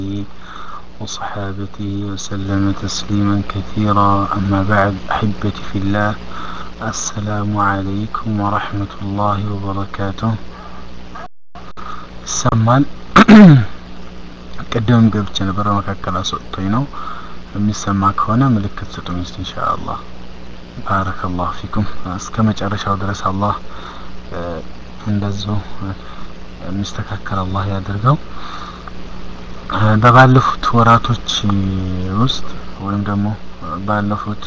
وصحابته وسلم تسليما كثيرا أما بعد أحبتي في الله السلام عليكم ورحمة الله وبركاته ይሰማል ቅድም ገብቼ ነበረ መካከል አስወጥቶኝ ነው የሚሰማ ከሆነ ምልክት ስጡኝ እስቲ ኢንሻአላህ ባረከላሁ ፊኩም እስከ መጨረሻው ድረስ አላህ እንደዚሁ የሚስተካከል አላህ ያድርገው በባለፉት ወራቶች ውስጥ ወይም ደግሞ ባለፉት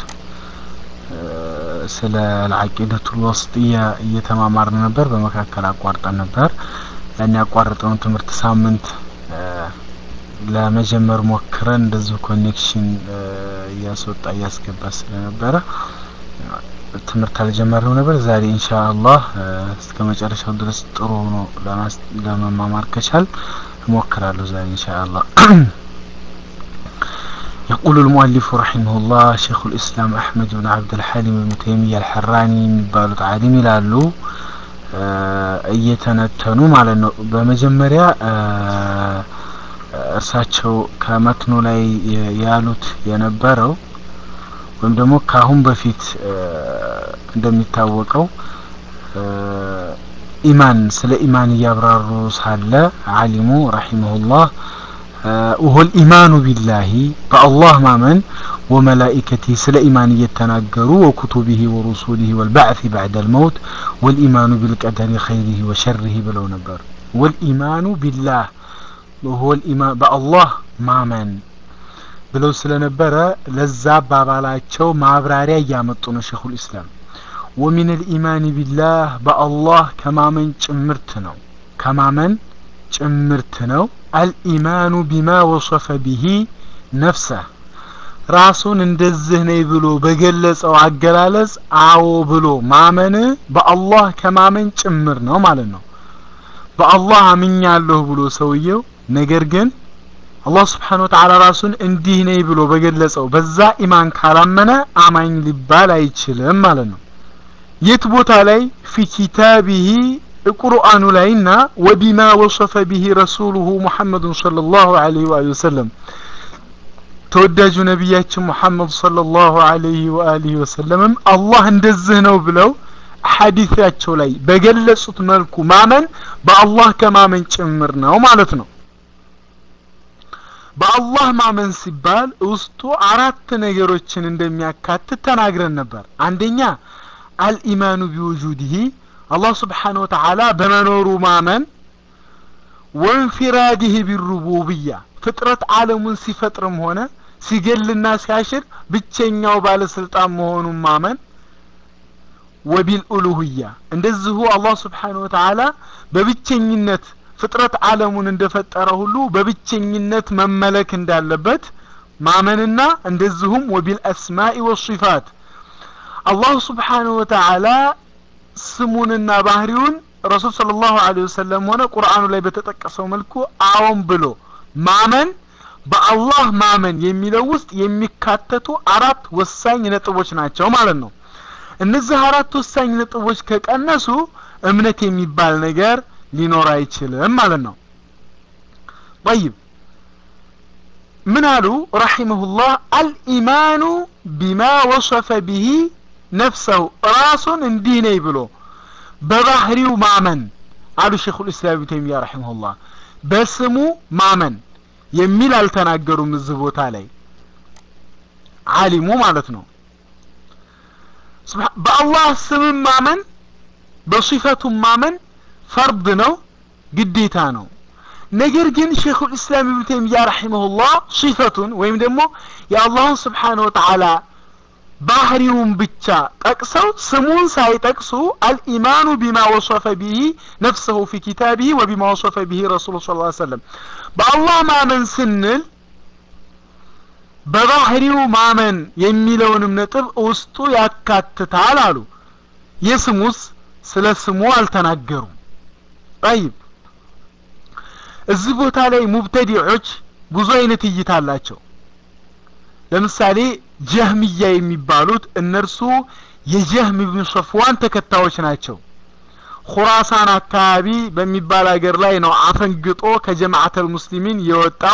ስለ አልዓቂደቱል ወስጥያ እየተማማርን ነበር በመካከል አቋርጠን ነበር ያን ያቋረጠውን ትምህርት ሳምንት ለመጀመር ሞክረን እንደዚሁ ኮኔክሽን እያስወጣ እያስገባ ስለነበረ ትምህርት አልጀመርነው ነበር ዛሬ ኢንሻአላህ እስከ መጨረሻው ድረስ ጥሩ ሆኖ ለመማማር ከቻል እሞክራለሁ ዛሬ ኢንሻአላህ يقول المؤلف رحمه الله شيخ الإسلام أحمد بن عبد الحليم بن تيمية الحراني የሚባሉት ዓሊም ይላሉ እየተነተኑ ማለት ነው በመጀመሪያ እርሳቸው ከመትኑ ላይ ያሉት የነበረው ወይም ደግሞ ከአሁን በፊት እንደሚታወቀው ኢማን ስለ ኢማን እያብራሩ ሳለ አሊሙ ረሂመሁላህ وهو الإيمان بالله بالله مامن وملائكته سلا إيمان يتناقروا وكتبه ورسوله والبعث بعد الموت والإيمان بالقدر خيره وشره بلو نبر والإيمان بالله وهو الإيمان بالله مامن ብለው ስለነበረ ለዛ አባባላቸው ማብራሪያ እያመጡ ነው ሸኹል ኢስላም ወሚን ልኢማን ቢላህ በአላህ ከማመን ጭምርት ነው ከማመን ጭምርት ነው አልኢማኑ ቢማ ወሰፈ ቢሂ ነፍሰህ ራሱን እንደዚህ ነኝ ብሎ በገለጸው አገላለጽ አዎ ብሎ ማመን በአላህ ከማመን ጭምር ነው ማለት ነው በአላህ አምኛለሁ ብሎ ሰውየው ነገር ግን አላህ ስብሓን ወተዓላ ራሱን እንዲህ ነኝ ብሎ በገለጸው በዛ ኢማን ካላመነ አማኝ ሊባል አይችልም ማለት ነው የት ቦታ ላይ ፊ ኪታቢሂ ቁርአኑ ላይና ወቢማ ወሰፈ ቢሂ ረሱሉሁ ሙሐመዱን ሰለላሁ ዐለይሂ ወሰለም ተወዳጁ ነቢያችን ሙሐመድ ሰለላሁ ዐለይሂ ወአሊሂ ወሰለምም አላህ እንደዚህ ነው ብለው ሐዲታቸው ላይ በገለጹት መልኩ ማመን በአላህ ከማመን ጭምር ነው ማለት ነው በአላህ ማመን ሲባል ውስጡ አራት ነገሮችን እንደሚያካትት ተናግረን ነበር አንደኛ አልኢማኑ ቢውጁዲሂ አላህ ስብሓን ወተዓላ በመኖሩ ማመን ወንፊራዲህ ቢሩቡብያ ፍጥረት አለሙን ሲፈጥርም ሆነ ሲገልና ሲያሽር ብቸኛው ባለስልጣን መሆኑን ማመን ወቢልኡሉህያ እንደዚሁ አላህ ስብሓን ወተዓላ በብቸኝነት ፍጥረት አለሙን እንደፈጠረ ሁሉ በብቸኝነት መመለክ እንዳለበት ማመንና እንደዚሁም ወቢል አስማኢ ወሲፋት አላህ ስብሓን ወተዓላ ስሙንና ባህሪውን ረሱል ስለ ላሁ ለ ወሰለም ሆነ ቁርአኑ ላይ በተጠቀሰው መልኩ አዎን ብሎ ማመን በአላህ ማመን የሚለው ውስጥ የሚካተቱ አራት ወሳኝ ነጥቦች ናቸው ማለት ነው እነዚህ አራት ወሳኝ ነጥቦች ከቀነሱ እምነት የሚባል ነገር ሊኖር አይችልም ማለት ነው ጠይብ ምን አሉ ረሒመሁላህ አልኢማኑ ቢማ ወሰፈ ቢሂ ነፍሰሁ ራሱን እንዲህ ነኝ ብሎ በባህሪው ማመን አሉ ሼኹ ልእስላም ብን ተይሚያ ረሒመሁላህ በስሙ ማመን የሚል አልተናገሩም እዚህ ቦታ ላይ አሊሙ ማለት ነው በአላህ ስምም ማመን በሲፈቱም ማመን ፈርድ ነው ግዴታ ነው ነገር ግን ሼኹ ልእስላም ብን ተይሚያ ረሒመሁላህ ሲፈቱን ወይም ደግሞ የአላህን ስብሓን ወተዓላ ባህሪውን ብቻ ጠቅሰው ስሙን ሳይጠቅሱ አልኢማኑ ቢማ ወሰፈ ቢሂ ነፍሰሁ ፊ ኪታቢሂ ወቢማ ወሰፈ ቢሂ ረሱሉ ስ ሰለም በአላህ ማመን ስንል በባህሪው ማመን የሚለውንም ነጥብ ውስጡ ያካትታል አሉ የስሙስ ስለ ስሙ አልተናገሩም ጠይብ እዚህ ቦታ ላይ ሙብተዲዖች ብዙ አይነት እይታ አላቸው ለምሳሌ ጀህምያ የሚባሉት እነርሱ የጀህም ብን ሶፍዋን ተከታዮች ናቸው ሁራሳን አካባቢ በሚባል ሀገር ላይ ነው አፈንግጦ ከጀማዓተል ሙስሊሚን የወጣው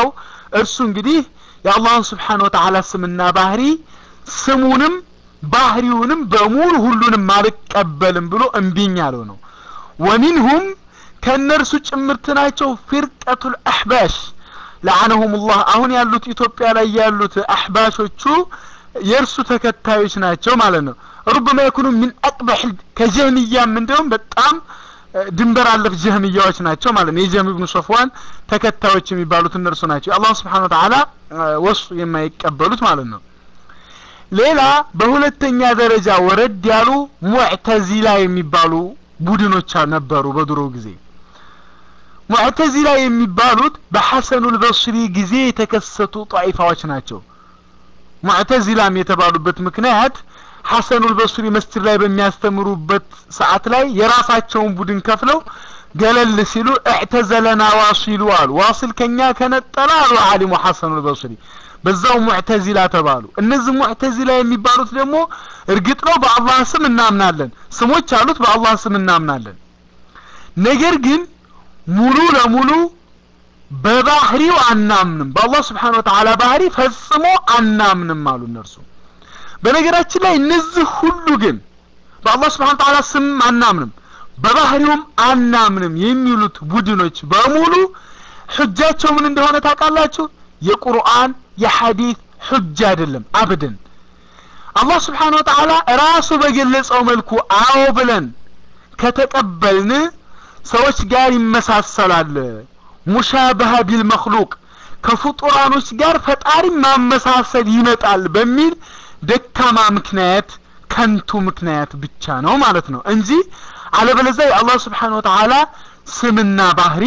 እርሱ እንግዲህ የአላህን ስብሓን ወተዓላ ስምና ባህሪ ስሙንም ባህሪውንም በሙሉ ሁሉንም አልቀበልም ብሎ እምቢኝ ያለው ነው ወሚንሁም ከእነርሱ ጭምርት ናቸው ፊርቀቱል አሕባሽ ለዓነሁም ላህ አሁን ያሉት ኢትዮጵያ ላይ ያሉት አሕባሾቹ የእርሱ ተከታዮች ናቸው ማለት ነው ሩበማ የኩኑ ምን አቅበሕ ከጀህምያም እንዲሁም በጣም ድንበር አለፍ ጀህምያዎች ናቸው ማለት ነው የጀህም ብኑ ሶፍዋን ተከታዮች የሚባሉት እነርሱ ናቸው አላህ ስብሓን ወተዓላ ወሱ የማይቀበሉት ማለት ነው ሌላ በሁለተኛ ደረጃ ወረድ ያሉ ሙዕተዚላ የሚባሉ ቡድኖች ነበሩ በድሮ ጊዜ ሙዕተዚላ የሚባሉት በሐሰኑል በስሪ ጊዜ የተከሰቱ ጣይፋዎች ናቸው ሙዕተዚላም የተባሉበት ምክንያት ሐሰኑል በስሪ መስጅድ ላይ በሚያስተምሩበት ሰዓት ላይ የራሳቸውን ቡድን ከፍለው ገለል ሲሉ እዕተዘለና ዋሲሉ አሉ ዋሲል ከኛ ከነጠለ አሉ አሊሙ ሐሰኑል በስሪ በዛው ሙዕተዚላ ተባሉ እነዚህ ሙዕተዚላ የሚባሉት ደግሞ እርግጥ ነው በአላህ ስም እናምናለን ስሞች አሉት በአላህ ስም እናምናለን ነገር ግን ሙሉ ለሙሉ በባህሪው አናምንም በአላህ ስብሓን ወተዓላ ባህሪ ፈጽሞ አናምንም አሉ እነርሱ በነገራችን ላይ እነዚህ ሁሉ ግን በአላህ ስብሓን ወተዓላ ስም አናምንም በባህሪውም አናምንም የሚሉት ቡድኖች በሙሉ ሕጃቸው ምን እንደሆነ ታውቃላችሁ የቁርአን የሐዲት ሕጅ አይደለም አብድን አላህ ስብሓን ወተዓላ ራሱ በገለጸው መልኩ አዎ ብለን ከተቀበልን ሰዎች ጋር ይመሳሰላል ሙሻበሃ ቢል መክሉቅ ከፍጡራኖች ጋር ፈጣሪ ማመሳሰል ይመጣል በሚል ደካማ ምክንያት ከንቱ ምክንያት ብቻ ነው ማለት ነው እንጂ አለበለዚያ የአላህ ስብሓን ወተዓላ ስምና ባህሪ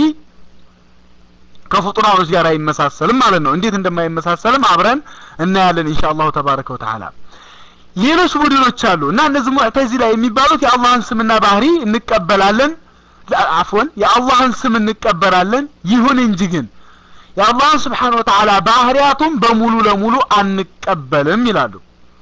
ከፍጡራኖች ጋር አይመሳሰልም ማለት ነው እንዴት እንደማይመሳሰልም አብረን እናያለን ኢንሻ አላሁ ተባረከ ወተዓላ ሌሎች ቡድኖች አሉ እና እነዚህ ሙዕተዚላ የሚባሉት የአላህን ስምና ባህሪ እንቀበላለን አፍወን የአላህን ስም እንቀበላለን ይሁን እንጂ ግን የአላህን ስብሓን ወተዓላ ባህሪያቱም በሙሉ ለሙሉ አንቀበልም ይላሉ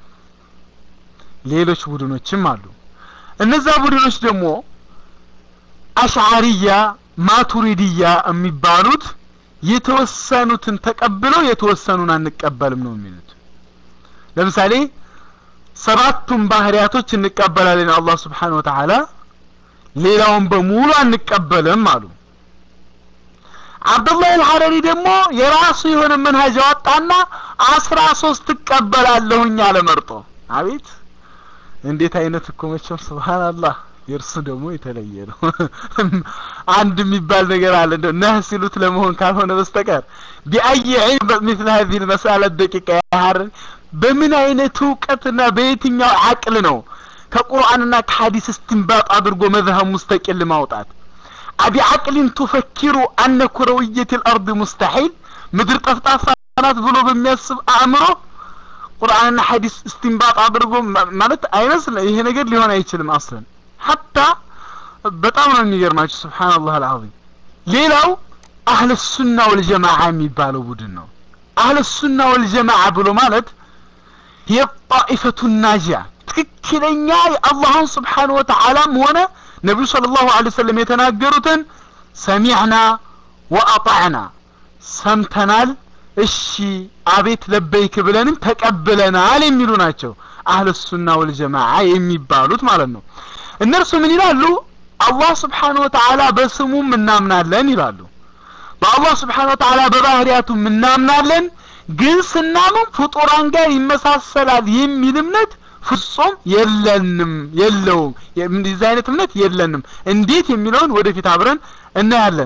ሌሎች ቡድኖችም አሉ እነዛ ቡድኖች ደግሞ አሽዓሪያ ማቱሪድያ የሚባሉት የተወሰኑትን ተቀብለው የተወሰኑን አንቀበልም ነው የሚሉት ለምሳሌ ሰባቱን ባህሪያቶች እንቀበላለን አላህ ስብሓን ወተዓላ ሌላውን በሙሉ አንቀበልም አሉ አብዱላህ አልሐረሪ ደግሞ የራሱ የሆነ መንሃጅ አወጣና አስራ ሶስት እቀበላለሁኝ አለ መርጦ አቤት እንዴት አይነት እኮ መቼም ስብሓንላህ የእርሱ ደግሞ የተለየ ነው አንድ የሚባል ነገር አለ እንደው ነህ ሲሉት ለመሆን ካልሆነ በስተቀር ቢአይ ዒልም مثل هذه المسألة ደቂቃ ያህር በምን አይነት እውቀትና በየትኛው አቅል ነው ከቁርአንና ከሐዲስ እስትንባጥ አድርጎ መዝሀብ ሙስተቂል ማውጣት አቢ አቅሊን ቱፈኪሩ አነ ኩረውየት ልአርድ ሙስተሒል ምድር ጠፍጣፋ ናት ብሎ በሚያስብ አእምሮ ቁርአንና ሐዲስ እስትንባጥ አድርጎ ማለት አይመስል ይሄ ነገር ሊሆን አይችልም አስለን ሐታ በጣም ነው የሚገርማችሁ ስብሓንላህ አልዓዚም ሌላው አህለ ሱና ወልጀማዓ የሚባለው ቡድን ነው አህለ ሱና ወልጀማዓ ብሎ ማለት የጣኢፈቱ ናጂያ ትክክለኛ የአላህን ስብሓን ወተዓላም ሆነ ነቢዩ ስለ ላሁ ለ ወሰለም የተናገሩትን ሰሚዕና ወአጣዕና ሰምተናል እሺ አቤት ለበይክ ብለንም ተቀብለናል የሚሉ ናቸው አህለ ሱና ወልጀማዓ የሚባሉት ማለት ነው እነርሱ ምን ይላሉ አላህ ስብሓን ወተዓላ በስሙም እናምናለን ይላሉ በአላህ ስብሓን ወተዓላ በባህሪያቱም እናምናለን ግን ስናምን ፍጡራን ጋር ይመሳሰላል የሚል እምነት ፍጹም የለንም የለውም እንደዚህ አይነት እምነት የለንም እንዴት የሚለውን ወደፊት አብረን እናያለን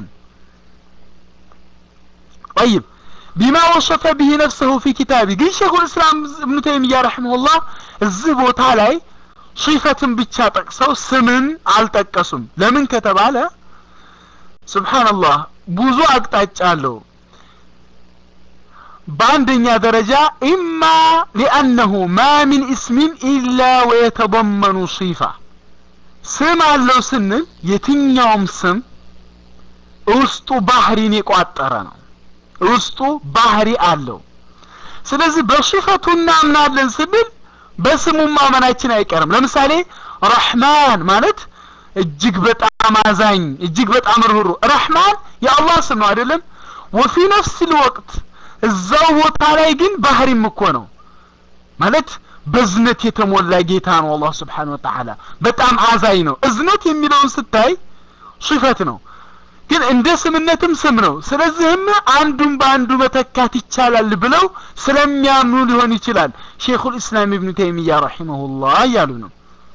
طيب ቢማ ወሰፈ ብሂ ነፍሰሁ ፊ ኪታቢ ግን ሼኹል እስላም እብኑ ተይሚያ ረሒመሁላህ እዚህ ቦታ ላይ ሺፈትን ብቻ ጠቅሰው ስምን አልጠቀሱም ለምን ከተባለ ስብሓንላህ ብዙ አቅጣጫ አለው በአንደኛ ደረጃ ኢማ ሊአነሁ ማ ሚን እስሚን ኢላ ወየተضመኑ ሲፋ ስም አለው ስንል የትኛውም ስም ውስጡ ባህሪን የቋጠረ ነው ውስጡ ባህሪ አለው ስለዚህ በሽፈቱ እናምናለን ስንል በስሙ ማመናችን አይቀርም ለምሳሌ ረሕማን ማለት እጅግ በጣም አዛኝ እጅግ በጣም ርህሩ ረሕማን የአላህ ስም ነው አይደለም ወፊ ነፍስ ልወቅት እዛው ቦታ ላይ ግን ባህሪም እኮ ነው ማለት በዝነት የተሞላ ጌታ ነው አላህ ስብሓን ወተዓላ በጣም አዛኝ ነው እዝነት የሚለውን ስታይ ሱፈት ነው ግን እንደ ስምነትም ስም ነው ስለዚህም አንዱን በአንዱ መተካት ይቻላል ብለው ስለሚያምኑ ሊሆን ይችላል ሼኹል ኢስላም ኢብኑ ተይሚያ ረሒመሁላህ እያሉ ነው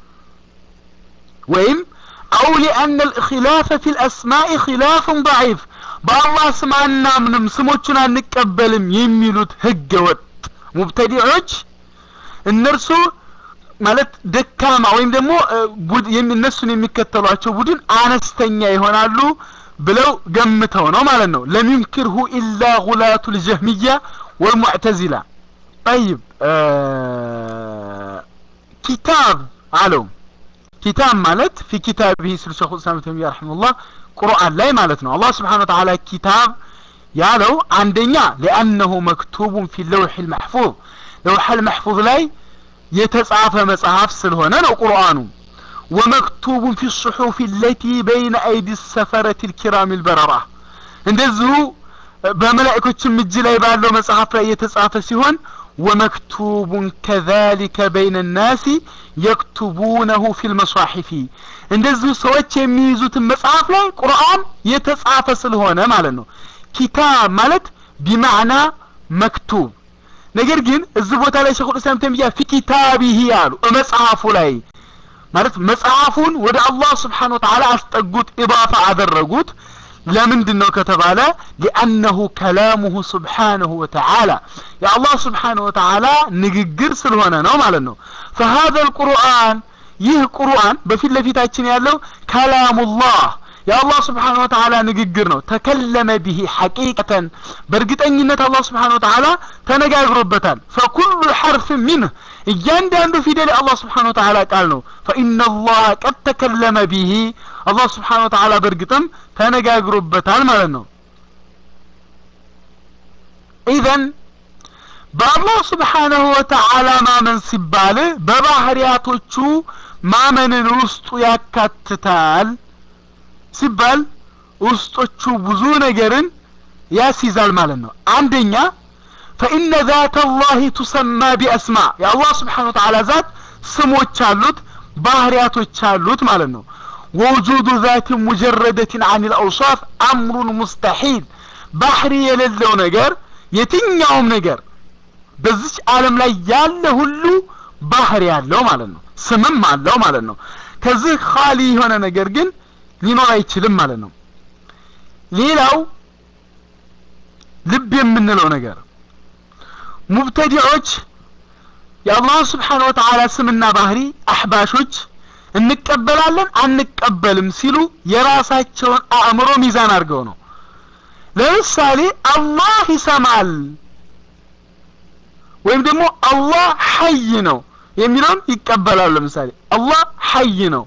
ወይም አው ሊአነ ልእኪላፈ ፊ ልአስማኢ ኪላፍን ضዒፍ በአላህ ስም አናምንም ስሞቹን አንቀበልም የሚሉት ህገ ወጥ ሙብተዲዖች እነርሱ ማለት ደካማ ወይም ደግሞ እነሱን የሚከተሏቸው ቡድን አነስተኛ ይሆናሉ ብለው ገምተው ነው ማለት ነው ለም ዩንክርሁ ኢላ ጉላቱ ልጀህሚያ ወልሙዕተዚላ ጠይብ ኪታብ አለው ኪታብ ማለት ፊ ኪታብህ ስል ሸኹ ልስላም ተሚያ ረሒመሁላህ ቁርአን ላይ ማለት ነው አላህ ስብሓን ወተዓላ ኪታብ ያለው አንደኛ ሊአነሁ መክቱቡን ፊ ለውሕ ልመሕፉዝ ለውሐ ልመሕፉዝ ላይ የተጻፈ መጽሐፍ ስለሆነ ነው ቁርአኑ ወመክቱቡን ፊ ሱሑፍ ለቲ በይነ አይዲ ሰፈረት ልኪራም ልበረራ እንደዚሁ በመላእኮችም እጅ ላይ ባለው መጽሐፍ ላይ የተጻፈ ሲሆን ወመክቱቡን ከዛሊከ በይነ ናሲ የክቱቡነሁ ፊ ልመሷሒፊ እንደዚሁ ሰዎች የሚይዙትን መጽሐፍ ላይ ቁርአን የተጻፈ ስለሆነ ማለት ነው ኪታብ ማለት ቢማዕና መክቱብ ነገር ግን እዚህ ቦታ ላይ ሸኹል እስላም ተሚያ ፊ ኪታቢሂ አሉ መጽሐፉ ላይ ማለት መጽሐፉን ወደ አላህ ስብሓን ወተዓላ አስጠጉት ኢባፋ አደረጉት ለምንድን ነው ከተባለ ሊአነሁ ከላሙሁ ስብሓንሁ ወተዓላ የአላህ ስብሓንሁ ወተዓላ ንግግር ስለሆነ ነው ማለት ነው ፈሀዘ ልቁርአን ይህ ቁርአን በፊት ለፊታችን ያለው ከላሙላህ የአላህ ስብሓን ወተዓላ ንግግር ነው ተከለመ ብሂ ሐቂቀተን በእርግጠኝነት አላህ ስብሓን ወተዓላ ተነጋግሮበታል ፈኩሉ ሐርፍ ሚንህ እያንዳንዱ ፊደል የአላህ ስብሓን ወተዓላ ቃል ነው ፈኢነ ላህ ቀድ ተከለመ ብሂ አላህ ስብሓን ወተዓላ በእርግጥም ተነጋግሮበታል ማለት ነው ኢዘን በአላህ ስብሓንሁ ወተዓላ ማመን ሲባል በባህሪያቶቹ ማመንን ውስጡ ያካትታል ሲባል ውስጦቹ ብዙ ነገርን ያስይዛል ማለት ነው አንደኛ ፈኢነ ዛት አላህ ቱሰማ ቢአስማ የአላህ ስብሓን ወተዓላ ዛት ስሞች አሉት ባህሪያቶች አሉት ማለት ነው ወውጁዱ ዛት ሙጀረደትን አን ልአውሳፍ አምሩን ሙስተሒል ባህሪ የሌለው ነገር የትኛውም ነገር በዚች ዓለም ላይ ያለ ሁሉ ባህሪ ያለው ማለት ነው ስምም አለው ማለት ነው ከዚህ ካሊ የሆነ ነገር ግን ሊኖር አይችልም ማለት ነው ሌላው ልብ የምንለው ነገር ሙብተዲዖች የአላህ ስብሓን ወተዓላ ስምና ባህሪ አሕባሾች እንቀበላለን አንቀበልም ሲሉ የራሳቸውን አእምሮ ሚዛን አድርገው ነው ለምሳሌ አላህ ይሰማል ወይም ደግሞ አላህ ሐይ ነው የሚለውን ይቀበላሉ ለምሳሌ አላህ ሐይ ነው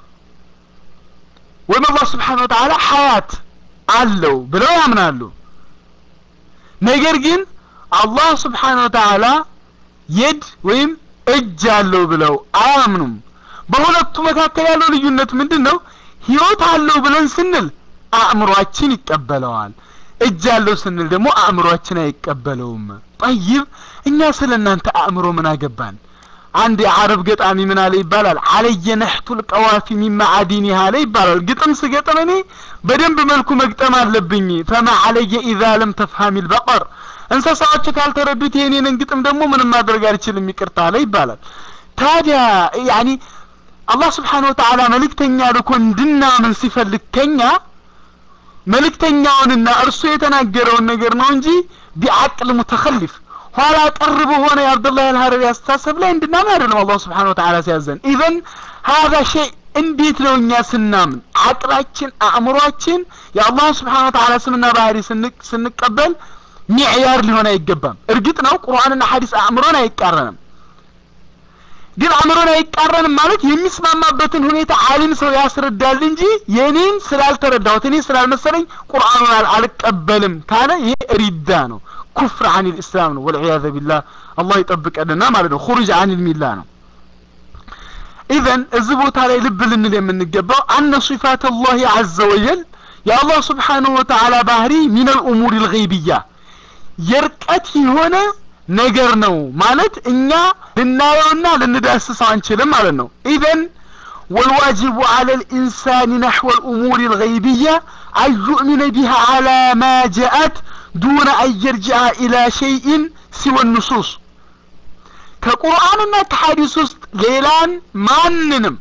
ወይም አላህ ስብሓን ወተዓላ ሐያት አለው ብለው ያምናሉ ነገር ግን አላህ ስብሓን ወተዓላ የድ ወይም እጅ አለው ብለው አያምኑም በሁለቱ መካከል ያለው ልዩነት ምንድን ነው ህይወት አለው ብለን ስንል አእምሯችን ይቀበለዋል እጅ አለው ስንል ደግሞ አእምሯችን አይቀበለውም ጠይብ እኛ ስለ እናንተ አእምሮ ምን አገባን አንድ የአረብ ገጣሚ ምን አለ ይባላል አለየ ነሕቱል ቀዋፊ ሚማ አዲኒሃ አለ ይባላል ግጥም ስገጥም እኔ በደንብ መልኩ መግጠም አለብኝ ፈማ አለየ ኢዛ ለም ተፍሃሚ ልበቀር እንስሳዎች ካልተረዱት የኔንን ግጥም ደግሞ ምንም ማድረግ አልችልም ይቅርታ አለ ይባላል ታዲያ ያኒ አላህ ስብሓን ወተዓላ መልእክተኛ ልኮ እንድናምን ሲፈልግ ከኛ መልእክተኛውንና እርሱ የተናገረውን ነገር ነው እንጂ ቢዓቅል ሙተኸሊፍ ኋላ ቀር በሆነ የአብዱላህ አልሀረሪ አስተሳሰብ ላይ እንድናምን አይደለም አላህ ስብሓን ወተዓላ ሲያዘን ኢዘን ሀዛ ሸይ እንዴት ነው እኛ ስናምን አቅላችን አእምሯችን የአላህ ስብሓን ወተዓላ ስምና ባህሪ ስንቀበል ሚዕያር ሊሆን አይገባም እርግጥ ነው ቁርአንና ሐዲስ አእምሮን አይቃረንም ግን አእምሮን አይቃረንም ማለት የሚስማማበትን ሁኔታ አሊም ሰው ያስረዳል እንጂ የኔን ስላልተረዳሁት እኔ ስላልመሰለኝ ቁርአኑን አልቀበልም ካለ ይሄ ሪዳ ነው ኩፍር አን ልእስላም ነው ወልዕያዘ ቢላህ አላህ ይጠብቀንና ማለት ነው ሁሩጅ አን ልሚላ ነው ኢዘን እዚህ ቦታ ላይ ልብ ልንል የምንገባው አነ ሲፋት አላህ አዘ ወጀል የአላህ ስብሓንሁ ወተዓላ ባህሪ ሚን አልእሙር ልገይብያ የርቀት የሆነ ነገር ነው ማለት እኛ ልናየውና ልንዳስሰው አንችልም ማለት ነው ኢዘን والواجب على الإنسان نحو الأمور الغيبية أن يؤمن بها على ما جاءت دون أن يرجع إلى شيء سوى النصوص كقرآننا كحديث ليلان ماننم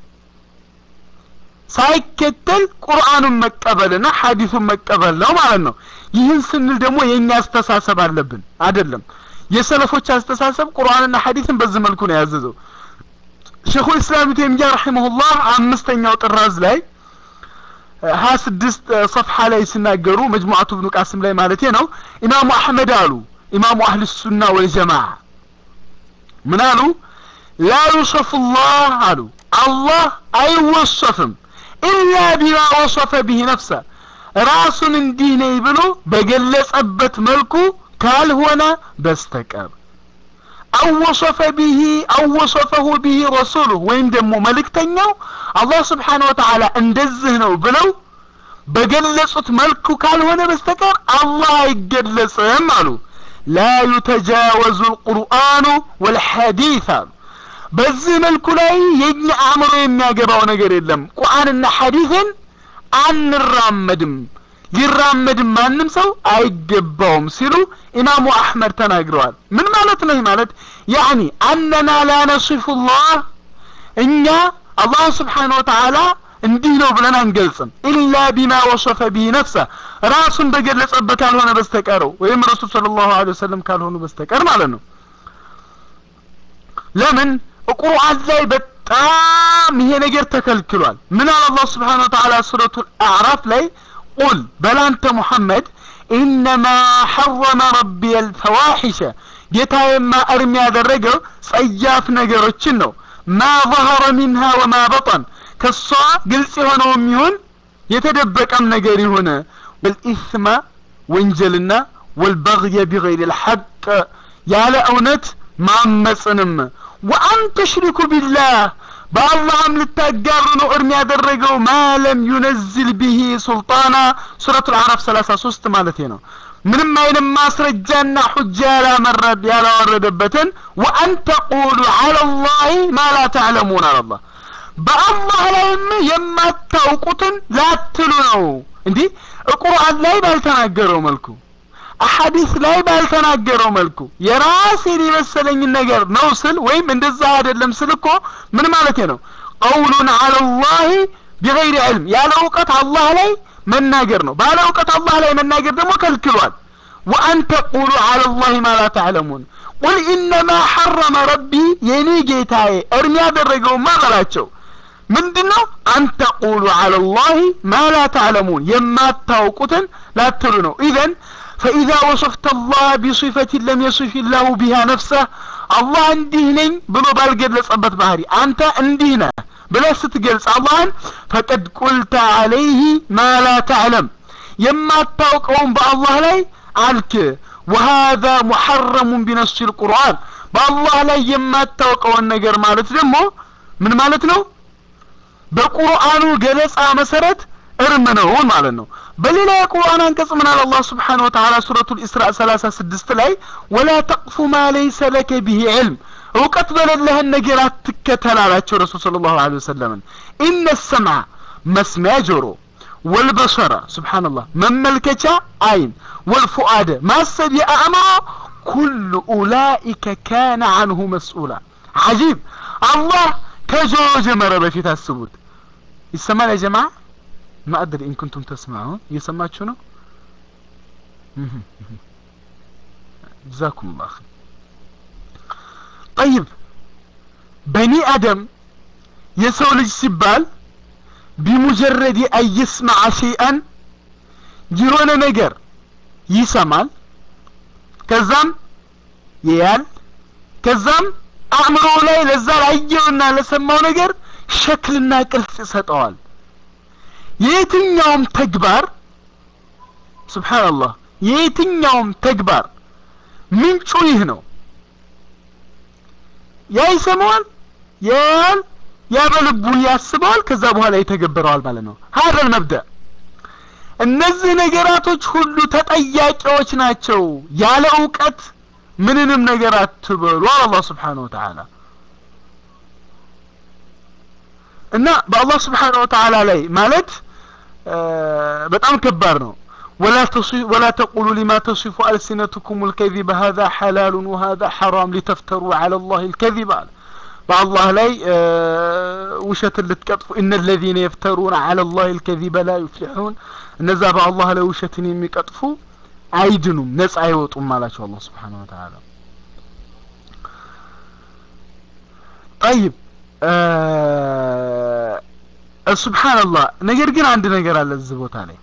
ሳይከተል ቁርአኑን መቀበልና ሐዲሱን መቀበል ነው ማለት ነው ይህን ስንል ደግሞ የኛ አስተሳሰብ አለብን አይደለም የሰለፎች አስተሳሰብ ቁርአንና ሐዲስን በዚህ መልኩ ነው ያዘዘው ሸኹ ኢስላም ተይሚያ ረሂመሁላህ አምስተኛው ጥራዝ ላይ ሀያ ስድስት ሰፍሐ ላይ ሲናገሩ መጅሙዓቱ ብኑ ቃስም ላይ ማለቴ ነው ኢማሙ አሕመድ አሉ ኢማሙ አህል ሱና ወልጀማዓ ምን አሉ ላ ዩሰፉ ላህ አሉ አላህ አይወሰፍም ኢላ ቢማ ወሰፈ ቢህ ነፍሰ ራሱን እንዲህ ነኝ ብሎ በገለጸበት መልኩ ካልሆነ በስተቀር አወሰፈ ቢሂ አወሰፈሁ ቢሂ ረሱሉህ ወይም ደግሞ መልእክተኛው አላህ ስብሓን ወተዓላ እንደዚህ ነው ብለው በገለጹት መልኩ ካልሆነ በስተቀር አላህ አይገለጽም አሉ ላ ዩተጃወዙ ልቁርአኑ ወልሐዲት አሉ በዚህ መልኩ ላይ የኛ አእምሮ የሚያገባው ነገር የለም ቁርአንና ሐዲስን አንራመድም ሊራመድም ማንም ሰው አይገባውም ሲሉ ኢማሙ አሕመድ ተናግረዋል ምን ማለት ነው ይህ ማለት ያኒ አነና ላ ነሲፉ ላህ እኛ አላህ ስብሓን ወተዓላ እንዲህ ነው ብለን አንገልጽም ኢላ ቢማ ወሰፈ ቢህ ነፍሰ ራሱን በገለጸበት ካልሆነ በስተቀረው ወይም ረሱል ስለ ላሁ ወሰለም ካልሆኑ በስተቀር ማለት ነው ለምን ቁርአን ላይ በጣም ይሄ ነገር ተከልክሏል ምን አለ አላህ ስብሓን ወተዓላ ሱረቱ አዕራፍ ላይ ቁል በላንተ ሙሐመድ ኢነማ ሐረመ ረቢ አልፈዋሒሸ ጌታዬማ እርም ያደረገው ጸያፍ ነገሮችን ነው ማ ظهረ ሚንሃ ወማ በጠን ከሷ ግልጽ የሆነውም ይሁን የተደበቀም ነገር ይሁን ወልኢስመ ወንጀልና ወልበግየ ቢገይር ልሐቅ ያለ እውነት ማመፅንም ወአን ተሽሪኩ ቢላህ በአላህም ልታጋሩ ነው እርም ያደረገው ማለም ዩነዝል ቢሂ ሱልጣና ሱረቱ ልአዕራፍ ሰላሳ ሶስት ማለት ነው ምንም አይነት ማስረጃና ሁጃ ያላመረድ ያላወረደበትን ወአን ተቁሉ አላ ላህ ማ ላ ተዕለሙን አላላህ በአላህ ላይም የማታውቁትን ላትሉ ነው እንዲህ ቁርአን ላይ ባልተናገረው መልኩ አሐዲስ ላይ ባልተናገረው መልኩ የራሴን የመሰለኝን ነገር ነው ስል ወይም እንደዛ አይደለም ስል እኮ ምን ማለት ነው ቀውሉን አለ ላህ ቢገይር ዕልም ያለ እውቀት አላህ ላይ መናገር ነው ባለ እውቀት አላህ ላይ መናገር ደግሞ ከልክሏል ወአን ተቁሉ አለ ላህ ማ ላ ተዕለሙን ቁል ኢነማ ሐረመ ረቢ የኔ ጌታዬ እርም ያደረገውማ በላቸው ምንድን ነው አንተቁሉ አለ ላህ ማ ላ ተዕለሙን የማታውቁትን ላትሉ ነው ኢዘን فإذا وصفت الله بصفة لم يصف الله بها نفسه الله እንዲህ ነኝ ብሎ ባልገለጸበት ባህሪ አንተ እንዲህ ነህ ብለህ ስትገልጽ አላህን ፈቀድ ቁልተ አለይህ ማ ላ ተዕለም የማታውቀውን በአላህ ላይ አልክ وهذا محرم بنص القرآن በአላህ ላይ የማታውቀውን ነገር ማለት ደግሞ ምን ማለት ነው በቁርአኑ ገለጻ መሰረት እርም ነው ማለት ነው በሌላ የቁርአን አንቀጽ ምን አለ አላህ ስብሓነሁ ወተዓላ ሱረቱል ኢስራ 36 ላይ ወላ ተቅፉ ማ ለይሰ ለከ ቢሂ ዕልም እውቀት በሌለህን ነገር አትከተል አላቸው ረሱል ሰለላሁ ዐለይሂ ወሰለም ኢነ ሰምዐ መስሚያ ጆሮ ወልበሰረ ስብሓንላህ መመልከቻ አይን ወልፉአደ ማሰብ የአእምሮ ኩሉ ኡላኢከ ካነ አንሁ መስኡላ አጂብ አላህ ከጆሮ ጀመረ በፊት አስቡት ይሰማል ያ ጀማዓ ما أدري إن كنتم تسمعون يسمعون شنو جزاكم الله خير طيب بني آدم يسولج سبال بمجرد أن يسمع شيئا يرون نجر يسمال كزام يال كزام አእምሮ ላይ ለዛ ላየውና ለሰማው ነገር ሸክልና ቅርጽ ይሰጠዋል የየትኛውም ተግባር ስብሓንላህ የየትኛውም ተግባር ምንጩ ይህ ነው ያ ይሰማዋል ያያል ያ በልቡ ያስበዋል ከዛ በኋላ ይተገበረዋል ማለት ነው ሀደ መብዳ እነዚህ ነገራቶች ሁሉ ተጠያቂዎች ናቸው ያለ እውቀት ምንንም ነገር አትበሉ አላህ Subhanahu Wa Ta'ala እና በአላህ Subhanahu Wa Ta'ala ላይ ማለት በጣም ከባድ ነው ولا تصف ولا تقولوا لما تصف ألسنتكم الكذب هذا حلال وهذا حرام لتفتروا على الله الكذب بالله لا وشت اللي تقطفوا إن الذين يفترون على الله الكذب لا يفلحون እነዛ በአላህ ላይ ውሸትን የሚቀጥፉ አይድኑም ነጻ አይወጡም አላቸው አላህ Subhanahu Wa Ta'ala طيب ሱብሃንአላህ ነገር ግን አንድ ነገር አለ እዚህ ቦታ ላይ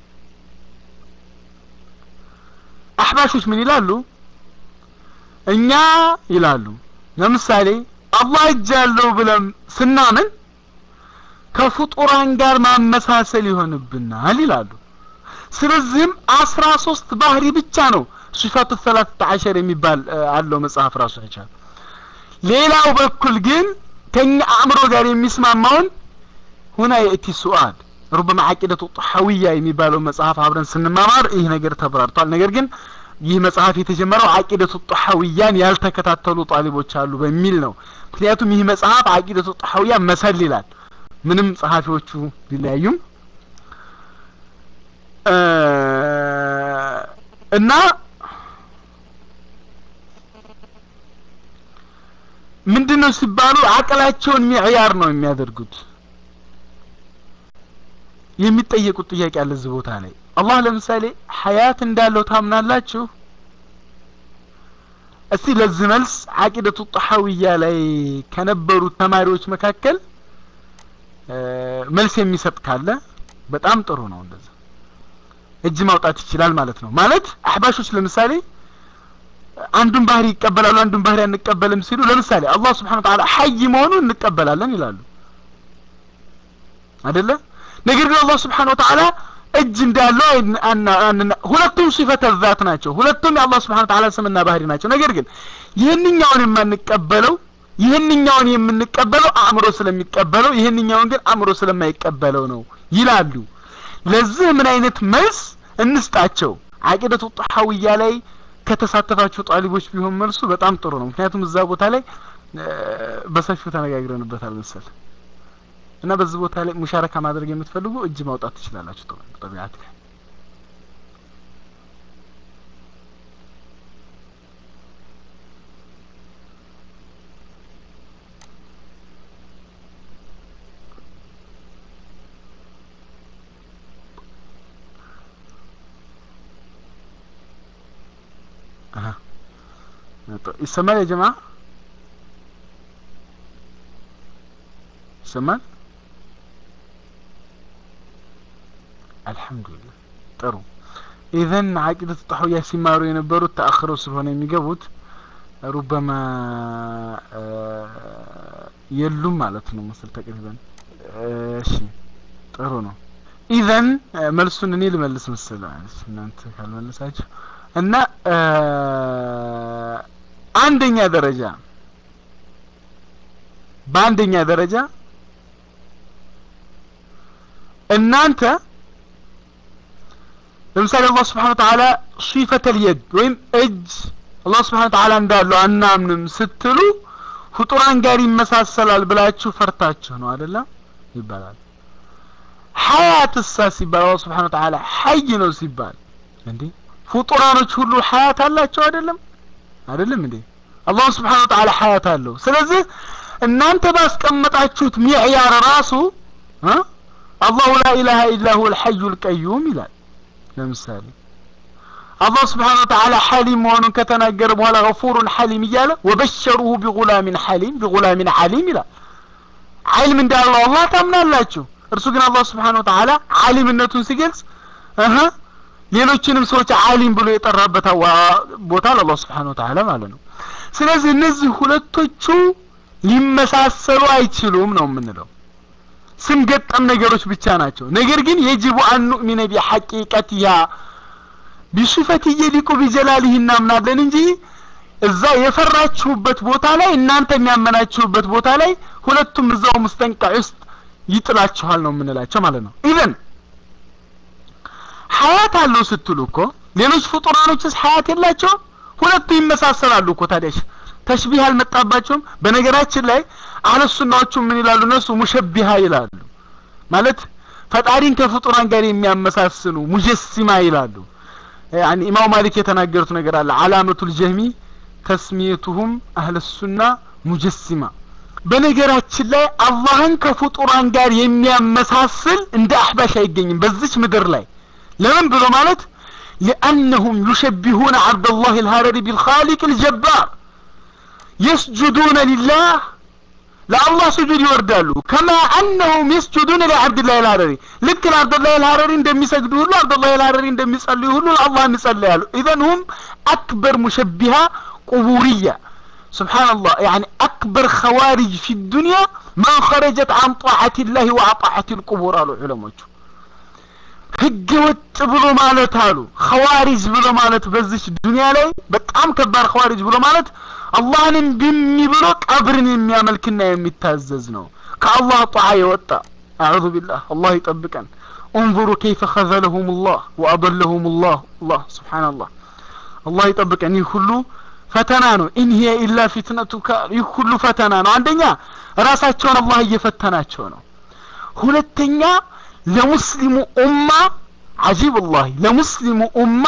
አህባሾች ምን ይላሉ እኛ ይላሉ ለምሳሌ አላህ እጅ ያለው ብለን ስናምን ከፍጡራን ጋር ማመሳሰል ይሆንብናል ይላሉ ስለዚህም አስራ ሶስት ባህሪ ብቻ ነው ሲፋቱ ሰላሳ አሸር የሚባል አለው መጽሐፍ ራሱ ይቻል ሌላው በኩል ግን ከኛ አእምሮ ጋር የሚስማማውን ሁና የእቲ ሱአል ሩበማ አቂደቱ ጣሐዊያ የሚባለው መጽሐፍ አብረን ስንማማር ይህ ነገር ተብራርቷል ነገር ግን ይህ መጽሐፍ የተጀመረው አቂደቱ ጣሐዊያን ያልተከታተሉ ጣሊቦች አሉ በሚል ነው ምክንያቱም ይህ መጽሐፍ አቂደቱ ጣሐዊያ መሰል ይላል ምንም ጸሐፊዎቹ ቢለያዩም እና ምንድነው ሲባሉ አቅላቸውን ሚዕያር ነው የሚያደርጉት የሚጠየቁት ጥያቄ አለ እዚህ ቦታ ላይ አላህ ለምሳሌ ሀያት እንዳለው ታምናላችሁ እስቲ ለዚህ መልስ አቂደቱ ጣሐዊያ ላይ ከነበሩት ተማሪዎች መካከል መልስ የሚሰጥ ካለ በጣም ጥሩ ነው እንደዛ እጅ ማውጣት ይችላል ማለት ነው ማለት አህባሾች ለምሳሌ አንዱን ባህሪ ይቀበላሉ አንዱን ባህሪ አንቀበልም ሲሉ ለምሳሌ አላህ Subhanahu Ta'ala ሐይ መሆኑን እንቀበላለን ይላሉ አይደለ ነገር ግን አላህ Subhanahu Ta'ala እጅ እንዳለው ሁለቱም ሲፈተ ዛት ናቸው ሁለቱም የአላህ Subhanahu Ta'ala ስምና ባህሪ ናቸው ነገር ግን ይህንኛውን የማንቀበለው ይህንኛውን የምንቀበለው አእምሮ ስለሚቀበለው ይህንኛውን ግን አእምሮ ስለማይቀበለው ነው ይላሉ ለዚህ ምን አይነት መልስ እንስጣቸው አቂደቱ ጣሐዊያ ላይ ከተሳተፋችሁ ጣሊቦች ቢሆን መልሱ በጣም ጥሩ ነው ምክንያቱም እዛ ቦታ ላይ በሰፊው ተነጋግረንበታል መሰል እና በዚህ ቦታ ላይ ሙሻረካ ማድረግ የምትፈልጉ እጅ ማውጣት ትችላላችሁ ጥሩ ጠቢዓት ይሰማል يا جماعه ይሰማል አልহামዱሊላህ ጥሩ ኢዘን አቂደቱ ጣህውያ ሲማሩ የነበሩት ተአኽረው ስለሆነ የሚገቡት ሩበማ የሉም ማለት ነው መሰል ተቅሪበን እሺ ጥሩ ነው ኢዘን መልሱን እኔ ልመልስ መሰለኝ እናንተ ካልመለሳችሁ እና አንደኛ ደረጃ በአንደኛ ደረጃ እናንተ ለምሳሌ አላህ Subhanahu Wa Ta'ala ሲፈተል የድ ወይም እጅ አላህ Subhanahu Wa Ta'ala እንዳለው አናምንም ስትሉ ፍጡራን ጋር ይመሳሰላል ብላችሁ ፈርታችሁ ነው አይደለም ይባላል ሐያትሳ ሲባል አላህ Subhanahu Wa Ta'ala ሐይ ነው ሲባል እንዴ ፍጡራኖች ሁሉ ሐያት አላቸው አይደለም አይደለም እንዴ አላህ Subhanahu Wa Ta'ala ሐያት አለው ስለዚህ እናንተ ባስቀመጣችሁት ሚዕያር ራሱ አላሁ ላ ኢላሃ ኢላ ሁወ አልሐዩ አልቀዩም ይላል ለምሳሌ አላህ Subhanahu Wa Ta'ala ሐሊም መሆኑን ከተናገረ በኋላ ገፉሩን ሐሊም እያለ ወበሸሩሁ ቢጉላሚን ሐሊም ቢጉላሚን ሐሊም ይላል ዐልም እንዳለው አላህ ታምናላችሁ እርሱ ግን አላህ Subhanahu Wa Ta'ala ዓሊምነቱን ሲገልጽ እህ ሌሎችንም ሰዎች ዓሊም ብሎ የጠራበት ቦታ ለአላህ Subhanahu Wa Ta'ala ማለት ነው ስለዚህ እነዚህ ሁለቶቹ ሊመሳሰሉ አይችሉም ነው የምንለው ስም ገጠም ነገሮች ብቻ ናቸው ነገር ግን የጅቡ አን ኑእሚነ ቢሐቂቀቲሃ ቢሱፈት የሊቁ ቢጀላሊህ እናምናለን እንጂ እዛ የፈራችሁበት ቦታ ላይ እናንተ የሚያመናችሁበት ቦታ ላይ ሁለቱም እዛው ሙስጠንቀዕ ውስጥ ይጥላችኋል ነው የምንላቸው ማለት ነው ኢቨን ሀያት አለው ስትሉ እኮ ሌሎች ፍጡራኖችስ ሀያት የላቸውም? ሁለቱ ይመሳሰላሉ እኮ ታዲያሽ ተሽቢህ አልመጣባቸውም? በነገራችን ላይ አህለ ሱናዎቹ ምን ይላሉ? እነሱ ሙሸቢሃ ይላሉ። ማለት ፈጣሪን ከፍጡራን ጋር የሚያመሳስሉ ሙጀሲማ ይላሉ። ያኒ ኢማሙ ማሊክ የተናገሩት ነገር አለ። አላመቱል ጀህሚ ተስሚየቱሁም አህለ ሱና ሙጀሲማ። በነገራችን ላይ አላህን ከፍጡራን ጋር የሚያመሳስል እንደ አህባሽ አይገኝም በዚች ምድር ላይ ለምን ብሎ ማለት ሊአነሁም ዩሸቢሁነ አብደላህ አልሀረሪ ቢልኻሊቅ አልጀባር የስጁዱነ ሊላህ ለአላህ ስጁድ ይወርዳሉ ከማ አነሁም የስጁዱነ ለአብድላህ አልሀረሪ ልክ ለአብደላህ አልሀረሪ እንደሚሰግዱ ሁሉ አብደላህ አልሀረሪ እንደሚጸልዩ ሁሉ ለአላህ ይጸልያሉ ኢዘን ሁም አክበር ሙሸቢሃ ቁቡርያ ስብሓንላህ ያኒ አክበር ኸዋሪጅ ፊ ዱንያ መን ኸረጀት አን ጣዓት ላህ ወአጣዓት ልቁቡር አሉ ዑለሞቹ ህገ ወጥ ብሎ ማለት አሉ ኸዋሪጅ ብሎ ማለት በዚች ዱንያ ላይ በጣም ከባድ ኸዋሪጅ ብሎ ማለት አላህን እምቢ ብሎ ቀብርን የሚያመልክና የሚታዘዝ ነው ከአላህ ጣዓ የወጣ አዑዙ ቢላህ አላህ ይጠብቀን انظروا كيف خذلهم الله وأضلهم الله الله سبحان الله الله ይጠብቀን ይህ ሁሉ ፈተና ነው ኢን ሂየ ኢላ ፊትነቱከ ይህ ሁሉ ፈተና ነው አንደኛ ራሳቸውን አላህ እየፈተናቸው ነው ሁለተኛ ለሙስሊሙ ኡማ አጂብ አላህ ለሙስሊሙ ኡማ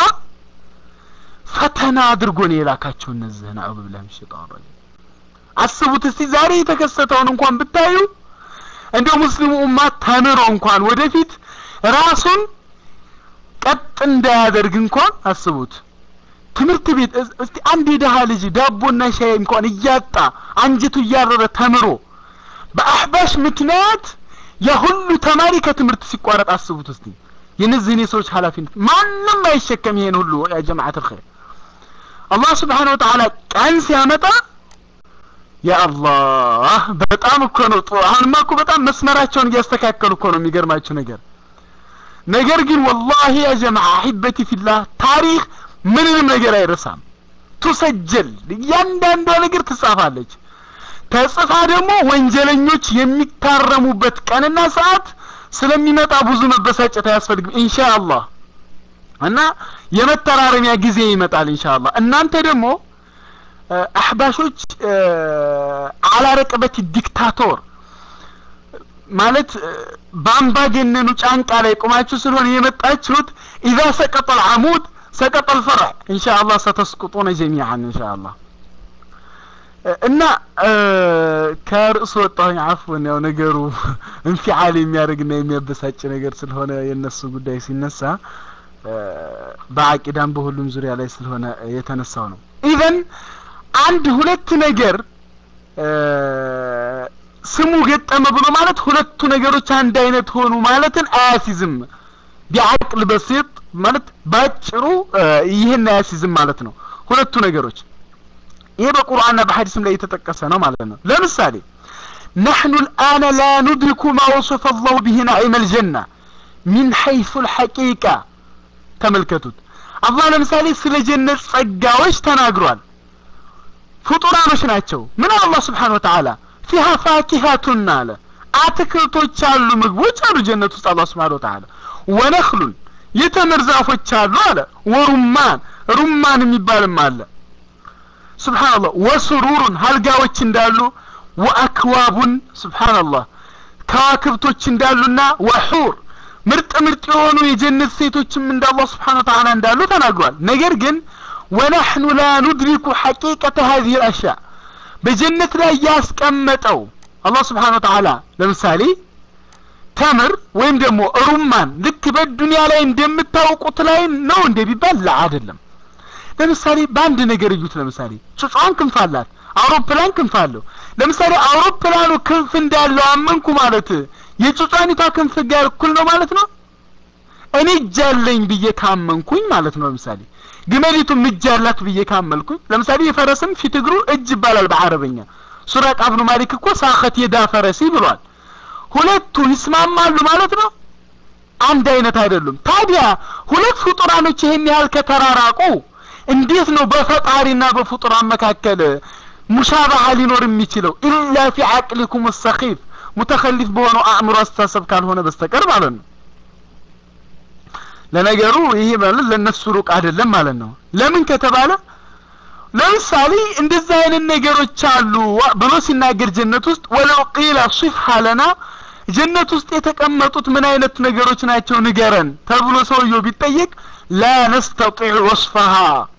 ፈተና አድርጎ ነው የላካቸው እነዚህን አዑዙ ቢላሂ ሚነ ሸይጣን ረጂም አስቡት እስቲ ዛሬ የተከሰተውን እንኳን ብታዩ እንደው ሙስሊሙ ኡማ ተምሮ እንኳን ወደፊት ራሱን ቀጥ እንዳያደርግ እንኳን አስቡት ትምህርት ቤት እስቲ አንድ የደሃ ልጅ ዳቦና ሻይ እንኳን እያጣ አንጀቱ እያረረ ተምሮ በአህባሽ ምክንያት የሁሉ ተማሪ ከትምህርት ሲቋረጥ አስቡት እስቲ የነዚህን የሰዎች ኃላፊነት ማንም አይሸከም ይሄን ሁሉ ያ ጀማዓት الخير አላህ Subhanahu Wa Ta'ala ቀን ሲያመጣ ያ አላህ በጣም እኮ ነው አሁንማ እኮ በጣም መስመራቸውን እያስተካከሉ እኮ ነው የሚገርማችሁ ነገር ነገር ግን ወላሂ ያ ጀማዓ አሂበቲ ፊላህ ታሪክ ምንንም ነገር አይረሳም ቱሰጀል እያንዳንዷ ነገር ትጻፋለች ተጽፋ ደግሞ ወንጀለኞች የሚታረሙበት ቀንና ሰዓት ስለሚመጣ ብዙ መበሳጨት አያስፈልግም ኢንሻአላህ እና የመተራረሚያ ጊዜ ይመጣል ኢንሻአላህ እናንተ ደግሞ አህባሾች አላረቀበት ዲክታቶር ማለት በአምባገነኑ ጫንቃ ላይ ቆማችሁ ስለሆነ የመጣችሁት ኢዛ ሰቀጠ አልዓሙድ ሰቀጠ አልፈርዕ ኢንሻአላህ ሰተስቁጡነ ጀሚዓን ኢንሻአላህ እና ከርዕሱ ወጣሁኝ አፍወን ያው ነገሩ እንፊዓል የሚያደርግና የሚያበሳጭ ነገር ስለሆነ የነሱ ጉዳይ ሲነሳ በአቂዳም በሁሉም ዙሪያ ላይ ስለሆነ የተነሳው ነው ኢቨን አንድ ሁለት ነገር ስሙ ገጠመ ብሎ ማለት ሁለቱ ነገሮች አንድ አይነት ሆኑ ማለትን አያሲዝም ቢዓቅል በሲጥ ማለት ባጭሩ ይህን አያሲዝም ማለት ነው ሁለቱ ነገሮች ይሄ በቁርአንና በሐዲስም ላይ የተጠቀሰ ነው ማለት ነው ለምሳሌ نحن الآن لا ندرك ما وصف الله به نعيم الجنة من حيث الحقيقة ተመልከቱት አላህ ለምሳሌ ስለ ጀነት ጸጋዎች ተናግሯል ፍጡራኖች ናቸው ምን አላህ ስብሓን ወተዓላ ፊሃ ፋኪሃቱን አለ አትክልቶች አሉ ምግቦች አሉ ጀነት ውስጥ አላህ ስብሓን ወተዓላ ወነክሉን የተምር ዛፎች አሉ አለ ወሩማን ሩማን የሚባልም አለ ስብሓንላህ ወስሩሩን ሀልጋዎች እንዳሉ ወአክዋቡን ስብሓንላህ ከዋክብቶች እንዳሉና ወሑር ምርጥ ምርጥ የሆኑ የጀነት ሴቶችም እንደ አላህ ስብሓን ወተዓላ እንዳሉ ተናግሯል ነገር ግን ወነሕኑ ላ ኑድሪኩ ሐቂቀተ ሀዚህ አልአሽያ በጀነት ላይ ያስቀመጠው አላህ ስብሓን ወተዓላ ለምሳሌ ተምር ወይም ደግሞ ሩማን ልክ በዱንያ ላይ እንደምታውቁት ላይ ነው እንደ ቢባል ላ አይደለም ለምሳሌ በአንድ ነገር እዩት ለምሳሌ ጩጫን ክንፍ አላት አውሮፕላን ክንፍ አለው ለምሳሌ አውሮፕላኑ ክንፍ እንዳለው አመንኩ ማለት የጩጫኒቷ ክንፍ ጋር እኩል ነው ማለት ነው እኔ እጅ አለኝ ብዬ ካመንኩኝ ማለት ነው ለምሳሌ ግመሊቱም እጅ አላት ብዬ ካመልኩኝ ለምሳሌ የፈረስም ፊት እግሩ እጅ ይባላል በአረበኛ ሱራቅ አብኑ ማሊክ እኮ ሳኸት የዳ ፈረሲ ብሏል ሁለቱ ይስማማሉ ማለት ነው አንድ አይነት አይደሉም ታዲያ ሁለት ፍጡራኖች ይሄን ያህል ከተራራቁ እንዴት ነው በፈጣሪና በፍጡራን መካከል ሙሻባሃ ሊኖር የሚችለው ኢላ ፊ አቅሊኩም ሰኺፍ ሙተኸሊፍ በሆነው አእምሮ አስተሳሰብ ካልሆነ በስተቀር ማለት ነው ለነገሩ ይሄ ማለት ለነሱ ሩቅ አይደለም ማለት ነው ለምን ከተባለ ለምሳሌ እንደዚህ አይነት ነገሮች አሉ ብሎ ሲናገር ጀነት ውስጥ ወለው ቂለ ሲፍሃ ለና ጀነት ውስጥ የተቀመጡት ምን አይነት ነገሮች ናቸው ንገረን ተብሎ ሰውየው ቢጠየቅ ላ ነስተጢዕ ወስፈሃ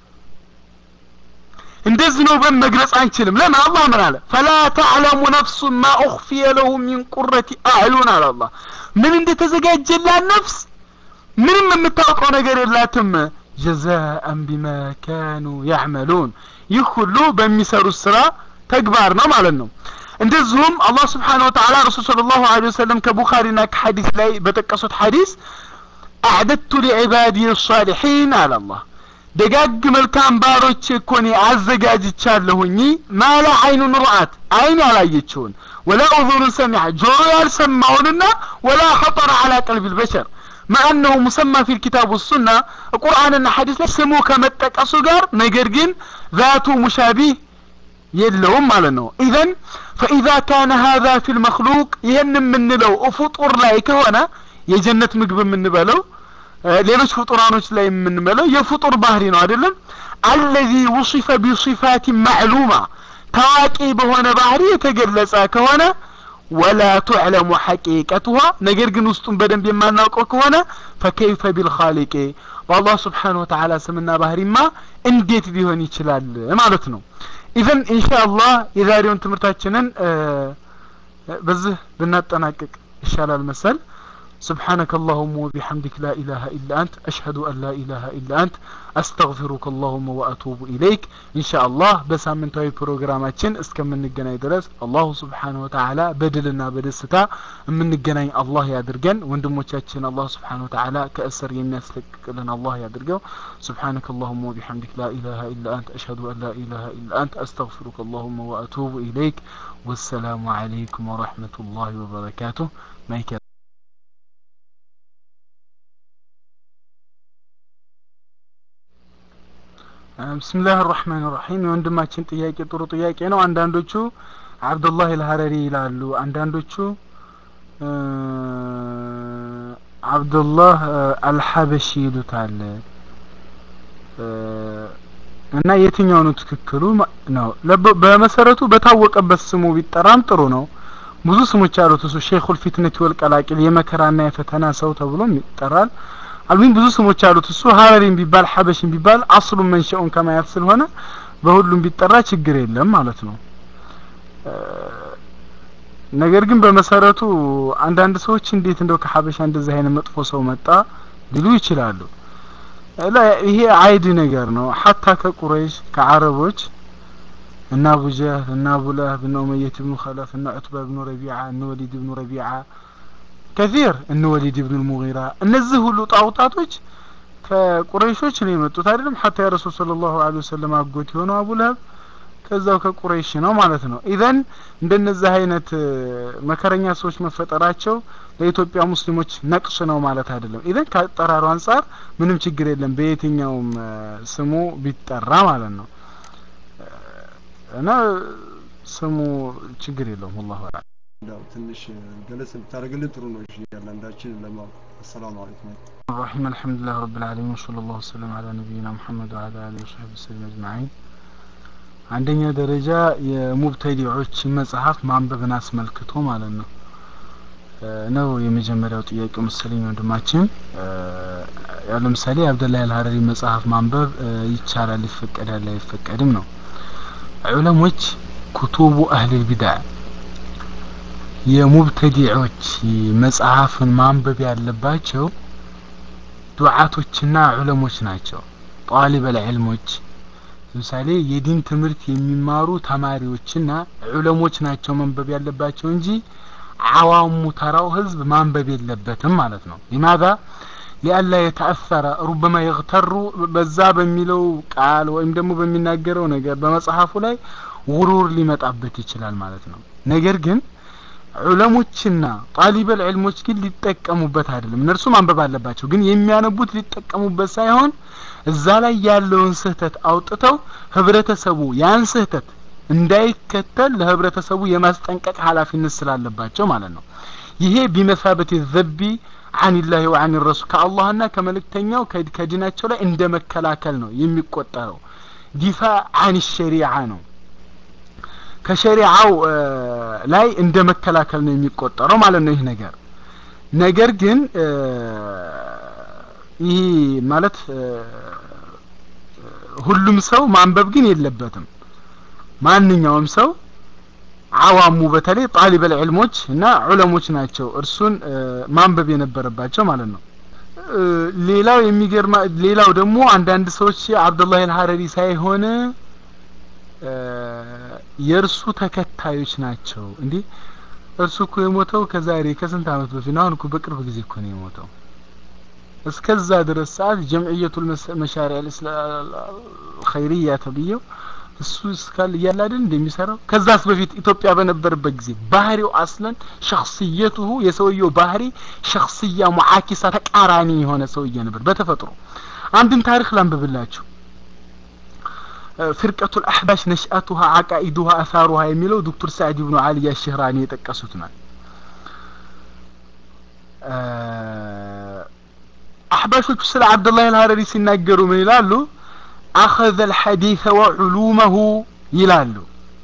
እንደዚህ ነው በን መግለጽ አንችልም ለምን አላህ ምን አለ ፈላ ተዕለሙ ነፍሱ ማ ኡኽፊየ ለሁ ሚን ቁረቲ አዕዩን አለ አላህ ምን እንደተዘጋጀላት ነፍስ ምንም የምታውቀው ነገር የላትም ጀዛአን ቢማ ካኑ ያዕመሉን ይህ ሁሉ በሚሰሩት ስራ ተግባር ነው ማለት ነው እንደዚሁም አላህ ስብሓን ወተዓላ ረሱል ስለ ላሁ ለ ወሰለም ከቡኻሪና ከሐዲስ ላይ በጠቀሱት ሐዲስ አዕደድቱ ሊዕባዲ ሳሊሒን አለ አላህ ደጋግ መልካም ባሮች እኮ እኔ አዘጋጅቻለሁኝ ማላ አይኑን ሩአት አይን ያላየችውን ወላ ኡዙኑን ሰሚዐ ጆሮ ያልሰማውንና ወላ ኸጠረ አላ ቀልቢ ልበሸር مع أنه مسمى في الكتاب والسنة القرآن الحديث ላይ ስሙ ከመጠቀሱ ጋር ነገር ግን ذات مشابه የለውም ማለት ነው ኢዘን فإذا كان هذا في المخلوق ይህን የምንለው ፍጡር ላይ ከሆነ የጀነት ምግብ የምንበለው ሌሎች ፍጡራኖች ላይ የምንበለው የፍጡር ባህሪ ነው አይደለም الذي وصف بصفات معلومة ታዋቂ በሆነ ባህሪ የተገለጸ ከሆነ ወላ ቱዕለሙ ሐቂቀቱሃ ነገር ግን ውስጡን በደንብ የማናውቀው ከሆነ ፈከይፈ ቢልኻሊቂ በአላህ ስብሓን ወተዓላ ስምና ባህሪማ እንዴት ሊሆን ይችላል ማለት ነው ኢዘን ኢንሻአላህ የዛሬውን ትምህርታችንን በዚህ ብናጠናቅቅ ይሻላል መሰል سبحانك اللهم وبحمدك لا إله إلا أنت أشهد أن لا إله إلا أنت أستغفرك اللهم وأتوب إليك إن شاء الله بس من توي بروغراماتشن اسكم من الجناي درس الله سبحانه وتعالى بدلنا بدستا من الجناي الله يدرجن وندموتشاتشن الله سبحانه وتعالى كأسر الناس لنا الله يدرجو سبحانك اللهم وبحمدك لا إله إلا أنت أشهد أن لا إله إلا أنت أستغفرك اللهم وأتوب إليك والسلام عليكم ورحمة الله وبركاته ما ብስምላህ ራህማን ራሒም የወንድማችን ጥያቄ ጥሩ ጥያቄ ነው አንዳንዶቹ አብዱላህ አልሀረሪ ይላሉ አንዳንዶቹ አብዱላህ አልሐበሺ ይሉታል እና የትኛው ነው ትክክሉ ነው በመሰረቱ በታወቀበት ስሙ ቢጠራም ጥሩ ነው ብዙ ስሞች አሉት እሱ ሼኹል ፊትነት ወልቀላቂል የመከራና የፈተና ሰው ተብሎም ይጠራል አልሚን ብዙ ስሞች አሉት እሱ ሀረሪም ቢባል ሐበሽም ቢባል አስሉን መንሸኡን ከማየት ስለሆነ በሁሉም ቢጠራ ችግር የለም ማለት ነው ነገር ግን በመሰረቱ አንዳንድ ሰዎች እንዴት እንደው ከሐበሻ እንደዚህ አይነት መጥፎ ሰው መጣ ሊሉ ይችላሉ ይሄ አይድ ነገር ነው ሐታ ከቁረይሽ ከአረቦች እና አቡ ጀህል እና አቡ ለህብ እና ኡመየት ብኑ ኸለፍ እና ዑትባ ብኑ ረቢዓ እነ ወሊድ ብኑ ረቢዓ ከዚር እነ ወሊድ ብኑ ልሙጊራ እነዚህ ሁሉ ጣውጣቶች ከቁረይሾች ነው የመጡት አይደለም ሐታ የረሱል ሰለላሁ ዐለይሂ ወሰለም አጎት የሆነው አቡ ለህብ ከዛው ከቁረይሽ ነው ማለት ነው ኢዘን እንደነዚህ አይነት መከረኛ ሰዎች መፈጠራቸው ለኢትዮጵያ ሙስሊሞች ነቅስ ነው ማለት አይደለም ኢዘን ከአጠራሩ አንጻር ምንም ችግር የለም በየትኛውም ስሙ ቢጠራ ማለት ነው እና ስሙ ችግር የለውም ወላሁ አዕለም እንዳው ትንሽ ገለጽ ብታደርግልን ጥሩ ነው እሺ ያላንዳችን ለማወቅ አሰላሙ አለይኩም الرحيم الحمد لله رب العالمين وصلى الله وسلم على نبينا محمد وعلى اله وصحبه وسلم اجمعين አንደኛ ደረጃ የሙብተዲዖች መጽሐፍ ማንበብን አስመልክቶ ማለት ነው ነው የመጀመሪያው ጥያቄው መሰለኝ ወንድማችን ያው ለምሳሌ አብደላ አልሀረሪ መጽሐፍ ማንበብ ይቻላል ይፈቀዳል አይፈቀድም ነው ዑለሞች ኩቱቡ አህሊል ቢድዓ የሙብተዲዖች መጽሐፍን ማንበብ ያለባቸው ዱዓቶችና ዑለሞች ናቸው ጣሊበል ዒልሞች ለምሳሌ የዲን ትምህርት የሚማሩ ተማሪዎችና ዑለሞች ናቸው መንበብ ያለባቸው እንጂ አዋሙ ተራው ህዝብ ማንበብ የለበትም ማለት ነው ሊማዛ ሊአላ የተአሰረ ሩበማ የግተሩ በዛ በሚለው ቃል ወይም ደግሞ በሚናገረው ነገር በመጽሐፉ ላይ ውሩር ሊመጣበት ይችላል ማለት ነው ነገር ግን ዑለሞችና ጣሊበል ዕልሞች ግን ሊጠቀሙበት አይደለም እነርሱ ማንበብ አለባቸው ግን የሚያነቡት ሊጠቀሙበት ሳይሆን እዛ ላይ ያለውን ስህተት አውጥተው ህብረተሰቡ ያን ስህተት እንዳይከተል ለህብረተሰቡ የማስጠንቀቅ ኃላፊነት ስላለባቸው ማለት ነው ይሄ ቢመሳበት ዘቢ አኒላሂ ወአኒ ረሱል ከአላህና ከመልእክተኛው ከዲናቸው ላይ እንደ መከላከል ነው የሚቆጠረው ዲፋ አን ሸሪዓ ነው ከሸሪዓው ላይ እንደ መከላከል ነው የሚቆጠረው ማለት ነው ይህ ነገር ነገር ግን ይህ ማለት ሁሉም ሰው ማንበብ ግን የለበትም ማንኛውም ሰው አዋሙ በተለይ ጣሊበል ዕልሞች እና ዑለሞች ናቸው እርሱን ማንበብ የነበረባቸው ማለት ነው ሌላው የሚገርማ ሌላው ደግሞ አንዳንድ ሰዎች አብዱላህ አልሐረሪ ሳይሆን የእርሱ ተከታዮች ናቸው እንዴ እርሱ እኮ የሞተው ከዛሬ ከስንት አመት በፊት አሁን እኮ በቅርብ ጊዜ እኮ ነው የሞተው እስከዛ ድረስ ሰዓት ጀምዕየቱል መሻሪዕ ኸይርያ ተብዬው እሱ እስካል እያለ አይደል እንደሚሰራው ከዛስ በፊት ኢትዮጵያ በነበረበት ጊዜ ባህሪው አስለን ሸክስየቱሁ የሰውየው ባህሪ ሸክስያ ሙዓኪሳ ተቃራኒ የሆነ ሰውዬ ነበር በተፈጥሮ አንድን ታሪክ ላንብብላችሁ ፍርቀቱ الأحباش نشأتها عقائدها أثارها የሚለው ዶክተር ሳዕድ ኢብኑ አሊ አሽህራኒ የጠቀሱት ነው አሕባሾቹ ስለ አብዱላህ አልሀረሪ ሲናገሩ ምን ይላሉ አኸዘ አልሐዲث ወዑሉመሁ ይላሉ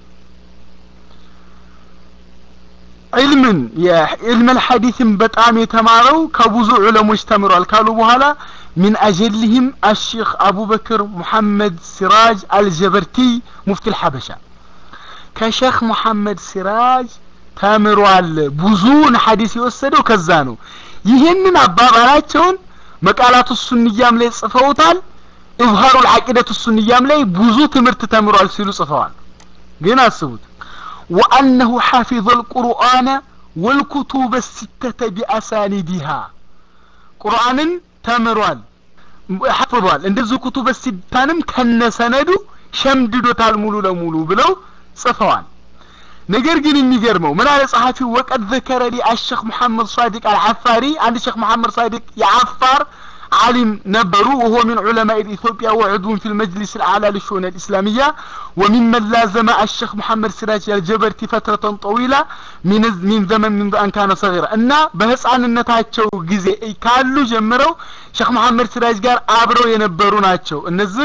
ዒልምን የዕልም አልሐዲስን በጣም የተማረው ከብዙ ዑለሞች ተምሯል ካሉ በኋላ من أجلهم الشيخ أبو بكر محمد سراج الجبرتي مفتي الحبشة كشيخ محمد سراج ተምሯል ብዙውን ሐዲስ የወሰደው ከዛ ነው ይህንን አባባላቸውን መቃላቱ ሱንያም ላይ ጽፈውታል ኢዝሃሩ العقيدة ሱንያም ላይ ብዙ ትምህርት ተምሯል ሲሉ ጽፈዋል ግን አስቡት وأنه حافظ القرآن والكتب الستة بأسانيدها ቁርአንን ተምሯል ሐፍዟል እንደዚህ ኩቱበ ሲታንም ከነሰነዱ ሸምድዶታል ሙሉ ለሙሉ ብለው ጽፈዋል ነገር ግን የሚገርመው ምን አለ ጸሐፊው ወቀድ ዘከረ ሊ አሸክ መሐመድ ሳዲቅ አልዓፋሪ አንድ ሸክ መሐመድ ሳዲቅ የአፋር عالم نبروا وهو من علماء إثيوبيا وعضو في المجلس الأعلى للشؤون الإسلامية وممن لازم الشيخ محمد سراج الجبرتي فترة طويلة من من زمن منذ أن كان صغيرا أن بهس عن النتاجو جزء كالو جمروا شيخ محمد سراج قال أبرو ينبروا ناتشو النزه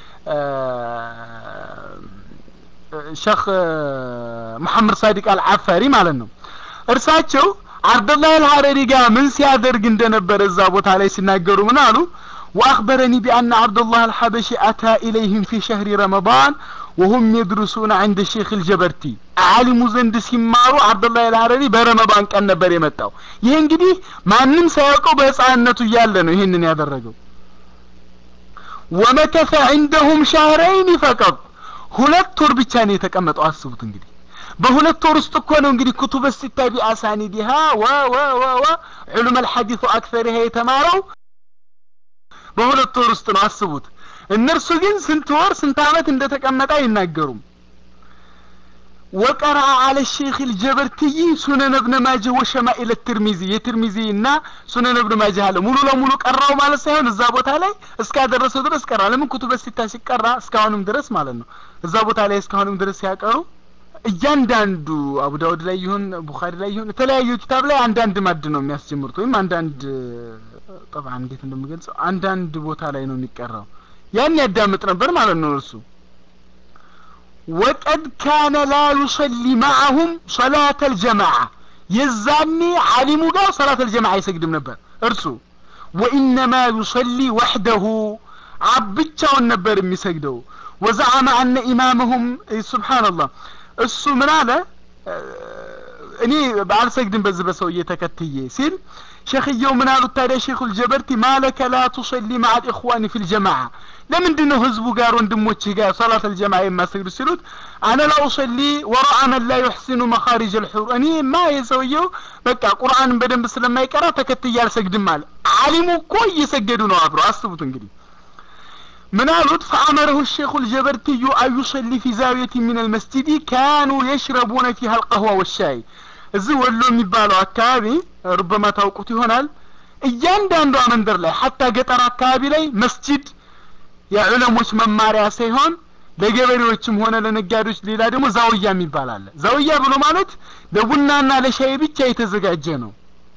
ሸክ መሐመድ ሳዲቅ አልዓፋሪ ማለት ነው እርሳቸው አብደላህ አልሐረሪ ጋር ምን ሲያደርግ እንደነበረ እዛ ቦታ ላይ ሲናገሩ ምን አሉ وأخبرني بأن عبد الله الحبشي أتى إليهم في شهر رمضان وهم يدرسون عند الشيخ الجبرتي عالم زند ሲማሩ አብደላህ አልሐረሪ በረመዳን ቀን ነበር የመጣው ይሄ እንግዲህ ማንም ሳያውቀው በህፃንነቱ እያለ ነው ይህንን ያደረገው ومكث عندهم شهرين فقط ሁለት ወር ብቻ ነው የተቀመጠው አስቡት እንግዲህ በሁለት ወር ውስጥ እኮ ነው እንግዲህ ኩቱበ ሲታ ቢአሳኒዲሃ ወ ወ ወ ወ ዑሉም አልሐዲሱ አክሰሪሃ የተማረው በሁለት ወር ውስጥ ነው አስቡት እነርሱ ግን ስንት ወር ስንት አመት እንደተቀመጠ አይናገሩም وقرأ على الشيخ الجبرتي سنن ابن ماجه وشمائل الترمذي የትርሚዚ እና ሱነን ابن ماجه አለ ሙሉ ለሙሉ ቀራው ማለት ሳይሆን እዛ ቦታ ላይ እስካደረሰው ድረስ ቀራ ለምን ኩቱበ ሲታ ሲቀራ እስካሁንም ድረስ ማለት ነው እዛ ቦታ ላይ እስካሁንም ድረስ ሲያቀሩ እያንዳንዱ አቡ ዳውድ ላይ ይሁን ቡኻሪ ላይ ይሁን የተለያዩ ኪታብ ላይ አንዳንድ ማድ ነው የሚያስጀምሩት ወይም አንዳንድ ጠብዓ እንዴት እንደምገልጸው አንዳንድ ቦታ ላይ ነው የሚቀራው ያን ያዳምጥ ነበር ማለት ነው እርሱ ወቀድ ካነ ላ ዩሰሊ ማዐሁም ሰላተ አልጀማዓ የዛኔ ዓሊሙ ጋር ሰላት አልጀማዓ አይሰግድም ነበር እርሱ ወኢነማ ዩሰሊ ወሕደሁ ብቻውን ነበር የሚሰግደው ወዘዓመ አነ ኢማመሁም ሱብሓነላህ እሱ ምን አለ እኔ አልሰግድም በዚህ በሰውዬ ተከትዬ ሲል ሸክየው ምን አሉት ታዲያ ሼኹል ጀበርቲ ማለከ ላ ቱሰሊ ማዓ ልእኽዋኒ ፊ ልጀማዓ ለምንድን ነው ህዝቡ ጋር ወንድሞችህ ጋር ሰላት አልጀማዓ የማሰግዱ ሲሉት አነ ላ ኡሰሊ ወረአ መን ላ ዩሕሲኑ መኻሪጅ ልሑር እኔ ማ የሰውየው በቃ ቁርአንን በደንብ ስለማይቀራ ተከትዬ አልሰግድም አለ አሊሙ እኮ እየሰገዱ ነው አብሮ አስቡት እንግዲህ من قالوا فأمره الشيخ الجبرتي أن يصلي في زاوية من المسجد كانوا يشربون فيها القهوة والشاي እዚህ ወሎ የሚባለው አካባቢ ሩበማ ታውቁት ይሆናል እያንዳንዷ መንደር ላይ ሀታ ገጠር አካባቢ ላይ መስጂድ የዑለሞች መማሪያ ሳይሆን ለገበሬዎችም ሆነ ለነጋዴዎች ሌላ ደግሞ ዛውያ የሚባል አለ ዛውያ ብሎ ማለት ለቡናና ለሻይ ብቻ የተዘጋጀ ነው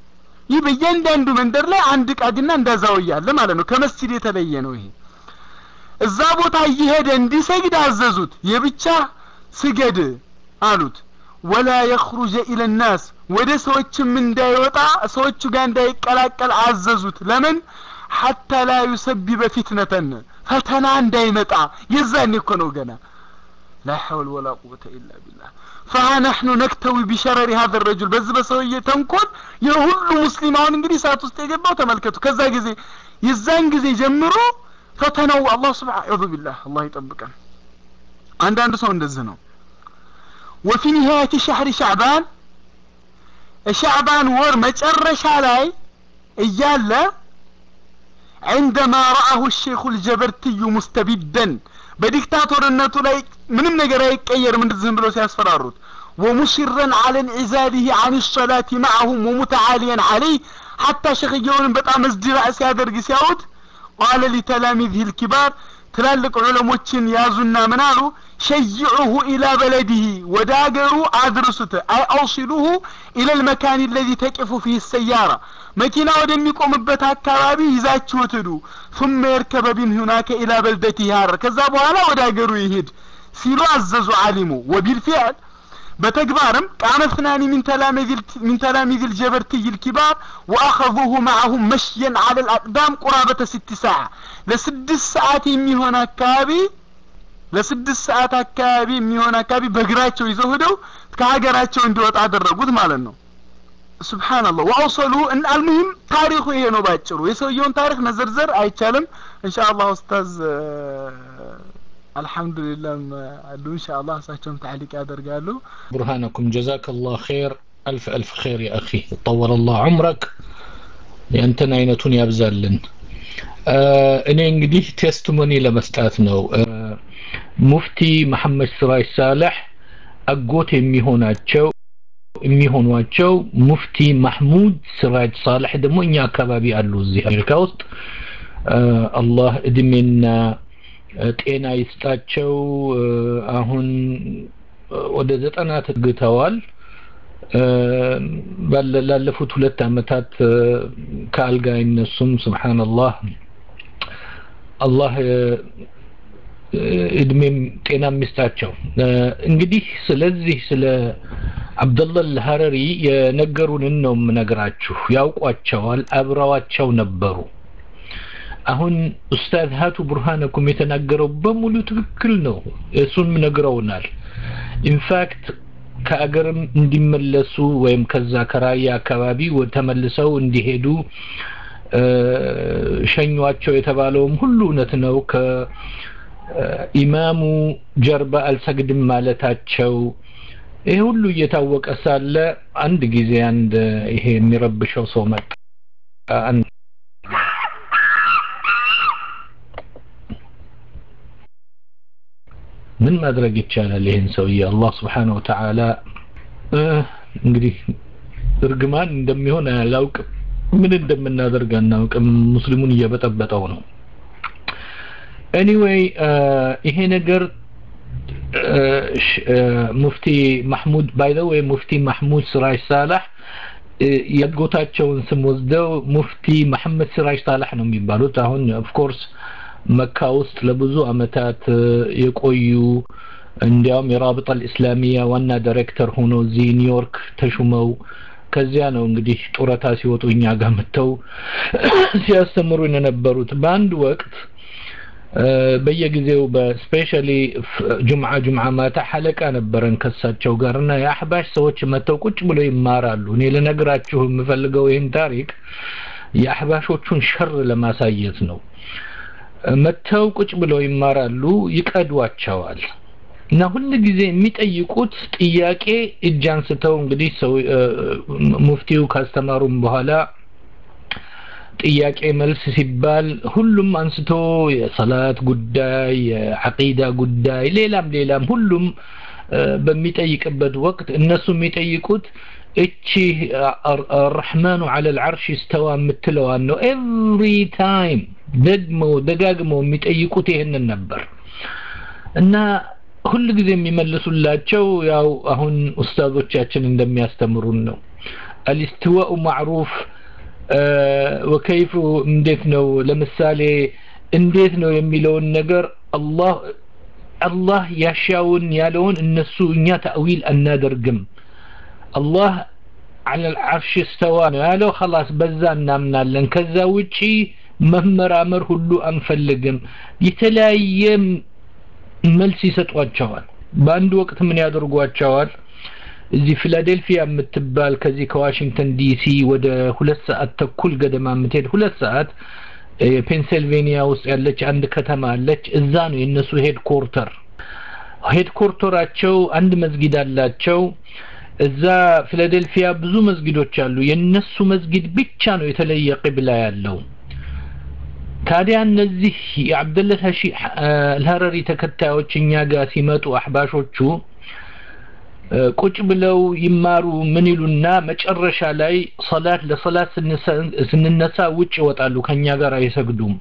ይህ በእያንዳንዱ መንደር ላይ አንድ ቃዲና እንዳዛውያ አለ ማለት ነው ከመስጂድ የተለየ ነው ይሄ እዛ ቦታ እየሄደ እንዲሰግድ አዘዙት የብቻ ስገድ አሉት ወላ የኽሩጀ ኢለ ናስ ወደ ሰዎችም እንዳይወጣ ሰዎቹ ጋር እንዳይቀላቀል አዘዙት ለምን ሐታ ላ ዩሰቢበ ፊትነተን ፈተና እንዳይመጣ የዛኔ እኮ ነው ገና ላ ሐውል ወላ ቁወተ ኢላ ቢላህ ፈሃ ነሕኑ ነክተዊ ቢሸረሪ ሀዘ ረጁል በዚህ በሰውዬ ተንኮል የሁሉ ሙስሊም አሁን እንግዲህ ሰዓት ውስጥ የገባው ተመልከቱ ከዛ ጊዜ የዛን ጊዜ ጀምሮ ፈተናው አላህ ስብሓ አዑዙ ቢላህ አላህ ይጠብቀን አንዳንዱ ሰው እንደዚህ ነው ወፊ ኒሃያት ሸህሪ ሻዕባን ሻዕባን ወር መጨረሻ ላይ እያለ عندما رآه الشيخ الجبرتي مستبدا በዲክታቶርነቱ ላይ ምንም ነገር አይቀየርም እንደዚህ ብሎ ሲያስፈራሩት ومشرا على انعزاله عن الصلاة معهم ومتعاليا عليه حتى شيخየውን በጣም እዝድራእ ሲያደርግ ሲያዩት قال لتلاميذه الكبار ትላልቅ ዑለሞችን ያዙና ምን አሉ ሸይዑሁ ኢላ በለዲህ ወደ አገሩ አድርሱት አይ አውሲሉሁ ኢለ ልመካን ለዚ ተቂፉ ፊህ ሰያራ መኪና ወደሚቆምበት አካባቢ ይዛችሁት ሂዱ ثم يركب بهم هناك الى بلدته هار ከዛ በኋላ ወደ አገሩ ይሄድ ሲሉ አዘዙ አሊሙ وبالفعل በተግባርም ቃመ اثنان من تلاميذ من تلاميذ الجبرتي الكبار واخذوه معهم مشيا على الاقدام قرابه ست ساعة ለስድስት ሰዓት የሚሆን አካባቢ ለስድስት ሰዓት አካባቢ የሚሆን አካባቢ በእግራቸው ይዘው ሄደው ከሀገራቸው እንዲወጣ አደረጉት ማለት ነው ሱብሃንአላህ ወአውሰሉ አልሙሂም ታሪኩ ይሄ ነው ባጭሩ የሰውየውን ታሪክ መዘርዘር አይቻልም ኢንሻአላህ ኡስታዝ አልহামዱሊላህ አሉ ኢንሻአላህ እሳቸውም ታዕሊቅ ያደርጋሉ برهانكم جزاك الله خير ألف ألف خير يا أخي طول الله عمرك የንተን አይነቱን ያብዛልን እኔ እንግዲህ ቴስቲሞኒ ለመስጣት ነው ሙፍቲ መሐመድ ስራጅ ሳለሕ አጎት የሚሆናቸው የሚሆኗቸው ሙፍቲ ማህሙድ ስራጅ ሳልሕ ደግሞ እኛ አካባቢ አሉ እዚህ አሜሪካ ውስጥ አላህ እድሜና ጤና ይስጣቸው አሁን ወደ ዘጠና ተግተዋል ላለፉት ሁለት አመታት ከአልጋ አይነሱም ስብሓንላህ አላህ እድሜም ጤና ሚስጣቸው እንግዲህ ስለዚህ ስለ አብደላህ አልሀረሪ የነገሩንን ነው የምነግራችሁ ያውቋቸዋል አብረዋቸው ነበሩ አሁን ኡስታዝ ሀቱ ቡርሃነኩም የተናገረው በሙሉ ትክክል ነው እሱን ነግረውናል ኢንፋክት ከአገርም እንዲመለሱ ወይም ከዛ ከራያ አካባቢ ተመልሰው እንዲሄዱ ሸኟቸው የተባለውም ሁሉ እውነት ነው ከኢማሙ ጀርባ አልሰግድም ማለታቸው ይሄ ሁሉ እየታወቀ ሳለ አንድ ጊዜ አንድ ይሄ የሚረብሸው ሰው መጣ ምን ማድረግ ይቻላል ይህን ሰውዬ አላህ ስብሓን ወተዓላ እንግዲህ እርግማን እንደሚሆን አላውቅም ምን እንደምናደርግ አናውቅም ሙስሊሙን እየበጠበጠው ነው ኤኒዌይ ይሄ ነገር ሙፍቲ ማህሙድ ባይ ዘ ወይ ሙፍቲ ማህሙድ ስራጅ ሳላህ የጎታቸውን ስም ወስደው ሙፍቲ መሐመድ ሲራጅ ሳላህ ነው የሚባሉት አሁን ኦፍኮርስ መካ ውስጥ ለብዙ አመታት የቆዩ እንዲያውም የራብጣ ልእስላሚያ ዋና ዳይሬክተር ሆኖ እዚህ ኒውዮርክ ተሹመው ከዚያ ነው እንግዲህ ጡረታ ሲወጡ እኛ ጋር መጥተው ሲያስተምሩ የነበሩት በአንድ ወቅት በየጊዜው በስፔሻሊ ጁምዓ ጁምዓ ማታ ሐለቃ ነበረን ከሳቸው ጋር እና የአሕባሽ ሰዎች መጥተው ቁጭ ብለው ይማራሉ እኔ ልነግራችሁ የምፈልገው ይህን ታሪክ የአሕባሾቹን ሸር ለማሳየት ነው መጥተው ቁጭ ብለው ይማራሉ ይቀዷቸዋል እና ሁል ጊዜ የሚጠይቁት ጥያቄ እጅ አንስተው እንግዲህ ሰው ሙፍቲው ካስተማሩም በኋላ ጥያቄ መልስ ሲባል ሁሉም አንስቶ የሰላት ጉዳይ የዐቂዳ ጉዳይ ሌላም ሌላም ሁሉም በሚጠይቅበት ወቅት እነሱ የሚጠይቁት እቺ አርሕማኑ አለ ልዓርሽ ስተዋ የምትለዋን ነው ኤቭሪ ታይም ደግመው ደጋግመው የሚጠይቁት ይህንን ነበር እና ሁል ጊዜ የሚመልሱላቸው ያው አሁን ኡስታዞቻችን እንደሚያስተምሩን ነው አልስትዋኡ ማዕሩፍ ወከይፉ እንዴት ነው ለምሳሌ እንዴት ነው የሚለውን ነገር አላህ አላህ ያሻውን ያለውን እነሱ እኛ ተእዊል አናደርግም አላህ على العرش استوى ነው ያለው خلاص በዛ እናምናለን ከዛ ውጪ መመራመር ሁሉ አንፈልግም የተለያየ መልስ ይሰጧቸዋል በአንድ ወቅት ምን ያደርጓቸዋል እዚህ ፊላዴልፊያ የምትባል ከዚህ ከዋሽንግተን ዲሲ ወደ ሁለት ሰዓት ተኩል ገደማ የምትሄድ ሁለት ሰዓት ፔንሲልቬኒያ ውስጥ ያለች አንድ ከተማ አለች እዛ ነው የእነሱ ሄድኮርተር ሄድኮርተራቸው አንድ መስጊድ አላቸው እዛ ፊላዴልፊያ ብዙ መስጊዶች አሉ የነሱ መስጊድ ብቻ ነው የተለየ ቅብላ ያለው ታዲያ እነዚህ የአብደለት ሀሺ አልሀረሪ ተከታዮች እኛ ጋር ሲመጡ አህባሾቹ ቁጭ ብለው ይማሩ ምን ይሉና መጨረሻ ላይ ሰላት ለሰላት ስንነሳ ውጭ ይወጣሉ ከኛ ጋር አይሰግዱም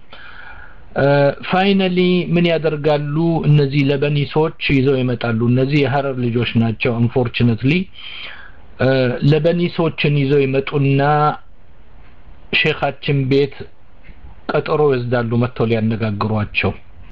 ፋይናሊ ምን ያደርጋሉ እነዚህ ለበኒሶች ይዘው ይመጣሉ እነዚህ የሀረር ልጆች ናቸው አንፎርችነትሊ ለበኒሶችን ይዘው ይመጡና ሼኻችን ቤት ቀጠሮ ይወስዳሉ መጥተው ሊያነጋግሯቸው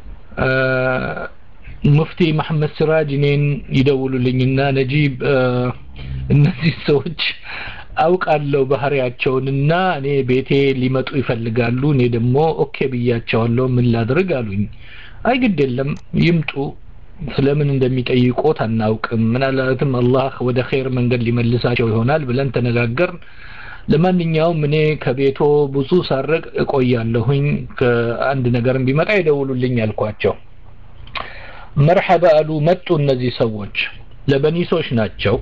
ሙፍቲ መሐመድ ሲራጅ እኔን ይደውሉልኝና ነጂብ እነዚህ ሰዎች አውቃለሁ ባህሪያቸውንና እኔ ቤቴ ሊመጡ ይፈልጋሉ እኔ ደግሞ ኦኬ ብያቸዋለሁ ምን ላድርግ አሉኝ አይ ግድ የለም ይምጡ ስለምን እንደሚጠይቆት አናውቅም ምናልባትም አላህ ወደ ኸይር መንገድ ሊመልሳቸው ይሆናል ብለን ተነጋገርን ለማንኛውም እኔ ከቤቶ ብዙ ሳረቅ እቆያለሁኝ ከአንድ ነገርም ቢመጣ ይደውሉልኝ አልኳቸው መርሐባ አሉ መጡ እነዚህ ሰዎች ለበኒሶች ናቸው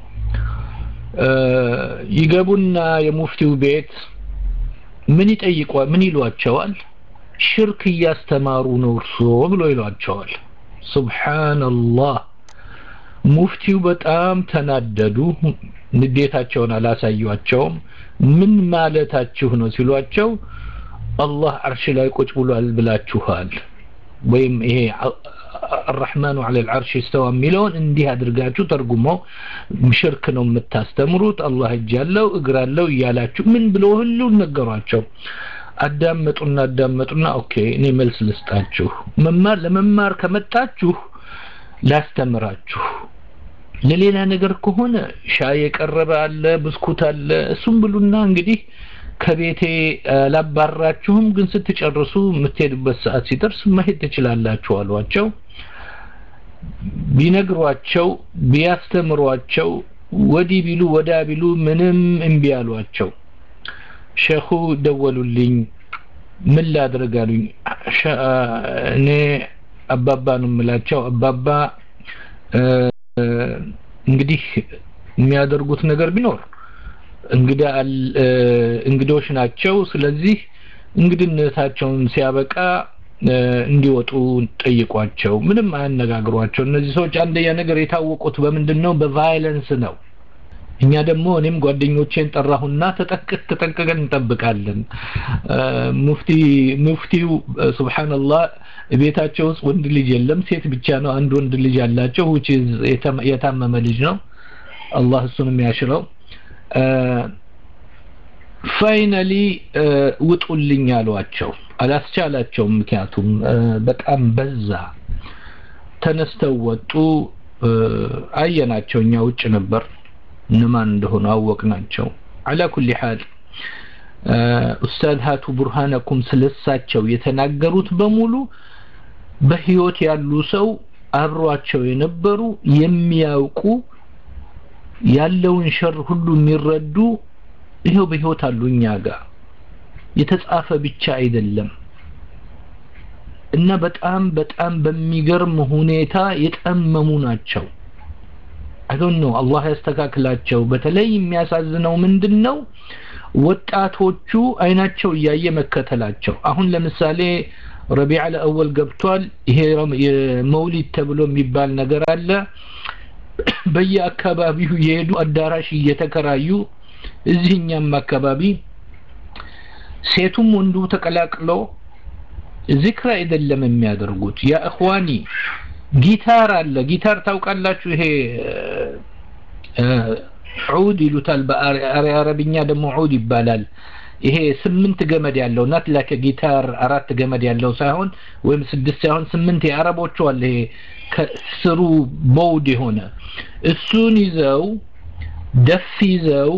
ይገቡና የሙፍቲው ቤት ምን ይጠይቋ ምን ይሏቸዋል ሽርክ እያስተማሩ ነው እርሶ ብሎ ይሏቸዋል ሱብሓንላህ ሙፍቲው በጣም ተናደዱ ንዴታቸውን አላሳዩቸውም ምን ማለታችሁ ነው ሲሏቸው አላህ አርሽ ላይ ቁጭ ብሏል ብላችኋል ወይም ይሄ الرحمن على العرش استوى የሚለውን እንዲህ አድርጋችሁ ተርጉመው ሽርክ ነው የምታስተምሩት አላህ እጅ ያለው እግር አለው እያላችሁ ምን ብሎ ሁሉ ነገሯቸው አዳመጡና አዳመጡና ኦኬ እኔ መልስ ልስጣችሁ መማር ለመማር ከመጣችሁ ላስተምራችሁ ለሌላ ነገር ከሆነ ሻይ የቀረበ አለ ብስኩት አለ እሱም ብሉና እንግዲህ ከቤቴ ላባራችሁም ግን ስትጨርሱ የምትሄዱበት ሰዓት ሲደርስ መሄድ ትችላላችሁ አሏቸው ቢነግሯቸው ቢያስተምሯቸው ወዲህ ቢሉ ወዳ ቢሉ ምንም እምቢ አሏቸው ሸኹ ደወሉልኝ ምን ላድርግ አሉኝ እኔ አባባ ነው የምላቸው አባባ እንግዲህ የሚያደርጉት ነገር ቢኖር እንግዳ እንግዶች ናቸው ስለዚህ እንግድነታቸውን ሲያበቃ እንዲወጡ ጠይቋቸው ምንም አያነጋግሯቸው እነዚህ ሰዎች አንደኛ ነገር የታወቁት በምንድን ነው በቫይለንስ ነው እኛ ደግሞ እኔም ጓደኞቼን ጠራሁና ተጠቅቅ ተጠንቀቀን እንጠብቃለን ሙፍቲ ሙፍቲው ሱብሃንአላህ ቤታቸው ውስጥ ወንድ ልጅ የለም ሴት ብቻ ነው አንድ ወንድ ልጅ አላቸው which is የታመመ ልጅ ነው አላህ እሱንም ያሽረው ፋይናሊ ውጡልኝ አሏቸው አላስቻላቸውም ምክንያቱም በጣም በዛ ተነስተው ወጡ አየናቸው እኛ ውጭ ነበር እነማን እንደሆኑ አወቅናቸው አላ ኩሊ ሐል ኡስታዝ ሀቱ ቡርሃነኩም ስለሳቸው የተናገሩት በሙሉ በህይወት ያሉ ሰው አብሯቸው የነበሩ የሚያውቁ ያለውን ሸር ሁሉ የሚረዱ ይሄው በህይወት አሉ እኛ ጋር የተጻፈ ብቻ አይደለም እና በጣም በጣም በሚገርም ሁኔታ የጠመሙ ናቸው አይዶን ነው አላህ ያስተካክላቸው በተለይ የሚያሳዝነው ምንድን ነው ወጣቶቹ አይናቸው እያየ መከተላቸው አሁን ለምሳሌ ረቢዕ ለአወል ገብቷል ይሄ የመውሊድ ተብሎ የሚባል ነገር አለ በየአካባቢው የሄዱ አዳራሽ እየተከራዩ እዚህኛም አካባቢ ሴቱም ወንዱ ተቀላቅሎ ዚክር አይደለም የሚያደርጉት ያ እኽዋኒ ጊታር አለ ጊታር ታውቃላችሁ ይሄ ዑድ ይሉታል በአረብኛ ደግሞ ዑድ ይባላል ይሄ ስምንት ገመድ ያለው ናት ላከ ጊታር አራት ገመድ ያለው ሳይሆን ወይም ስድስት ሳይሆን ስምንት የአረቦቹ አለ ይሄ ከስሩ ቦውድ የሆነ እሱን ይዘው ደፍ ይዘው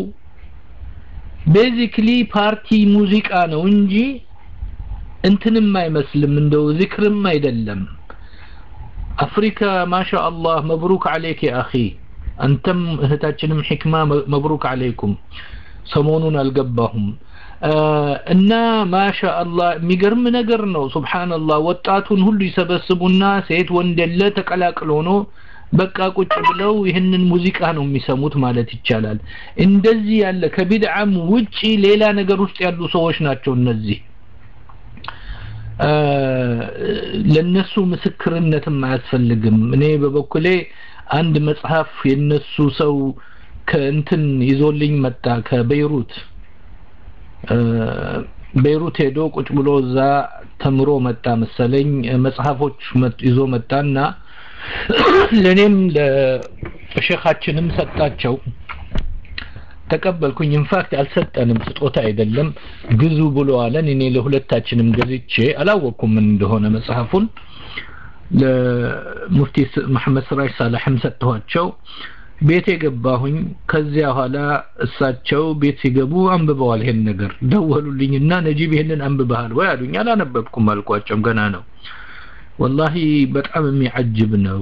ቤዚክሊ ፓርቲ ሙዚቃ ነው እንጂ እንትንም አይመስልም እንደው ዚክርም አይደለም አፍሪካ ማሻ አላህ መብሩክ አለይክ ያ አኺ አንተም እህታችንም ሕክማ መብሩክ አለይኩም ሰሞኑን አልገባሁም እና ማሻ አላህ የሚገርም ነገር ነው ሱብሃንአላህ ወጣቱን ሁሉ ይሰበስቡና ሴት ወንድ የለ ተቀላቅሎ ነው በቃ ቁጭ ብለው ይህንን ሙዚቃ ነው የሚሰሙት ማለት ይቻላል እንደዚህ ያለ ከቢድዓም ውጪ ሌላ ነገር ውስጥ ያሉ ሰዎች ናቸው እነዚህ ለነሱ ምስክርነትም አያስፈልግም እኔ በበኩሌ አንድ መጽሐፍ የነሱ ሰው ከእንትን ይዞልኝ መጣ ከቤይሩት ቤይሩት ሄዶ ቁጭ ብሎ እዛ ተምሮ መጣ መሰለኝ መጽሐፎች ይዞ መጣና ለኔም ለሼኻችንም ሰጣቸው ተቀበልኩኝ ኢንፋክት አልሰጠንም ስጦታ አይደለም ግዙ ብሎ አለን እኔ ለሁለታችንም ገዝቼ አላወቅኩም ምን እንደሆነ መጽሐፉን ለሙፍቲ መሐመድ ስራጅ ሳላህም ሰጥተዋቸው ቤት የገባሁኝ ከዚያ ኋላ እሳቸው ቤት ሲገቡ አንብበዋል ይሄን ነገር ደወሉልኝና ነጂብ ይሄንን አንብበሃል ወይ አሉኝ አላነበብኩም አልኳቸው ገና ነው ወላሂ በጣም የሚያጅብ ነው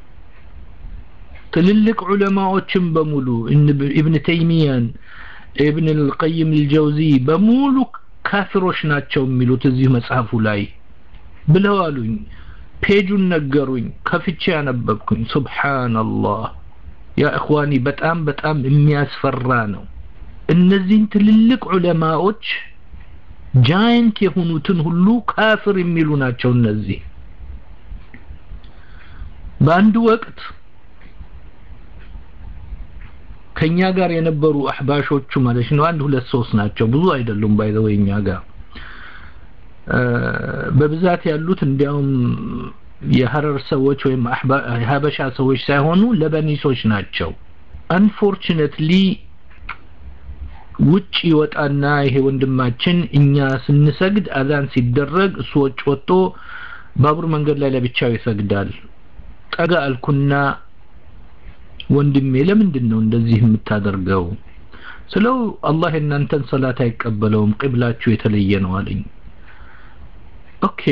ትልልቅ ዑለማዎችን በሙሉ ኢብን ተይሚያን ኢብን አልቀይም አልጀውዚ በሙሉ ካፊሮች ናቸው የሚሉት እዚህ መጽሐፉ ላይ ብለው አሉኝ ፔጁን ነገሩኝ ከፍቼ ያነበብኩኝ ሱብሃንአላህ ያ እኽዋኒ በጣም በጣም የሚያስፈራ ነው እነዚህን ትልልቅ ዑለማዎች ጃይንት የሆኑትን ሁሉ ካፍር የሚሉ ናቸው እነዚህ በአንድ ወቅት ከኛ ጋር የነበሩ አህባሾቹ ማለት ነው አንድ ሁለት ሶስት ናቸው ብዙ አይደሉም ባይዘው እኛ ጋር በብዛት ያሉት እንዲያውም የሀረር ሰዎች ወይም የሀበሻ ሰዎች ሳይሆኑ ለበኒሶች ናቸው አንፎርቹኔትሊ ውጭ ይወጣና ይሄ ወንድማችን እኛ ስንሰግድ አዛን ሲደረግ እሱ ወጭ ወጥቶ ባቡር መንገድ ላይ ለብቻው ይሰግዳል ጠጋ አልኩና ወንድሜ ለምንድን ነው እንደዚህ የምታደርገው ስለው አላህ የእናንተን ሰላት አይቀበለውም ቅብላችሁ የተለየ ነው አለኝ ኦኬ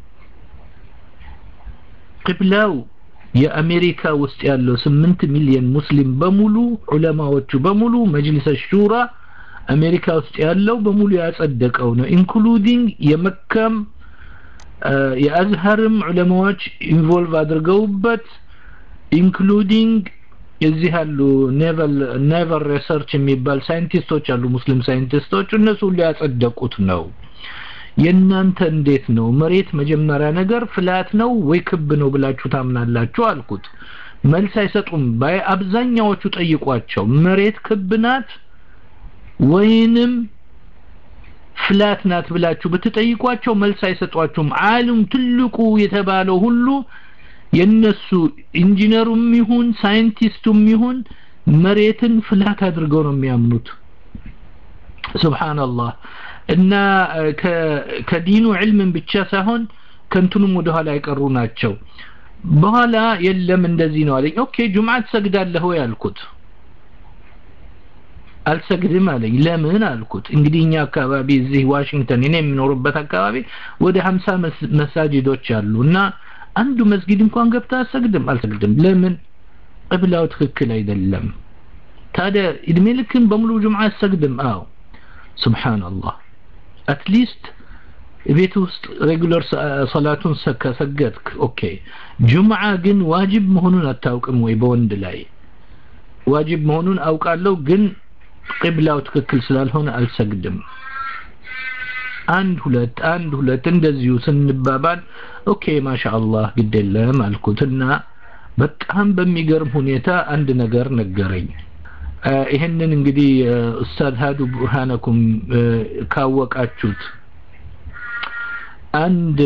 ቅብላው የአሜሪካ ውስጥ ያለው ስምንት ሚሊዮን ሙስሊም በሙሉ ዑለማዎቹ በሙሉ መጅሊስ ሹራ አሜሪካ ውስጥ ያለው በሙሉ ያጸደቀው ነው ኢንክሉዲንግ የመካም የአዝሀርም ዑለማዎች ኢንቮልቭ አድርገውበት ኢንክሉዲንግ እዚህ ያሉ ኔቨል ኔቨል ሪሰርች የሚባል ሳይንቲስቶች አሉ ሙስሊም ሳይንቲስቶች እነሱ ሁሉ ያጸደቁት ነው የእናንተ እንዴት ነው መሬት መጀመሪያ ነገር ፍላት ነው ወይ ክብ ነው ብላችሁ ታምናላችሁ አልኩት መልስ አይሰጡም ባይ አብዛኛዎቹ ጠይቋቸው መሬት ክብ ናት ወይንም ፍላት ናት ብላችሁ ብትጠይቋቸው መልስ አይሰጧችሁም ዓለም ትልቁ የተባለው ሁሉ የነሱ ኢንጂነሩም ይሁን ሳይንቲስቱም ይሁን መሬትን ፍላት አድርገው ነው የሚያምኑት ሱብሃንአላህ እና ከዲኑ ዕልምን ብቻ ሳይሆን ከንቱንም ወደ ኋላ የቀሩ ናቸው በኋላ የለም እንደዚህ ነው አለኝ ኦኬ ጁምዓ ትሰግዳለህ ወይ አልኩት አልሰግድም አለኝ ለምን አልኩት እንግዲህ እኛ አካባቢ እዚህ ዋሽንግተን እኔ የምኖርበት አካባቢ ወደ ሀምሳ መሳጅዶች አሉ እና አንዱ መስጊድ እንኳን ገብታ አሰግድም አልሰግድም ለምን ቅብላው ትክክል አይደለም ታዲያ እድሜ ልክን በሙሉ ጁምዓ አሰግድም አዎ ሱብሃንአላህ አትሊስት ቤት ውስጥ ሬጉለር ሰላቱን ከሰገድክ ኦኬ ጁምዓ ግን ዋጅብ መሆኑን አታውቅም ወይ በወንድ ላይ ዋጅብ መሆኑን አውቃለሁ ግን ቅብላው ትክክል ስላልሆነ አልሰግድም አንድ ሁለት አንድ ሁለት እንደዚሁ ስንባባል ኦኬ ማሻአላህ ግድ የለም አልኩትና በጣም በሚገርም ሁኔታ አንድ ነገር ነገረኝ ይህንን እንግዲህ ኡስታዝ ሀዱ ቡርሃነኩም ካወቃችሁት አንድ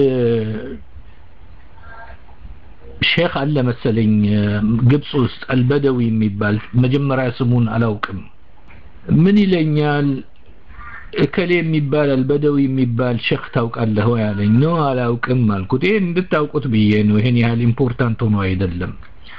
ሼክ አለ መሰለኝ ግብጽ ውስጥ አልበደዊ የሚባል መጀመሪያ ስሙን አላውቅም ምን ይለኛል እከሌ የሚባል አልበደዊ የሚባል ሸክ ታውቃለህ ወይ አለኝ ነው አላውቅም አልኩት ይሄን እንድታውቁት ብዬ ነው ይሄን ያህል ኢምፖርታንት ሆኖ አይደለም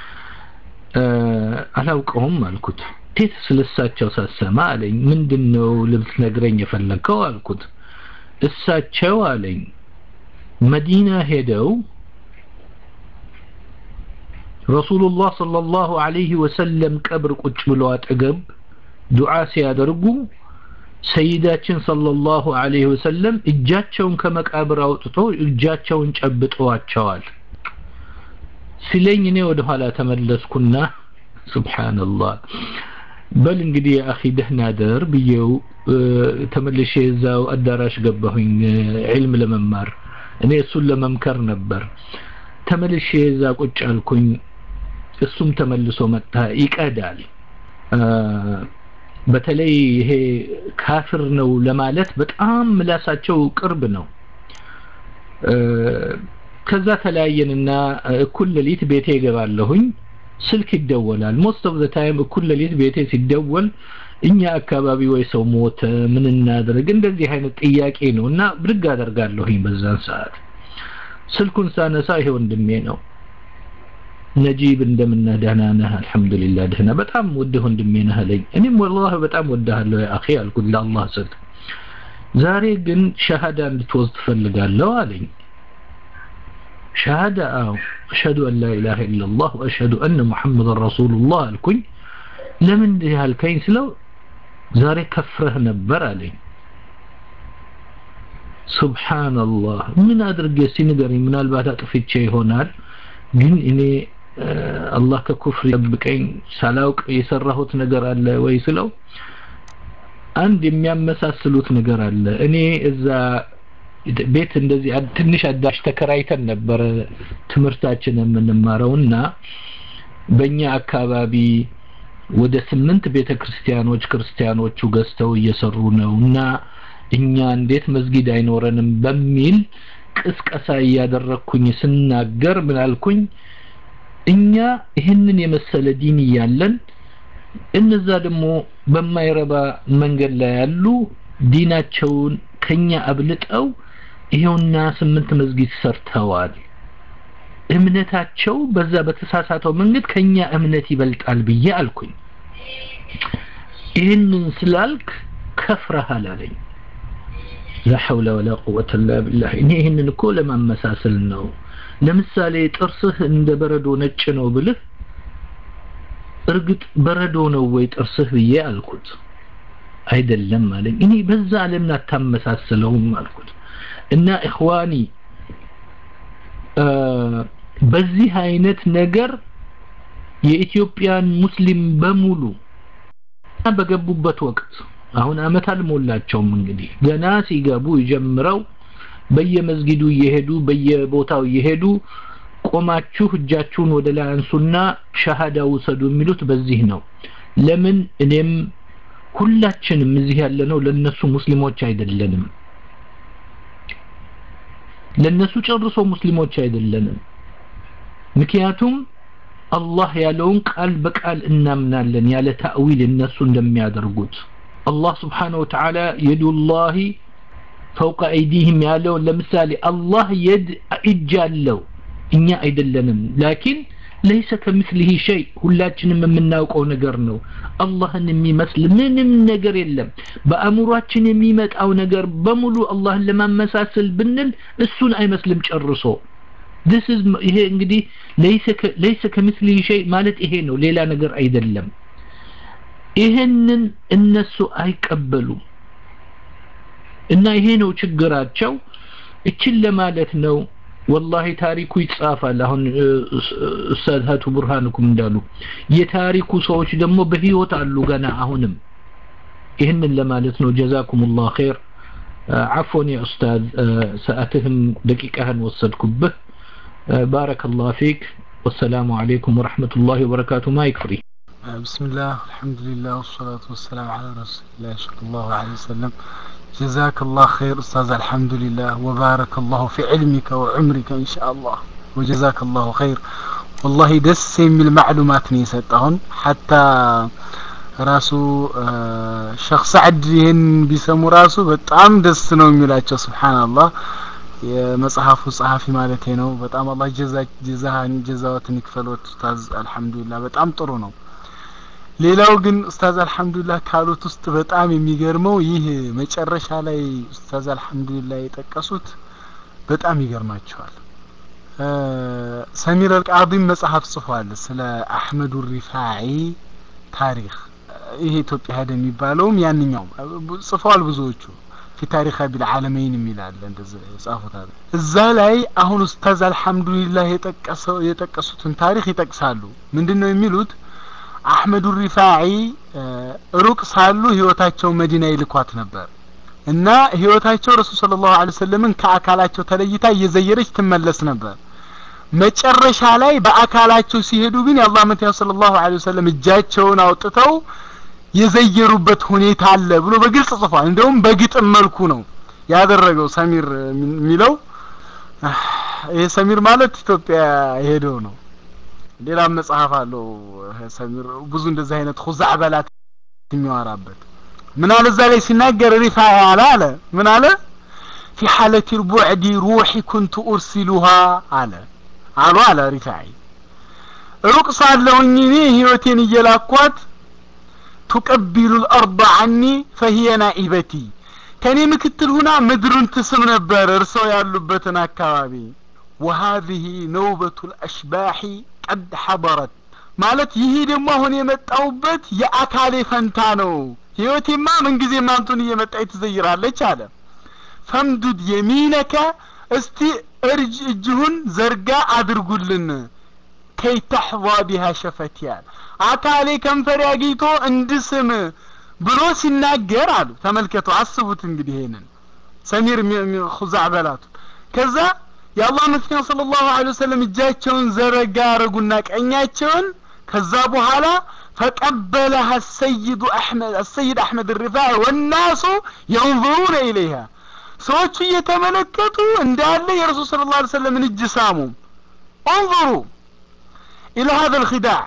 አላውቀውም አልኩት እንዴት ስለሳቸው ሳሰማ አለኝ ምንድን ነው ልትነግረኝ የፈለግከው አልኩት እሳቸው አለኝ መዲና ሄደው ረሱሉላህ ሰለላሁ ዐለይሂ ወሰለም ቀብር ቁጭ ብለው አጠገብ ዱዓ ሲያደርጉ ሰይዳችን ሰለላሁ ዐለይሂ ወሰለም እጃቸውን ከመቃብር አውጥቶ እጃቸውን ጨብጠዋቸዋል ሲለኝ እኔ ወደ ኋላ ተመለስኩና ሱብሃንአላህ በል እንግዲህ አኺ ደህና ደር ብዬው ተመልሼ እዛው አዳራሽ ገባሁኝ ዒልም ለመማር እኔ እሱን ለመምከር ነበር ተመልሼ እዛ ቁጭ አልኩኝ እሱም ተመልሶ መጣ ይቀዳል በተለይ ይሄ ካፍር ነው ለማለት በጣም ምላሳቸው ቅርብ ነው ከዛ ተለያየንና እኩል ሌሊት ቤቴ ይገባለሁኝ ስልክ ይደወላል ሞስት ኦፍ ዘ ታይም እኩል ሌሊት ቤቴ ሲደወል እኛ አካባቢ ወይ ሰው ሞተ ምን እናድርግ እንደዚህ አይነት ጥያቄ ነው እና ብድግ አደርጋለሁኝ በዛን ሰዓት ስልኩን ሳነሳ ይሄ ወንድሜ ነው ነጂብ እንደምነህ ደህና ነህ አልহামዱሊላህ ደህና በጣም ወድህ ወንድሜ ነህ አለኝ እኔም ወላሂ በጣም ወድሃለሁ ያ አኺ አልኩት ለአላህ ስል ዛሬ ግን ሸሃዳ እንድትወስድ ፈልጋለሁ አለኝ ሸሃዳ አው አሽሀዱ አን ላ ኢላሃ ኢላላህ ወአሽሀዱ አነ ሙሐመድን ረሱሉላህ አልኩኝ ለምን እንዲህ አልከኝ ስለው ዛሬ ከፍረህ ነበር አለኝ ሱብሃንአላህ ምን አድርጌ እስቲ ንገረኝ ምናልባት አጥፍቼ ይሆናል ግን እኔ አላህ ከኩፍር ይጠብቀኝ ሳላውቅ የሰራሁት ነገር አለ ወይ ስለው አንድ የሚያመሳስሉት ነገር አለ እኔ እዛ ቤት እንደዚህ ትንሽ አዳሽ ተከራይተን ነበረ ትምህርታችን የምንማረውና በእኛ አካባቢ ወደ ስምንት ቤተ ክርስቲያኖች ክርስቲያኖቹ ገዝተው እየሰሩ ነው እና እኛ እንዴት መስጊድ አይኖረንም በሚል ቅስቀሳ እያደረግኩኝ ስናገር ምን አልኩኝ እኛ ይህንን የመሰለ ዲን እያለን እነዛ ደግሞ በማይረባ መንገድ ላይ ያሉ ዲናቸውን ከኛ አብልጠው ይሄውና ስምንት መስጊድ ሰርተዋል እምነታቸው በዛ በተሳሳተው መንገድ ከኛ እምነት ይበልጣል ብዬ አልኩኝ ይህንን ስላልክ ከፍረሃል አለኝ ላ ሐውለ ወላ ቁወተ ኢላ ቢላህ እኔ ይህንን እኮ ለማመሳሰል ነው ለምሳሌ ጥርስህ እንደ በረዶ ነጭ ነው ብልህ እርግጥ በረዶ ነው ወይ ጥርስህ ብዬ አልኩት አይደለም አለኝ እኔ በዛ ለምን አታመሳስለውም አልኩት እና ኢኽዋኒ በዚህ አይነት ነገር የኢትዮጵያን ሙስሊም በሙሉ በገቡበት ወቅት አሁን አመት አልሞላቸውም እንግዲህ ገና ሲገቡ ጀምረው በየመስጊዱ እየሄዱ በየቦታው እየሄዱ ቆማችሁ እጃችሁን ወደ ላይ አንሱና ሸሃዳ ውሰዱ የሚሉት በዚህ ነው ለምን እኔም ሁላችንም እዚህ ያለነው ለነሱ ሙስሊሞች አይደለንም ለነሱ ጨርሶ ሙስሊሞች አይደለንም ምክንያቱም አላህ ያለውን ቃል በቃል እናምናለን ያለ ታዊል እነሱ እንደሚያደርጉት አላህ ስብሓነ ወተዓላ የዱላሂ ፈውቀ አይዲህም ያለውን ለምሳሌ አላህ የድ እጅ አለው እኛ አይደለንም ላኪን ለይሰ ከምስሊህ ሸይ ሁላችንም የምናውቀው ነገር ነው አላህን የሚመስል ምንም ነገር የለም በአእምሯችን የሚመጣው ነገር በሙሉ አላህን ለማመሳሰል ብንል እሱን አይመስልም ጨርሶ this is ይሄ እንግዲህ ለይሰ ከምስሊህ ሸይ ማለት ይሄ ነው ሌላ ነገር አይደለም ይሄንን እነሱ አይቀበሉም እና ይሄ ነው ችግራቸው እችን ለማለት ነው ወላሂ ታሪኩ ይጻፋል አሁን ኡስታዝ ሀቱ ቡርሃንኩም እንዳሉ የታሪኩ ሰዎች ደግሞ በህይወት አሉ ገና አሁንም ይህንን ለማለት ነው ጀዛኩሙላህ ኸይር عفوا يا أستاذ سأتهم دقيقة وصدكبه بارك الله فيك والسلام عليكم ورحمة الله وبركاته ما يكفري بسم الله الحمد لله والصلاة والسلام على رسول الله صلى الله عليه وسلم جزاك الله خير أستاذ الحمد لله وبارك الله في علمك وعمرك إن شاء الله وجزاك الله خير والله دس من المعلومات نيستهن حتى ራሱ ሸክ ሰዕድ ይህን ቢሰሙ ራሱ በጣም ደስ ነው የሚላቸው ስብሓንላህ የመጽሐፉ ጸሐፊ ማለት ነው በጣም አላህ ጀዛህን ጀዛዎትን ይክፈሎት ኡስታዝ አልሐምዱሊላህ በጣም ጥሩ ነው ሌላው ግን ኡስታዝ አልሐምዱሊላህ ካሉት ውስጥ በጣም የሚገርመው ይህ መጨረሻ ላይ ኡስታዝ አልሐምዱሊላህ የጠቀሱት በጣም ይገርማቸዋል ሰሚር አልቃዲም መጽሐፍ ጽፏል ስለ አህመዱ ሪፋዒ ታሪክ ይሄ ኢትዮጵያ ሄደ የሚባለውም ያንኛው ጽፈዋል ብዙዎቹ ፊ ታሪክ ቢልዓለመይን የሚላለ እንደዚ የጻፉት አለ እዛ ላይ አሁን ኡስታዝ አልሐምዱሊላህ የጠቀሰው የጠቀሱትን ታሪክ ይጠቅሳሉ ምንድን ነው የሚሉት አህመዱ ሪፋዒ ሩቅ ሳሉ ህይወታቸው መዲና ይልኳት ነበር እና ህይወታቸው ረሱል ስለ ላሁ ለ ሰለምን ከአካላቸው ተለይታ እየዘየረች ትመለስ ነበር መጨረሻ ላይ በአካላቸው ሲሄዱ ግን የአላህ መትያ ስለ ላሁ ለ ወሰለም እጃቸውን አውጥተው የዘየሩበት ሁኔታ አለ ብሎ በግልጽ ጽፏል እንደውም በግጥም መልኩ ነው ያደረገው ሰሚር የሚለው ይሄ ሰሚር ማለት ኢትዮጵያ ሄደው ነው ሌላም መጽሐፍ አለው ሰሚር ብዙ እንደዚህ አይነት ሁዛዕ በላት የሚያወራበት ምን አለ እዛ ላይ ሲናገር ሪፋ አለ አለ ምን አለ في حالة البعد روحي كنت أرسلها አለ አሉ አለ ሪፋዒ ሩቅ ሳለሁኝ እኔ ህይወቴን እየላኳት ቱቀቢሉ ልአርض ዐኒ ፈሂየ ናኢበቲ ከእኔ ምክትል ሁና ምድሩን ትስም ነበር እርሰው ያሉበትን አካባቢ ወሀዚህ ነውበቱ ልአሽባሒ ቀድ ሐضረት ማለት ይሄ ደግሞ አሁን የመጣውበት የአካሌ ፈንታ ነው ህይወቴማ ምንጊዜም አንቱን እየመጣች ትዘይራለች አለ ፈምዱድ የሚነከ እስቲ እርጅ እጅሁን ዘርጋ አድርጉልን ከይ ተሕዋ ቢሃ ሸፈትያል አካሌ ከንፈር አግኝቶ እንድስም ብሎ ሲናገር አሉ ተመልከቱ አስቡት እንግዲህ ይሄንን ሰሚር ሁዛዕ በላቱ ከዛ የአላህ መልክተኛ ስለ ላሁ ለ ወሰለም እጃቸውን ዘረጋ አረጉና ቀኛቸውን ከዛ በኋላ ፈቀበለሃ ሰይዱ አሕመድ አሰይድ አሕመድ ሪፋዕ ወናሱ የንظሩነ ኢለይሃ ሰዎቹ እየተመለከቱ እንዳለ የረሱል ስለ ላ ሰለምን እጅ ሳሙ እንظሩ ኢላ ሀذا الخداع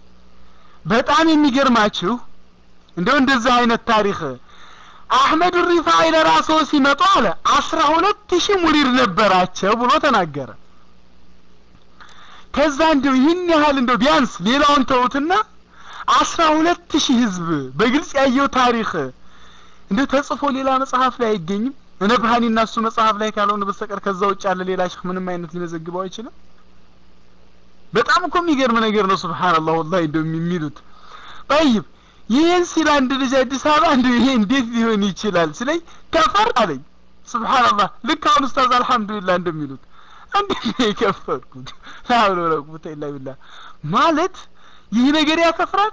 በጣም የሚገርማችሁ እንደው እንደዚህ አይነት ታሪክ አህመድ ሪፋዒ ለራስዎ ሲመጡ አለ አስራ ሁለት ሺህ ሙሪድ ነበራቸው ብሎ ተናገረ ከዛ እንደው ይህን ያህል እንደው ቢያንስ ሌላውን ተውትና አስራ ሁለት ሺህ ህዝብ በግልጽ ያየው ታሪክ እንደው ተጽፎ ሌላ መጽሐፍ ላይ አይገኝም ነብሃኒ እና እሱ መጽሐፍ ላይ ካልሆነ በስተቀር ከዛ ውጭ ያለ ሌላ ሸህ ምንም አይነት ሊመዘግበው አይችልም በጣም እኮ የሚገርም ነገር ነው ስብሓንላህ ወላሂ እንደው የሚሉት ጠይብ ይህን ሲል አንድ ልጅ አዲስ አበባ እንደ ይሄ እንዴት ሊሆን ይችላል ስለኝ ከፈር አለኝ ስብሓንላህ ልክ አሁን ኡስታዝ አልሐምዱሊላህ እንደሚሉት እንዴት ነው የከፈርኩት ላሁለ ወላ ቁወተ ኢላ ቢላህ ማለት ይህ ነገር ያከፍራል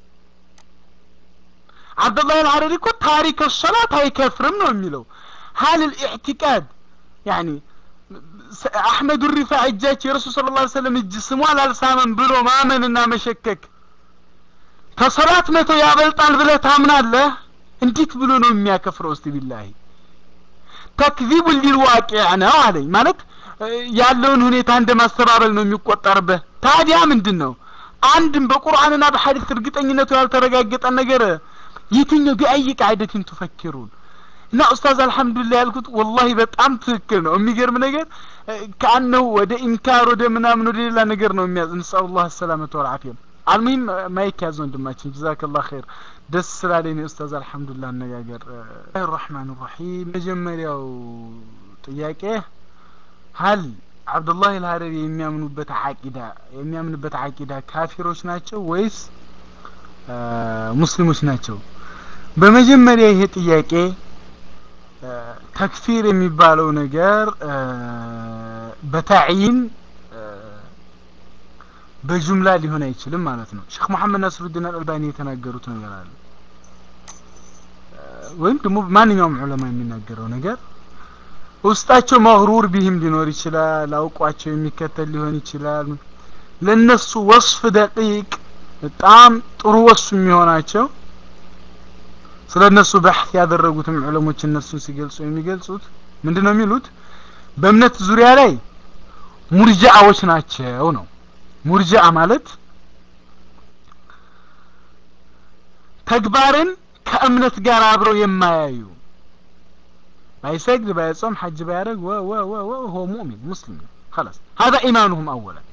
አብዱላህ አልሐረሪ እኮ ታሪክ ሰላት አይከፍርም ነው የሚለው ሀል ልኢዕቲቃድ ያኒ አሕመዱ ሪፋዕ እጃቸው የረሱል ስለ ላ ሰለም እጅ ስሟል አልሳመን ብሎ ማመንና መሸከክ ከሰላት መቶ ያበልጣል ብለህ ታምናለህ እንዴት ብሎ ነው የሚያከፍረው እስቲ ቢላሂ ተክዚቡ ሊልዋቂዕ ነው አለኝ ማለት ያለውን ሁኔታ እንደ ማስተባበል ነው የሚቆጠርበት ታዲያ ምንድን ነው አንድም በቁርአንና በሐዲስ እርግጠኝነቱ ያልተረጋገጠ ነገር የትኛው ቢአይ ቃዕደትን ትፈኪሩን እና ኡስታዝ አልሐምዱሊላህ ያልኩት ወላሂ በጣም ትክክል ነው የሚገርም ነገር ከአነው ወደ ኢንካር ወደ ምናምን ወደ ሌላ ነገር ነው የሚያዝ እንስአሉላህ ሰላመተ ወልዓፊያ አልሙሂም ማይክ ያዝ ወንድማችን ጀዛከላህ ኸይር ደስ ስላለኝ ነው ኡስታዝ አልሐምዱሊላህ አነጋገር ራህማን ራሂም መጀመሪያው ጥያቄ ሀል አብዱላህ አልሀረሪ የሚያምኑበት አቂዳ የሚያምንበት አቂዳ ካፊሮች ናቸው ወይስ ሙስሊሞች ናቸው በመጀመሪያ ይሄ ጥያቄ ተክፊር የሚባለው ነገር በታዕይን በጁምላ ሊሆን አይችልም ማለት ነው ሼክ መሐመድ ናስሩዲን አልአልባኒ የተናገሩት ነገር አለ ወይም ደግሞ ማንኛውም ዑለማ የሚናገረው ነገር ውስጣቸው መግሩር ቢህም ሊኖር ይችላል አውቋቸው የሚከተል ሊሆን ይችላል ለነሱ ወስፍ ደቂቅ በጣም ጥሩ ወሱ የሚሆናቸው ስለ እነሱ በሕት ያደረጉትም ዑለሞች እነሱን ሲገልጹ የሚገልጹት ምንድን ነው የሚሉት በእምነት ዙሪያ ላይ ሙርጃዎች ናቸው ነው ሙርጃ ማለት ተግባርን ከእምነት ጋር አብረው የማያዩ ባይሰግድ ባይጾም ሐጅ ባያደርግ ወ ወ ወ ወ هو مؤمن مسلم خلاص هذا إيمانهم أولا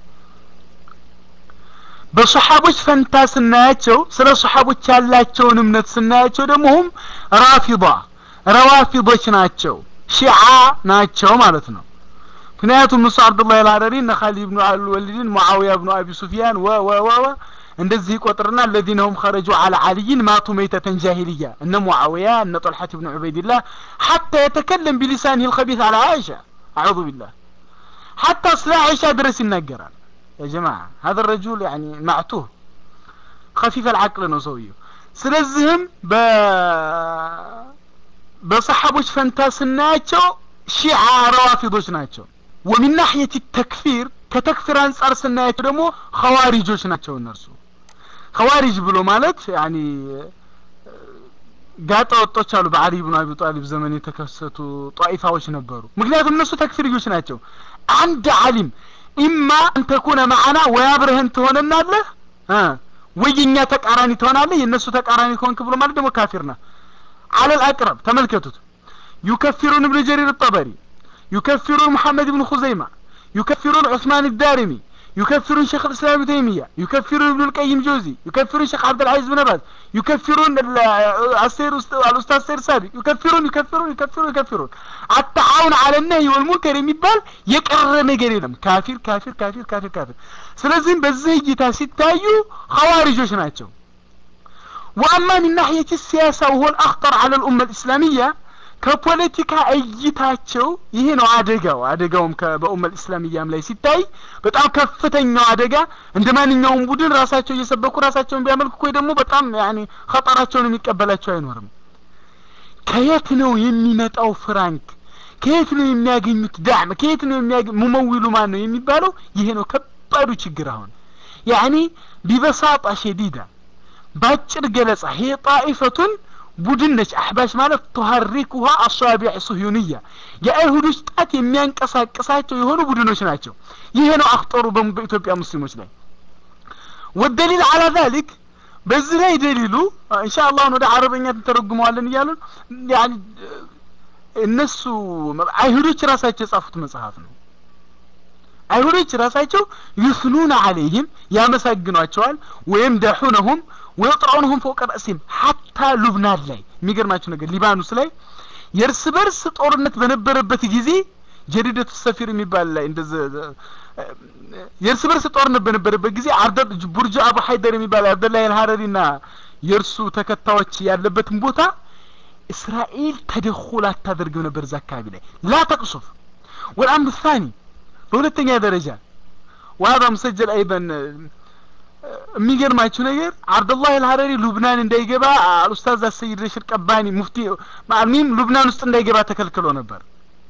በሰሓቦች ፈንታ ስናያቸው ስለ ሰሓቦች ያላቸውን እምነት ስናያቸው ደግሞ ሁም ራፊዳ ረዋፊዶች ናቸው ሺዓ ናቸው ማለት ነው ምክንያቱም እሱ አብዱላህ አልሀረሪ እነ ካሊድ ብኑ አልወሊድን ሙዓዊያ ብኑ አቢ ሱፊያን ወ ወ ወ ወ እንደዚህ ይቆጥርና الذين هم خرجوا على علي ماتوا ميتة جاهلية እነ ሙዓዊያ እነ طلحة بن عبيد الله حتى يتكلم بلسانه الخبيث على عائشة أعوذ بالله حتى ስለ عائشة ድረስ ይናገራል يا جماعة هذا الرجل يعني معتوه خفيف العقل ነው ሰውየው ስለዚህም በ በሰሓቦች ፈንታ ስናያቸው ሺዓ ረዋፊዶች ናቸው ومن ناحية التكفير ከተክፊር አንጻር ስናያቸው ደግሞ ኸዋሪጆች ናቸው እነርሱ ኸዋሪጅ ብሎ ማለት ያኒ ጋጠ ወጦች አሉ በአሊ ብኑ አቢ ጣሊብ ዘመን የተከሰቱ ጧኢፋዎች ነበሩ ምክንያቱም እነሱ ተክፊርዮች ናቸው አንድ አሊም ኢማ አንተኩነ ማዓና ወይ አብረህን ትሆነናለህ ወይ የኛ ተቃራኒ ትሆናለህ የእነሱ ተቃራኒ ከሆንክ ብሎ ማለት ደግሞ ካፊር ነህ አለል አቅረብ ተመልከቱት ዩከፊሩን እብን ጀሪር الطبري يكفرون محمد بن خزيمة يكفرون عثمان الدارمي يكفرون شيخ الإسلام ابن تيمية يكفرون ابن القيم جوزي يكفرون شيخ عبد العزيز بن باز يكفرون السير الأستاذ سير سابق يكفرون يكفرون يكفرون يكفرون التعاون على النهي والمنكر የሚባል የቀረ ነገር የለም ካፊር ካፊር ካፊር ካፊር ካፊር ስለዚህም በዚህ እይታ ሲታዩ ኸዋሪጆች ናቸው وأما من ناحية السياسة وهو الأخطر على الأمة الإسلامية ከፖለቲካ እይታቸው ይሄ ነው አደጋው አደጋውም በኡመል እስላሚያም ላይ ሲታይ በጣም ከፍተኛው አደጋ እንደ ማንኛውም ቡድን ራሳቸው እየሰበኩ ራሳቸውን ቢያመልኩ ወይ ደግሞ በጣም ያኒ ኸጠራቸውን የሚቀበላቸው አይኖርም ከየት ነው የሚመጣው ፍራንክ ከየት ነው የሚያገኙት ዳዕም ከየት ነው የሚያገ ሙመዊሉ ማን ነው የሚባለው ይሄ ነው ከባዱ ችግር አሁን ያኒ ቢበሳጣ ሸዲዳ ባጭር ገለጻ ሄ ጣኢፈቱን ቡድን ነች አሕባሽ ማለት ቱሐሪኩሃ አሷቢዕ ሱሁንያ የአይሁዶች ጣት የሚያንቀሳቅሳቸው የሆኑ ቡድኖች ናቸው ይሄ ነው አክጠሩ በኢትዮጵያ ሙስሊሞች ላይ ወደሊል አላ ዛሊክ በዚህ ላይ ደሊሉ ኢንሻአላህ ወደ አረበኛ ተተረጉመዋለን እያሉ ያኒ እነሱ አይሁዶች ራሳቸው የጻፉት መጽሐፍ ነው አይሁዶች ራሳቸው ይስኑን አለይህም ያመሰግኗቸዋል ወይም ደሑነሁም ወይጥራውንሁም ፎቀ ረእሲም ሀታ ሉብናን ላይ የሚገርማችሁ ነገር ሊባኖስ ላይ የእርስ በርስ ጦርነት በነበረበት ጊዜ ጀዲደቱ ሰፊር የሚባል ላይ እንደዚ የእርስ በርስ ጦርነት በነበረበት ጊዜ አርደ ቡርጅ አቡ ሀይደር የሚባል አብደላህ አልሀረሪና የእርሱ ተከታዮች ያለበትን ቦታ እስራኤል ተደኹል አታደርግም ነበር እዛ አካባቢ ላይ ላ ተቅሱፍ ወልአምር ሳኒ በሁለተኛ ደረጃ ዋዳ ሙሰጀል አይበን የሚገርማችሁ ነገር አብዱላህ አልሀረሪ ሉብናን እንዳይገባ ኡስታዝ አሰይድ ረሽድ ቀባኒ ሙፍቲ ማሚም ሉብናን ውስጥ እንዳይገባ ተከልክሎ ነበር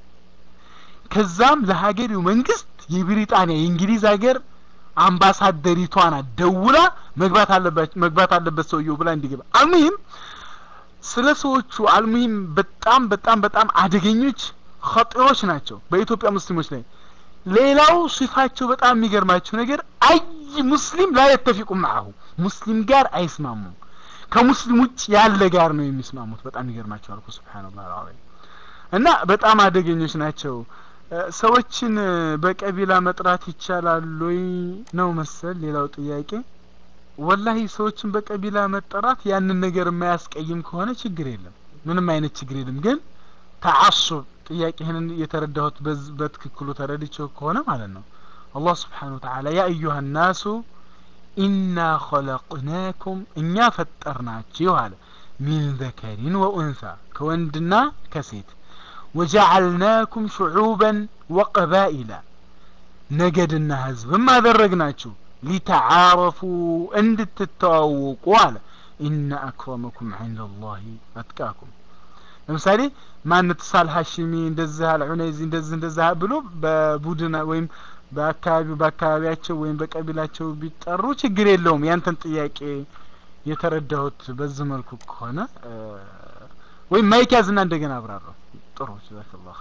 ከዛም ለሀገሪው መንግስት የብሪጣንያ የእንግሊዝ ሀገር አምባሳደሪቷን ደውላ መግባት አለበት መግባት አለበት ሰውየው ብላ እንዲገባ አልሙሂም ስለ ሰዎቹ አልሙሂም በጣም በጣም በጣም አደገኞች ኸጢሮች ናቸው በኢትዮጵያ ሙስሊሞች ላይ ሌላው ሲፋቸው በጣም የሚገርማቸው ነገር አይ ሙስሊም ላ የተፊቁ ማአሁ ሙስሊም ጋር አይስማሙም ከሙስሊም ውጭ ያለ ጋር ነው የሚስማሙት በጣም ይገርማቸው አልኩ ስብሓንላህ አልዓዚም እና በጣም አደገኞች ናቸው ሰዎችን በቀቢላ መጥራት ይቻላል ወይ ነው መሰል ሌላው ጥያቄ ወላሂ ሰዎችን በቀቢላ መጠራት ያንን ነገር የማያስቀይም ከሆነ ችግር የለም ምንም አይነት ችግር የለም ግን ተዓሱብ ጥያቄህን የተረዳሁት በትክክሉ ተረድቼው ከሆነ ማለት ነው አላህ ስብሓን ወተዓላ ያ አዩሃ ናሱ ኢና ኸለቅናኩም እኛ ፈጠርናችሁ አለ ሚን ዘከሪን ወኡንሳ ከወንድና ከሴት ወጀዓልናኩም ሽዑበን ወቀባኢላ ነገድና ህዝብም አደረግናችሁ ሊተዓረፉ እንድትተዋወቁ አለ ኢነ አክረመኩም ዐንደ ላህ አትቃኩም ለምሳሌ ማነት ሳል ሀሽሚ እንደዚህ አል ዑነይዚ እንደዚህ እንደዚህ ብሎ በቡድን ወይም በአካባቢው በአካባቢያቸው ወይም በቀቢላቸው ቢጠሩ ችግር የለውም ያንተን ጥያቄ የተረዳሁት በዚህ መልኩ ከሆነ ወይም ማይክ ያዝና እንደገና አብራራው ጥሩ ጀዛከላህ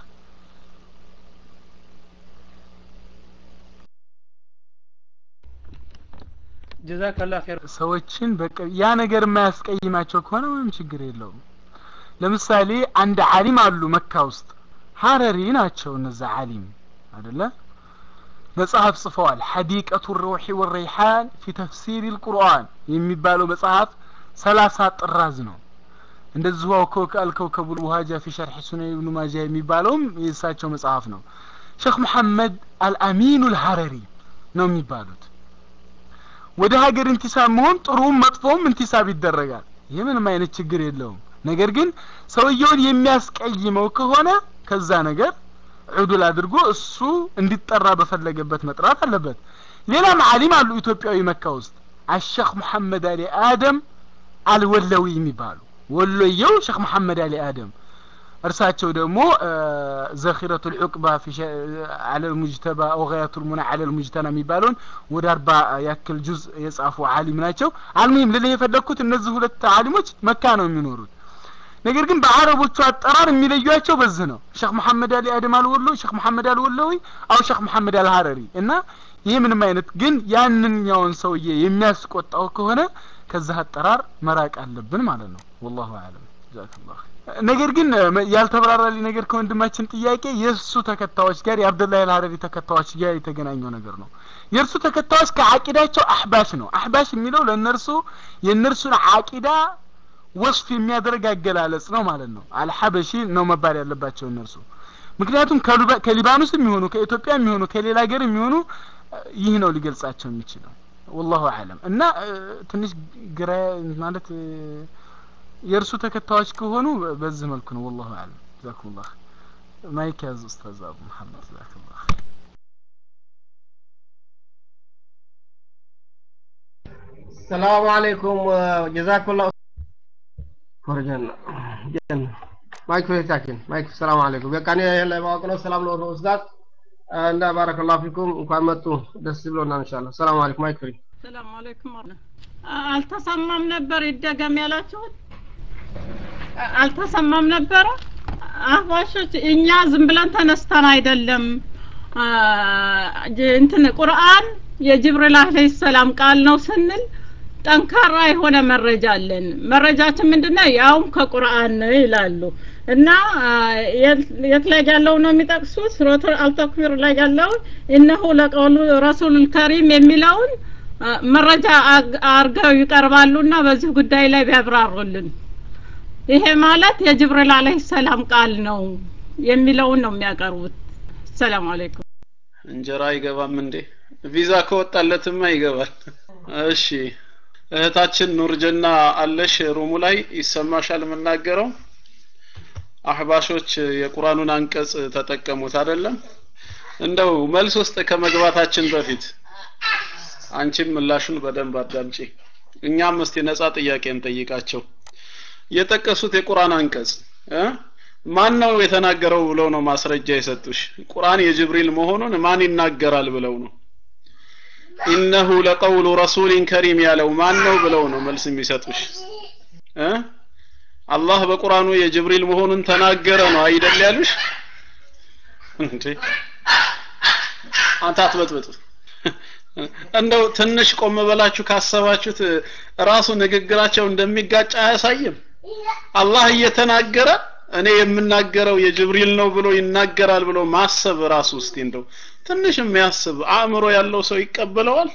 ጀዛከላ ኸይር ሰዎችን በቃ ያ ነገር የማያስቀይማቸው ከሆነ ምንም ችግር የለውም ለምሳሌ አንድ ዓሊም አሉ መካ ውስጥ ሀረሪ ናቸው እነዛ ዓሊም አደለ መጽሐፍ ጽፈዋል ሐዲቀቱ ሩሒ ወረይሓን ፊ ተፍሲር ልቁርአን የሚባለው መጽሐፍ ሰላሳ ጥራዝ ነው እንደዚሁ አልከውከቡ ልውሃጃ ፊ ሸርሒ ሱነን ብኑ ማጃ የሚባለውም የእሳቸው መጽሐፍ ነው ሼክ መሐመድ አልአሚኑ ልሀረሪ ነው የሚባሉት ወደ ሀገር እንቲሳብ መሆን ጥሩም መጥፎም እንቲሳብ ይደረጋል ይህ ምንም አይነት ችግር የለውም ነገር ግን ሰውየውን የሚያስቀይመው ከሆነ ከዛ ነገር ዑዱል አድርጎ እሱ እንዲጠራ በፈለገበት መጥራት አለበት ሌላም ዓሊም አሉ ኢትዮጵያዊ መካ ውስጥ አሸክ መሐመድ አሊ አደም አልወለዊ የሚባሉ ወሎየው ሸክ መሐመድ አሊ አደም እርሳቸው ደግሞ ዘኺረቱ ልዑቅባ አለ ልሙጅተባ ወጋያቱ ልሙና አለ ልሙጅተና የሚባለውን ወደ አርባ ያክል ጁዝ የጻፉ አሊም ናቸው አልሙሂም ልልህ የፈለግኩት እነዚህ ሁለት አሊሞች መካ ነው የሚኖሩት ነገር ግን በአረቦቹ አጠራር የሚለዩቸው በዚህ ነው ሼክ መሐመድ አሊ አደም አልወሎ ሼክ መሐመድ አልወሎዊ አው ሼክ መሐመድ አልሀረሪ እና ይህ ምንም አይነት ግን ያንኛውን ሰውዬ የሚያስቆጣው ከሆነ ከዛ አጠራር መራቅ አለብን ማለት ነው ወላሁ አለም ጀዛከላሁ ነገር ግን ያልተብራራልኝ ነገር ከወንድማችን ጥያቄ የእሱ ተከታዮች ጋር የአብደላህ አልሀረሪ ተከታዮች ጋር የተገናኘው ነገር ነው የእርሱ ተከታዮች ከአቂዳቸው አህባሽ ነው አህባሽ የሚለው ለእነርሱ የእነርሱን አቂዳ ወስፍ የሚያደርግ አገላለጽ ነው ማለት ነው አልሐበሺ ነው መባል ያለባቸው እነርሱ ምክንያቱም ከሊባኖስ የሚሆኑ ከኢትዮጵያ የሚሆኑ ከሌላ ሀገር የሚሆኑ ይህ ነው ሊገልጻቸው የሚችለው ወላሁ አለም እና ትንሽ ግራ ማለት የእርሱ ተከታዮች ከሆኑ በዚህ መልኩ ነው ወላሁ አለም ጀዛኩሙላህ ማይክ ያዝ ኡስታዝ አቡ መሐመድ ጀዛኩሙላህ ሰላሙ አለይኩም ጀዛኩላ ኮረጀና ጀን ማይክ ፍሬታችን ማይክ ሰላም አለይኩም በቃ እኔ ይሄን ላይ ማወቅ ነው ሰላም ነው ኡስታዝ እና ባረከላሁ ፊኩም እንኳን መጡ ደስ ብሎናል ኢንሻአላህ ሰላም አለይኩም ማይክ ፍሪ ሰላም አለይኩም አልተሰማም ነበር ይደገም ያላችሁት አልተሰማም ነበረ አህባሾች እኛ ዝም ብለን ተነስተን አይደለም እንትን ቁርአን የጅብሪል አለይሂ ሰላም ቃል ነው ስንል ጠንካራ የሆነ መረጃ አለን መረጃችን ምንድነው ያውም ከቁርአን ነው ይላሉ እና የት ላይ ያለው ነው የሚጠቅሱት ሱረቱ አልተክቢር ላይ ያለው እነሆ ለቀውሉ ረሱል ከሪም የሚለውን መረጃ አርገው ይቀርባሉና በዚህ ጉዳይ ላይ ቢያብራሩልን ይሄ ማለት የጅብሪል አለይሂ ሰላም ቃል ነው የሚለውን ነው የሚያቀርቡት ሰላም አለይኩም እንጀራ አይገባም እንዴ ቪዛ ከወጣለትማ ይገባል እሺ እህታችን ኑርጀና አለሽ ሩሙ ላይ ይሰማሻል የምናገረው አህባሾች የቁርአኑን አንቀጽ ተጠቀሙት አይደለም እንደው መልስ ውስጥ ከመግባታችን በፊት አንቺም ምላሹን በደንብ አዳምጪ እኛም እስቲ ነፃ ጥያቄ እንጠይቃቸው የጠቀሱት የቁርአን አንቀጽ ማን ነው የተናገረው ብለው ነው ማስረጃ የሰጡሽ ቁርአን የጅብሪል መሆኑን ማን ይናገራል ብለው ነው ኢነሁ ለቀውሉ ረሱሊን ከሪም ያለው ማን ነው ብለው ነው መልስ የሚሰጡሽ እ አላህ በቁርአኑ የጅብሪል መሆኑን ተናገረ ነው አይደል ያሉሽ እንዴ አንተ አትበጥበጥ እንደው ትንሽ ቆም በላችሁ ካሰባችሁት ራሱ ንግግራቸው እንደሚጋጭ አያሳይም አላህ እየተናገረ እኔ የምናገረው የጅብሪል ነው ብሎ ይናገራል ብሎ ማሰብ ራሱ እስቲ እንደው ትንሽ የሚያስብ አእምሮ ያለው ሰው ይቀበለዋል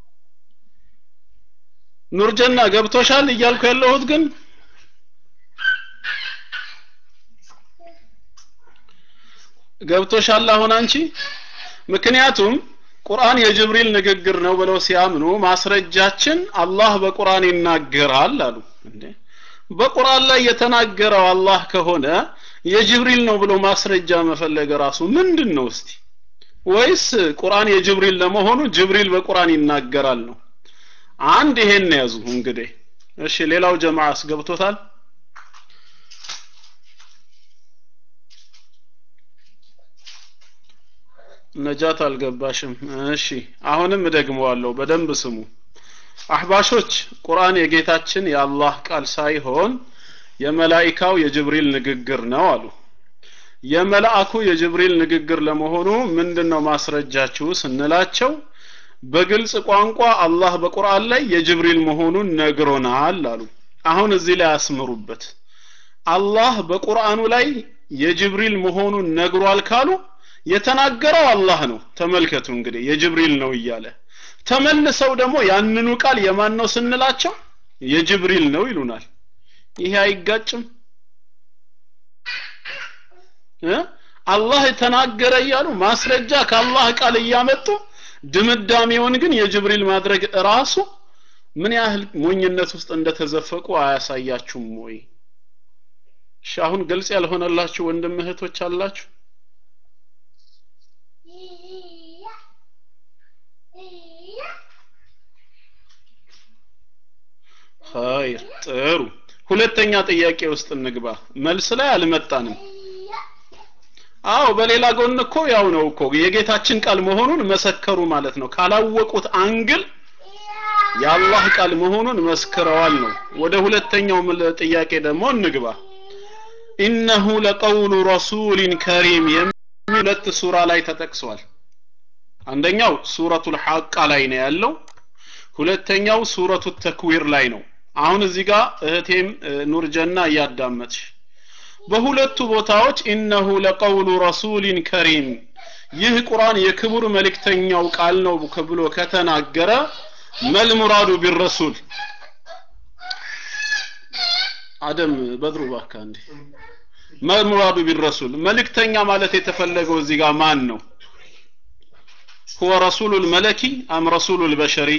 ኑርጀና ገብቶሻል እያልኩ ያለሁት ግን ገብቶሻል አሁን አንቺ ምክንያቱም ቁርአን የጅብሪል ንግግር ነው ብለው ሲያምኑ ማስረጃችን አላህ በቁርአን ይናገራል አሉ እንዴ በቁርአን ላይ የተናገረው አላህ ከሆነ የጅብሪል ነው ብሎ ማስረጃ መፈለግ ራሱ ምንድን ነው እስቲ ወይስ ቁርአን የጅብሪል ለመሆኑ ጅብሪል በቁርአን ይናገራል ነው አንድ ይሄን ያዙ እንግዲህ እሺ ሌላው ጀማዓ አስገብቶታል ነጃት አልገባሽም እሺ አሁንም እደግመዋለሁ በደንብ ስሙ አህባሾች ቁርአን የጌታችን የአላህ ቃል ሳይሆን የመላኢካው የጅብሪል ንግግር ነው አሉ የመልአኩ የጅብሪል ንግግር ለመሆኑ ምንድነው ማስረጃችሁ ስንላቸው በግልጽ ቋንቋ አላህ በቁርአን ላይ የጅብሪል መሆኑን ነግሮናል አሉ አሁን እዚህ ላይ አስምሩበት አላህ በቁርአኑ ላይ የጅብሪል መሆኑን ነግሯል ካሉ የተናገረው አላህ ነው ተመልከቱ እንግዲህ የጅብሪል ነው እያለ ተመልሰው ደግሞ ያንኑ ቃል የማን ነው ስንላቸው የጅብሪል ነው ይሉናል ይሄ አይጋጭም እ አላህ ተናገረ እያሉ ማስረጃ ከአላህ ቃል እያመጡ ድምዳሜውን ግን የጅብሪል ማድረግ ራሱ ምን ያህል ሞኝነት ውስጥ እንደተዘፈቁ አያሳያችሁም ወይ እሺ አሁን ግልጽ ያልሆነላችሁ ወንድም እህቶች አላችሁ ኸይር ጥሩ ሁለተኛ ጥያቄ ውስጥ እንግባ መልስ ላይ አልመጣንም አዎ በሌላ ጎን እኮ ያው ነው እኮ የጌታችን ቃል መሆኑን መሰከሩ ማለት ነው ካላወቁት አንግል የአላህ ቃል መሆኑን መስክረዋል ነው ወደ ሁለተኛው ጥያቄ ደግሞ እንግባ ኢነሁ ለቀውሉ ረሱሊን ከሪም የሚል ሁለት ሱራ ላይ ተጠቅሷል አንደኛው ሱረቱል ሐቃ ላይ ነው ያለው ሁለተኛው ሱረቱ ተክዊር ላይ ነው አሁን እዚህ ጋር እህቴም ኑር ጀና እያዳመጥሽ በሁለቱ ቦታዎች ኢነሁ ለቀውሉ ረሱሊን ከሪም ይህ ቁርአን የክቡር መልእክተኛው ቃል ነው ብሎ ከተናገረ መል ሙራዱ ቢረሱል አደም በድሩ ባካ እንዴ መል ሙራዱ ቢረሱል መልእክተኛ ማለት የተፈለገው እዚህ ጋር ማን ነው هو رسول الملكي أم رسول البشري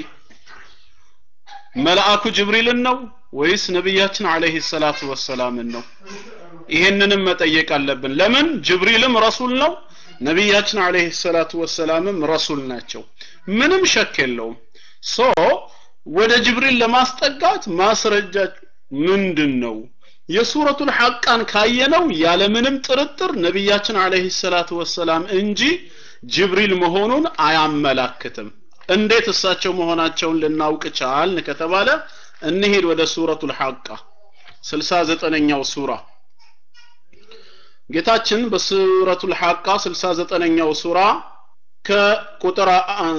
መልአኩ ጅብሪልን ነው ወይስ ነቢያችን አለይሂ ሰላቱ ወሰላምን ነው ይሄንንም መጠየቅ አለብን ለምን ጅብሪልም ረሱል ነው ነቢያችን አለይሂ ሰላቱ ወሰላምም ረሱል ናቸው ምንም ሸክ የለውም ሶ ወደ ጅብሪል ለማስጠጋት ማስረጃ ምንድን ነው የሱረቱል ሐቃን ካየነው ያለምንም ጥርጥር ነቢያችን አለይሂ ሰላቱ ወሰላም እንጂ ጅብሪል መሆኑን አያመላክትም እንዴት እሳቸው መሆናቸውን ልናውቅ ቻልን ከተባለ እንሄድ ወደ ሱረቱል ሐቃ 69ኛው ሱራ ጌታችን በሱረቱል ሐቃ 69ኛው ሱራ ከቁጥር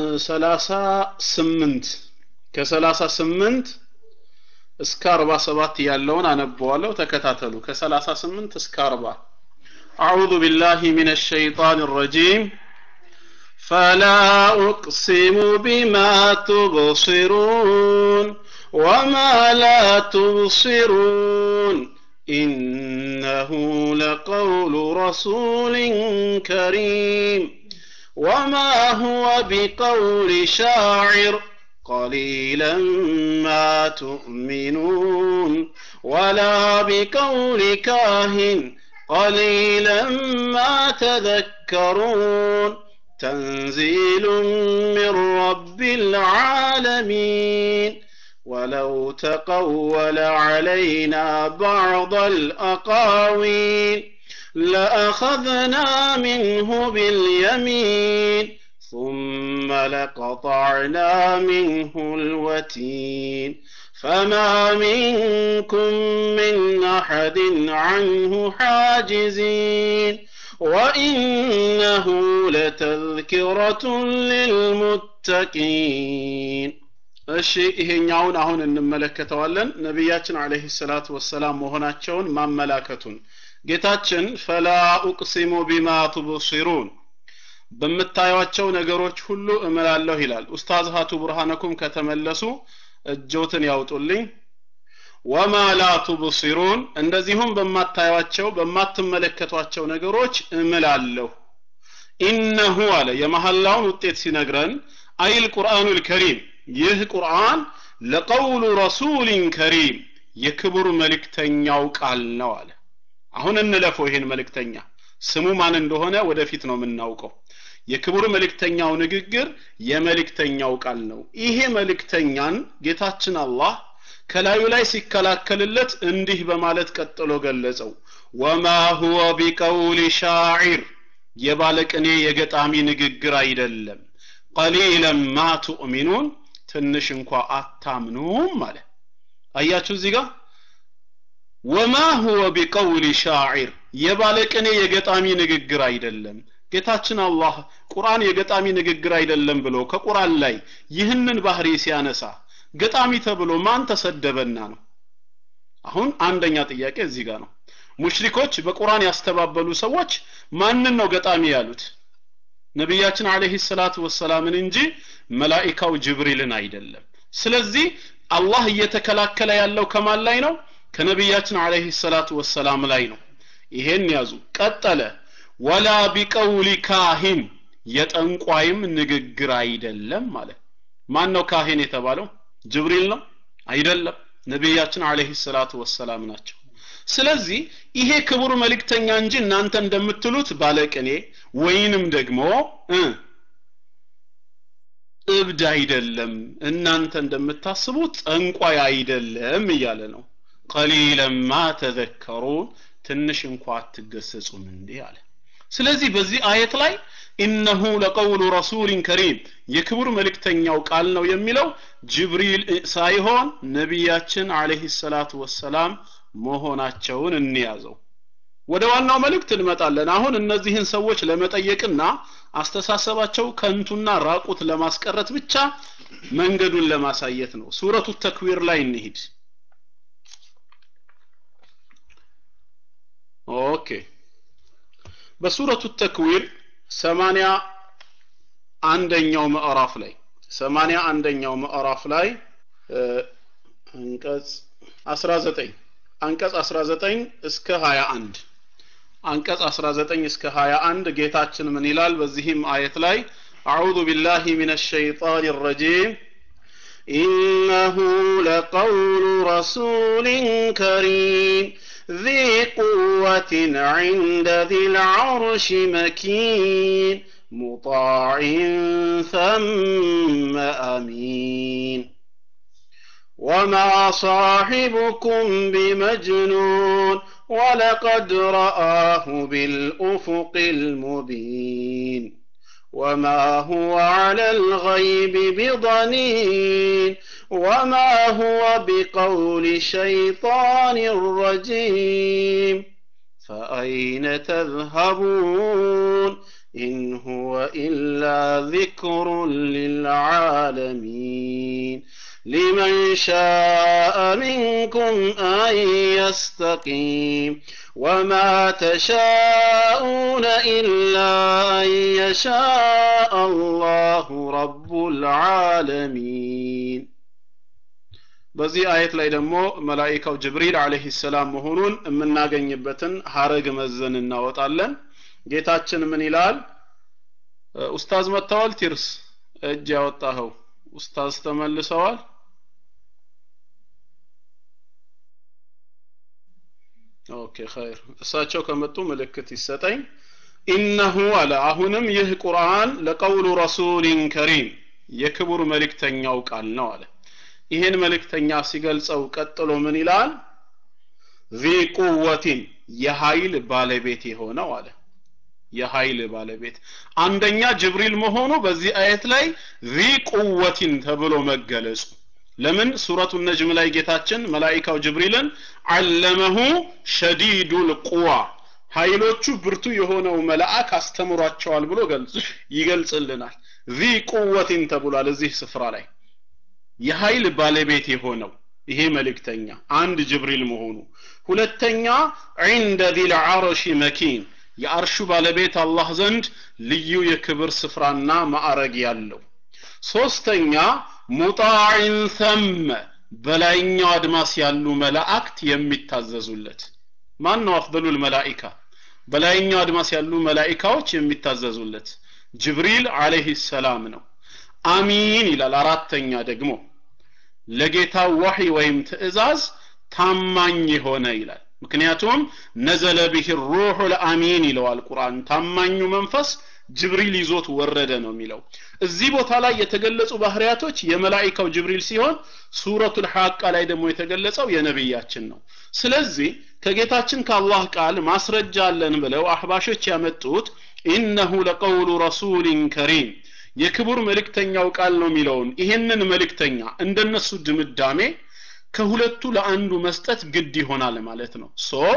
38 ከ38 እስከ 47 ያለውን አነበዋለሁ ተከታተሉ ከ38 እስከ 40 أعوذ بالله من الشيطان الرجيم فلا أقسم بما تبصرون وما لا تبصرون إنه لقول رسول كريم وما هو بقول شاعر قليلا ما تؤمنون ولا بقول كاهن قليلا ما تذكرون تنزيل من رب العالمين ولو تقول علينا بعض الأقاويل لأخذنا منه باليمين ثم لقطعنا منه الوتين فما منكم من أحد عنه حاجزين وإنه لتذكرة للمتقين እሺ ይሄኛውን አሁን እንመለከተዋለን ነቢያችን አለይሂ ሰላቱ ወሰላም መሆናቸውን ማመላከቱን ጌታችን ፈላ ኡቅሲሙ ቢማ ቱብሲሩን በምታዩቸው ነገሮች ሁሉ እምላለሁ ይላል ኡስታዝ ሀቱ ብርሃነኩም ከተመለሱ እጆትን ያውጡልኝ ወማ ላ ቱብሲሩን እንደዚሁም በማታዩቸው በማትመለከቷቸው ነገሮች እምላለሁ ኢነሁ አለ የመሐላውን ውጤት ሲነግረን አይል ቁርአኑል ከሪም ይህ ቁርአን ለቀውሉ ረሱሊን ከሪም የክቡር መልእክተኛው ቃል ነው አለ አሁን እንለፈው ይሄን መልእክተኛ ስሙ ማን እንደሆነ ወደፊት ነው የምናውቀው የክቡር መልእክተኛው ንግግር የመልእክተኛው ቃል ነው ይሄ መልእክተኛን ጌታችን አላህ ከላዩ ላይ ሲከላከልለት እንዲህ በማለት ቀጥሎ ገለጸው ወማ ሁወ ቢቀውሊ ሻዒር የባለቅኔ የገጣሚ ንግግር አይደለም ቀሊለን ማ ቱእሚኑን ትንሽ እንኳ አታምኑም አለ አያችሁ እዚህ ጋር ወማ ሁወ ቢቀውሊ ሻዒር የባለቅኔ የገጣሚ ንግግር አይደለም ጌታችን አላህ ቁርአን የገጣሚ ንግግር አይደለም ብሎ ከቁርአን ላይ ይህንን ባህሪ ሲያነሳ ገጣሚ ተብሎ ማን ተሰደበና ነው አሁን አንደኛ ጥያቄ እዚህ ጋር ነው ሙሽሪኮች በቁርአን ያስተባበሉ ሰዎች ማንን ነው ገጣሚ ያሉት ነቢያችን አለይሂ ሰላቱ ወሰላምን እንጂ መላኢካው ጅብሪልን አይደለም ስለዚህ አላህ እየተከላከለ ያለው ከማን ላይ ነው ከነቢያችን አለይሂ ሰላቱ ወሰላም ላይ ነው ይሄን ያዙ ቀጠለ ወላ ቢቀውሊ ካሂን የጠንቋይም ንግግር አይደለም ማለት ማን ነው ካሂን የተባለው ጅብሪል ነው አይደለም ነቢያችን አለይሂ ሰላቱ ወሰላም ናቸው ስለዚህ ይሄ ክቡር መልእክተኛ እንጂ እናንተ እንደምትሉት ባለቅኔ ወይንም ደግሞ እ እብድ አይደለም እናንተ እንደምታስቡት ጠንቋይ አይደለም እያለ ነው ቀሊለማ ተዘከሩን ትንሽ እንኳ አትገሰጹም እንዴ አለ ስለዚህ በዚህ አየት ላይ ኢነሁ ለቀውሉ ረሱሊን ከሪም የክቡር መልእክተኛው ቃል ነው የሚለው ጅብሪል ሳይሆን ነቢያችን አለይሂ ሰላቱ ወሰላም መሆናቸውን እንያዘው ወደ ዋናው መልእክት እንመጣለን አሁን እነዚህን ሰዎች ለመጠየቅና አስተሳሰባቸው ከንቱና ራቁት ለማስቀረት ብቻ መንገዱን ለማሳየት ነው ሱረቱ ተክዊር ላይ እንሂድ ኦኬ በሱረቱ ተክዊር ሰማንያ አንደኛው ምዕራፍ ላይ ሰማንያ አንደኛው ምዕራፍ ላይ አንቀጽ 19 አንቀጽ 19 እስከ 21 አንቀጽ 19 እስከ 21 ጌታችን ምን ይላል በዚህም አየት ላይ أعوذ بالله من الشيطان الرجيم إنه لقول رسول كريم ذي قوة عند ذي العرش مكين مطاع ثم أمين وما صاحبكم بمجنون ولقد رآه بالأفق المبين وما هو على الغيب بضنين وما هو بقول شيطان رجيم فأين تذهبون إن هو إلا ذكر للعالمين لمن شاء منكم أن يستقيم وما تشاءون إلا أن يشاء الله رب العالمين በዚህ አየት ላይ ደግሞ መላኢካው ጅብሪል አለይሂ ሰላም መሆኑን የምናገኝበትን ሀረግ መዘን እናወጣለን ጌታችን ምን ይላል ኡስታዝ መጥተዋል ቲርስ እጅ ያወጣኸው ኡስታዝ ተመልሰዋል ኦኬ ኸይር እሳቸው ከመጡ ምልክት ይሰጠኝ ኢነሁ አለ አሁንም ይህ ቁርአን ለቀውሉ ረሱሊን ከሪም የክቡር መልእክተኛው ቃል ነው አለ ይህን መልእክተኛ ሲገልጸው ቀጥሎ ምን ይላል ዚ ቁወቲን የኃይል ባለቤት የሆነው አለ የኃይል ባለቤት አንደኛ ጅብሪል መሆኑ በዚህ አየት ላይ ዚ ቁወቲን ተብሎ መገለጹ ለምን ሱረቱ ነጅም ላይ ጌታችን መላኢካው ጅብሪልን አለመሁ ሸዲዱል ቁዋ ኃይሎቹ ብርቱ የሆነው መልአክ አስተምሯቸዋል ብሎ ገልጽ ይገልጽልናል ዚ ቁወቲን ተብሏል እዚህ ስፍራ ላይ የኃይል ባለቤት የሆነው ይሄ መልእክተኛ አንድ ጅብሪል መሆኑ ሁለተኛ ዒንደ ዚል ዓርሽ መኪን የአርሹ ባለቤት አላህ ዘንድ ልዩ የክብር ስፍራና ማዕረግ ያለው ሶስተኛ ሙጣዕን ሰመ በላይኛው አድማስ ያሉ መላእክት የሚታዘዙለት ማን ነው አፍደሉል መላኢካ በላይኛው አድማስ ያሉ መላኢካዎች የሚታዘዙለት ጅብሪል አለይሂ ሰላም ነው አሚን ይላል አራተኛ ደግሞ ለጌታው ወህይ ወይም ትእዛዝ ታማኝ የሆነ ይላል ምክንያቱም ነዘለ ቢህ ሩሑ ልአሚን ይለዋል ቁርአን ታማኙ መንፈስ ጅብሪል ይዞት ወረደ ነው የሚለው እዚህ ቦታ ላይ የተገለጹ ባህሪያቶች የመላኢካው ጅብሪል ሲሆን ሱረቱል ሐቃ ላይ ደግሞ የተገለጸው የነብያችን ነው ስለዚህ ከጌታችን ከአላህ ቃል ማስረጃ አለን ብለው አህባሾች ያመጡት ኢነሁ ለቀውሉ ረሱሊን ከሪም የክቡር መልእክተኛው ቃል ነው የሚለውን ይሄንን መልእክተኛ እንደነሱ ድምዳሜ ከሁለቱ ለአንዱ መስጠት ግድ ይሆናል ማለት ነው ሶ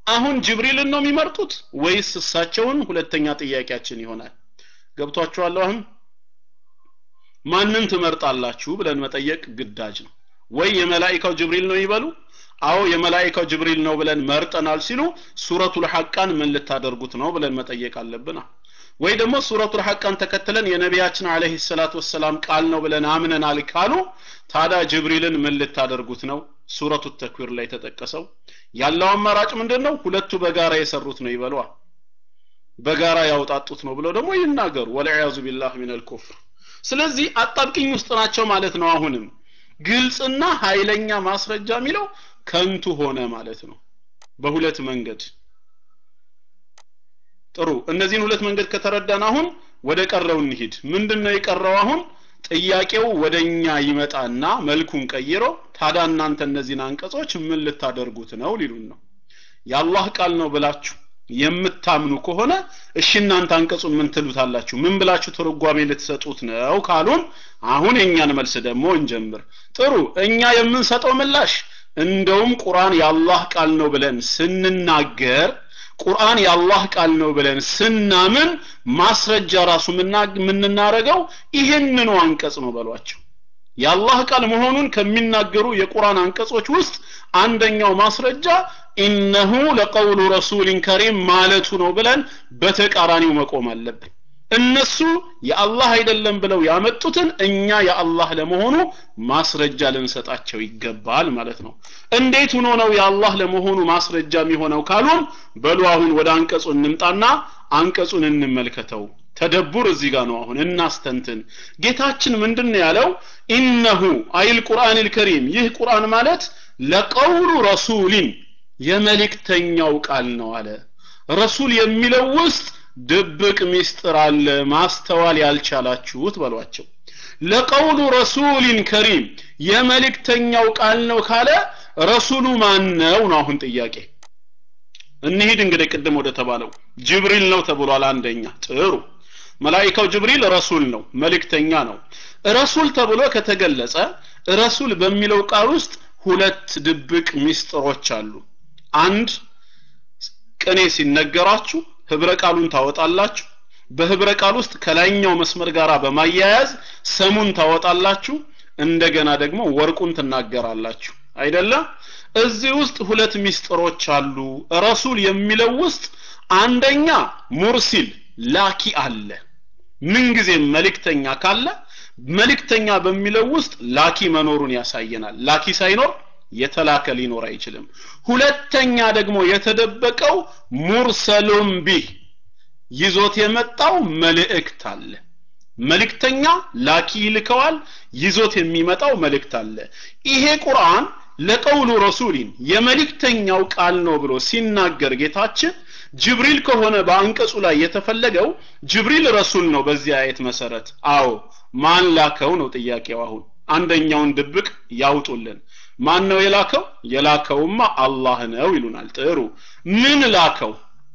አሁን ጅብሪልን ነው የሚመርጡት ወይስ እሳቸውን ሁለተኛ ጥያቄያችን ይሆናል ገብቷችኋል አሁን ማንን ትመርጣላችሁ ብለን መጠየቅ ግዳጅ ነው ወይ የመላኢካው ጅብሪል ነው ይበሉ አዎ የመላኢካው ጅብሪል ነው ብለን መርጠናል ሲሉ ሱረቱል ሐቃን ምን ልታደርጉት ነው ብለን መጠየቅ አለብን ወይ ደግሞ ሱረቱል ሐቃን ተከትለን የነቢያችን አለይሂ ሰላቱ ወሰላም ቃል ነው ብለን አምነናል ካሉ ታዲያ ጅብሪልን ምን ልታደርጉት ነው ሱረቱ ተክዊር ላይ ተጠቀሰው ያለው አማራጭ ምንድን ነው ሁለቱ በጋራ የሰሩት ነው ይበሏ በጋራ ያውጣጡት ነው ብለው ደግሞ ይናገሩ ወለዒያዙ ቢላህ ሚነል ኩፍር ስለዚህ አጣብቂኝ ውስጥ ናቸው ማለት ነው አሁንም ግልጽና ኃይለኛ ማስረጃ የሚለው ከንቱ ሆነ ማለት ነው በሁለት መንገድ ጥሩ እነዚህን ሁለት መንገድ ከተረዳን አሁን ወደ ቀረው እንሂድ ምንድነው የቀረው አሁን ጥያቄው ወደኛ ይመጣና መልኩን ቀይሮ ታዲያ እናንተ እነዚህን አንቀጾች ምን ልታደርጉት ነው ሊሉን ነው የአላህ ቃል ነው ብላችሁ የምታምኑ ከሆነ እሺ እናንተ አንቀጹን ምን ትሉታላችሁ ምን ብላችሁ ትርጓሜ ልትሰጡት ነው ካሉን አሁን የኛን መልስ ደግሞ እንጀምር ጥሩ እኛ የምንሰጠው ምላሽ እንደውም ቁርአን የአላህ ቃል ነው ብለን ስንናገር ቁርአን የአላህ ቃል ነው ብለን ስናምን ማስረጃ ራሱ የምንናረገው ይህንኑ አንቀጽ ነው በሏቸው የአላህ ቃል መሆኑን ከሚናገሩ የቁርአን አንቀጾች ውስጥ አንደኛው ማስረጃ ኢነሁ ለቀውሉ ረሱሊን ከሪም ማለቱ ነው ብለን በተቃራኒው መቆም አለብን እነሱ የአላህ አይደለም ብለው ያመጡትን እኛ የአላህ ለመሆኑ ማስረጃ ልንሰጣቸው ይገባል ማለት ነው እንዴት ሆኖ ነው የአላህ ለመሆኑ ማስረጃ የሚሆነው ካሉን በሉ አሁን ወደ አንቀጹ እንምጣና አንቀጹን እንመልከተው ተደቡር እዚህ ጋር ነው አሁን እናስተንትን ጌታችን ምንድን ነው ያለው ኢነሁ አይል ቁርአን ልከሪም ይህ ቁርአን ማለት ለቀውሉ ረሱሊን የመልእክተኛው ቃል ነው አለ ረሱል የሚለው ውስጥ ድብቅ ሚስጥር አለ ማስተዋል ያልቻላችሁት በሏቸው ለቀውሉ ረሱሊን ከሪም የመልእክተኛው ቃል ነው ካለ ረሱሉ ማን ነው ነው አሁን ጥያቄ እንሂድ እንግዲህ ቅድም ወደ ተባለው ጅብሪል ነው ተብሏል አንደኛ ጥሩ መላኢካው ጅብሪል ረሱል ነው መልእክተኛ ነው ረሱል ተብሎ ከተገለጸ ረሱል በሚለው ቃል ውስጥ ሁለት ድብቅ ሚስጥሮች አሉ አንድ ቅኔ ሲነገራችሁ ህብረ ቃሉን ታወጣላችሁ በህብረ ቃል ውስጥ ከላይኛው መስመር ጋር በማያያዝ ሰሙን ታወጣላችሁ እንደገና ደግሞ ወርቁን ትናገራላችሁ አይደለ እዚህ ውስጥ ሁለት ሚስጥሮች አሉ ረሱል የሚለው ውስጥ አንደኛ ሙርሲል ላኪ አለ ምንጊዜም መልእክተኛ ካለ መልእክተኛ በሚለው ውስጥ ላኪ መኖሩን ያሳየናል ላኪ ሳይኖር የተላከ ሊኖር አይችልም ሁለተኛ ደግሞ የተደበቀው ሙርሰሉም ቢህ ይዞት የመጣው መልእክት አለ መልእክተኛ ላኪ ይልከዋል ይዞት የሚመጣው መልእክት አለ ይሄ ቁርአን ለቀውሉ ረሱሊን የመልእክተኛው ቃል ነው ብሎ ሲናገር ጌታችን ጅብሪል ከሆነ በአንቀጹ ላይ የተፈለገው ጅብሪል ረሱል ነው በዚህ አየት መሰረት አዎ ማን ላከው ነው ጥያቄው አሁን አንደኛውን ድብቅ ያውጡልን ማን ነው የላከው የላከውማ አላህ ነው ይሉናል ጥሩ ምን ላከው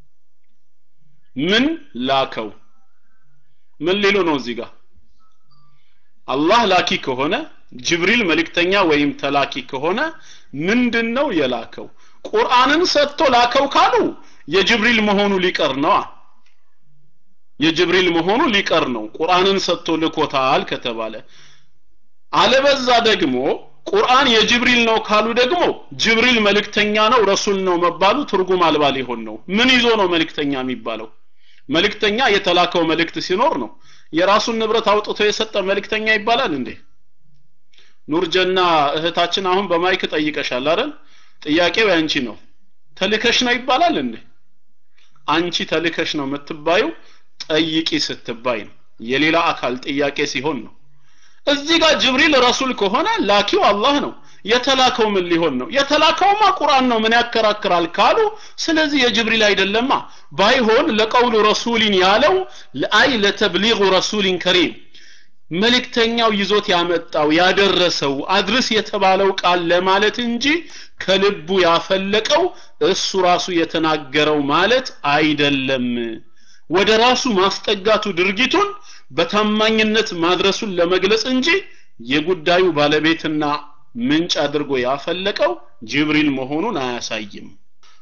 ምን ላከው ምን ሊሉ ነው እዚህ ጋር አላህ ላኪ ከሆነ ጅብሪል መልእክተኛ ወይም ተላኪ ከሆነ ምንድነው የላከው ቁርአንን ሰጥቶ ላከው ካሉ የጅብሪል መሆኑ ሊቀር ነው የጅብሪል መሆኑ ሊቀር ነው ቁርአንን ሰጥቶ ልኮታል ከተባለ አለበዛ ደግሞ ቁርአን የጅብሪል ነው ካሉ ደግሞ ጅብሪል መልእክተኛ ነው ረሱል ነው መባሉ ትርጉም አልባ ሊሆን ነው ምን ይዞ ነው መልእክተኛ የሚባለው መልእክተኛ የተላከው መልእክት ሲኖር ነው የራሱን ንብረት አውጥቶ የሰጠ መልእክተኛ ይባላል እንዴ ኑርጀና እህታችን አሁን በማይክ ጠይቀሻል አይደል ጥያቄው ያንቺ ነው ተልከሽ ነው ይባላል እንዴ አንቺ ተልከሽ ነው የምትባዩ ጠይቂ ስትባይ ነው የሌላ አካል ጥያቄ ሲሆን ነው እዚህ ጋር ጅብሪል ረሱል ከሆነ ላኪው አላህ ነው የተላከው ምን ሊሆን ነው የተላከውማ ቁርአን ነው ምን ያከራክራል ካሉ ስለዚህ የጅብሪል አይደለማ ባይሆን ለቀውሉ ረሱሊን ያለው ለአይ ለተብሊغ ረሱሊን ከሪም መልእክተኛው ይዞት ያመጣው ያደረሰው አድርስ የተባለው ቃል ለማለት እንጂ ከልቡ ያፈለቀው እሱ ራሱ የተናገረው ማለት አይደለም ወደ ራሱ ማስጠጋቱ ድርጊቱን በታማኝነት ማድረሱን ለመግለጽ እንጂ የጉዳዩ ባለቤትና ምንጭ አድርጎ ያፈለቀው ጅብሪል መሆኑን አያሳይም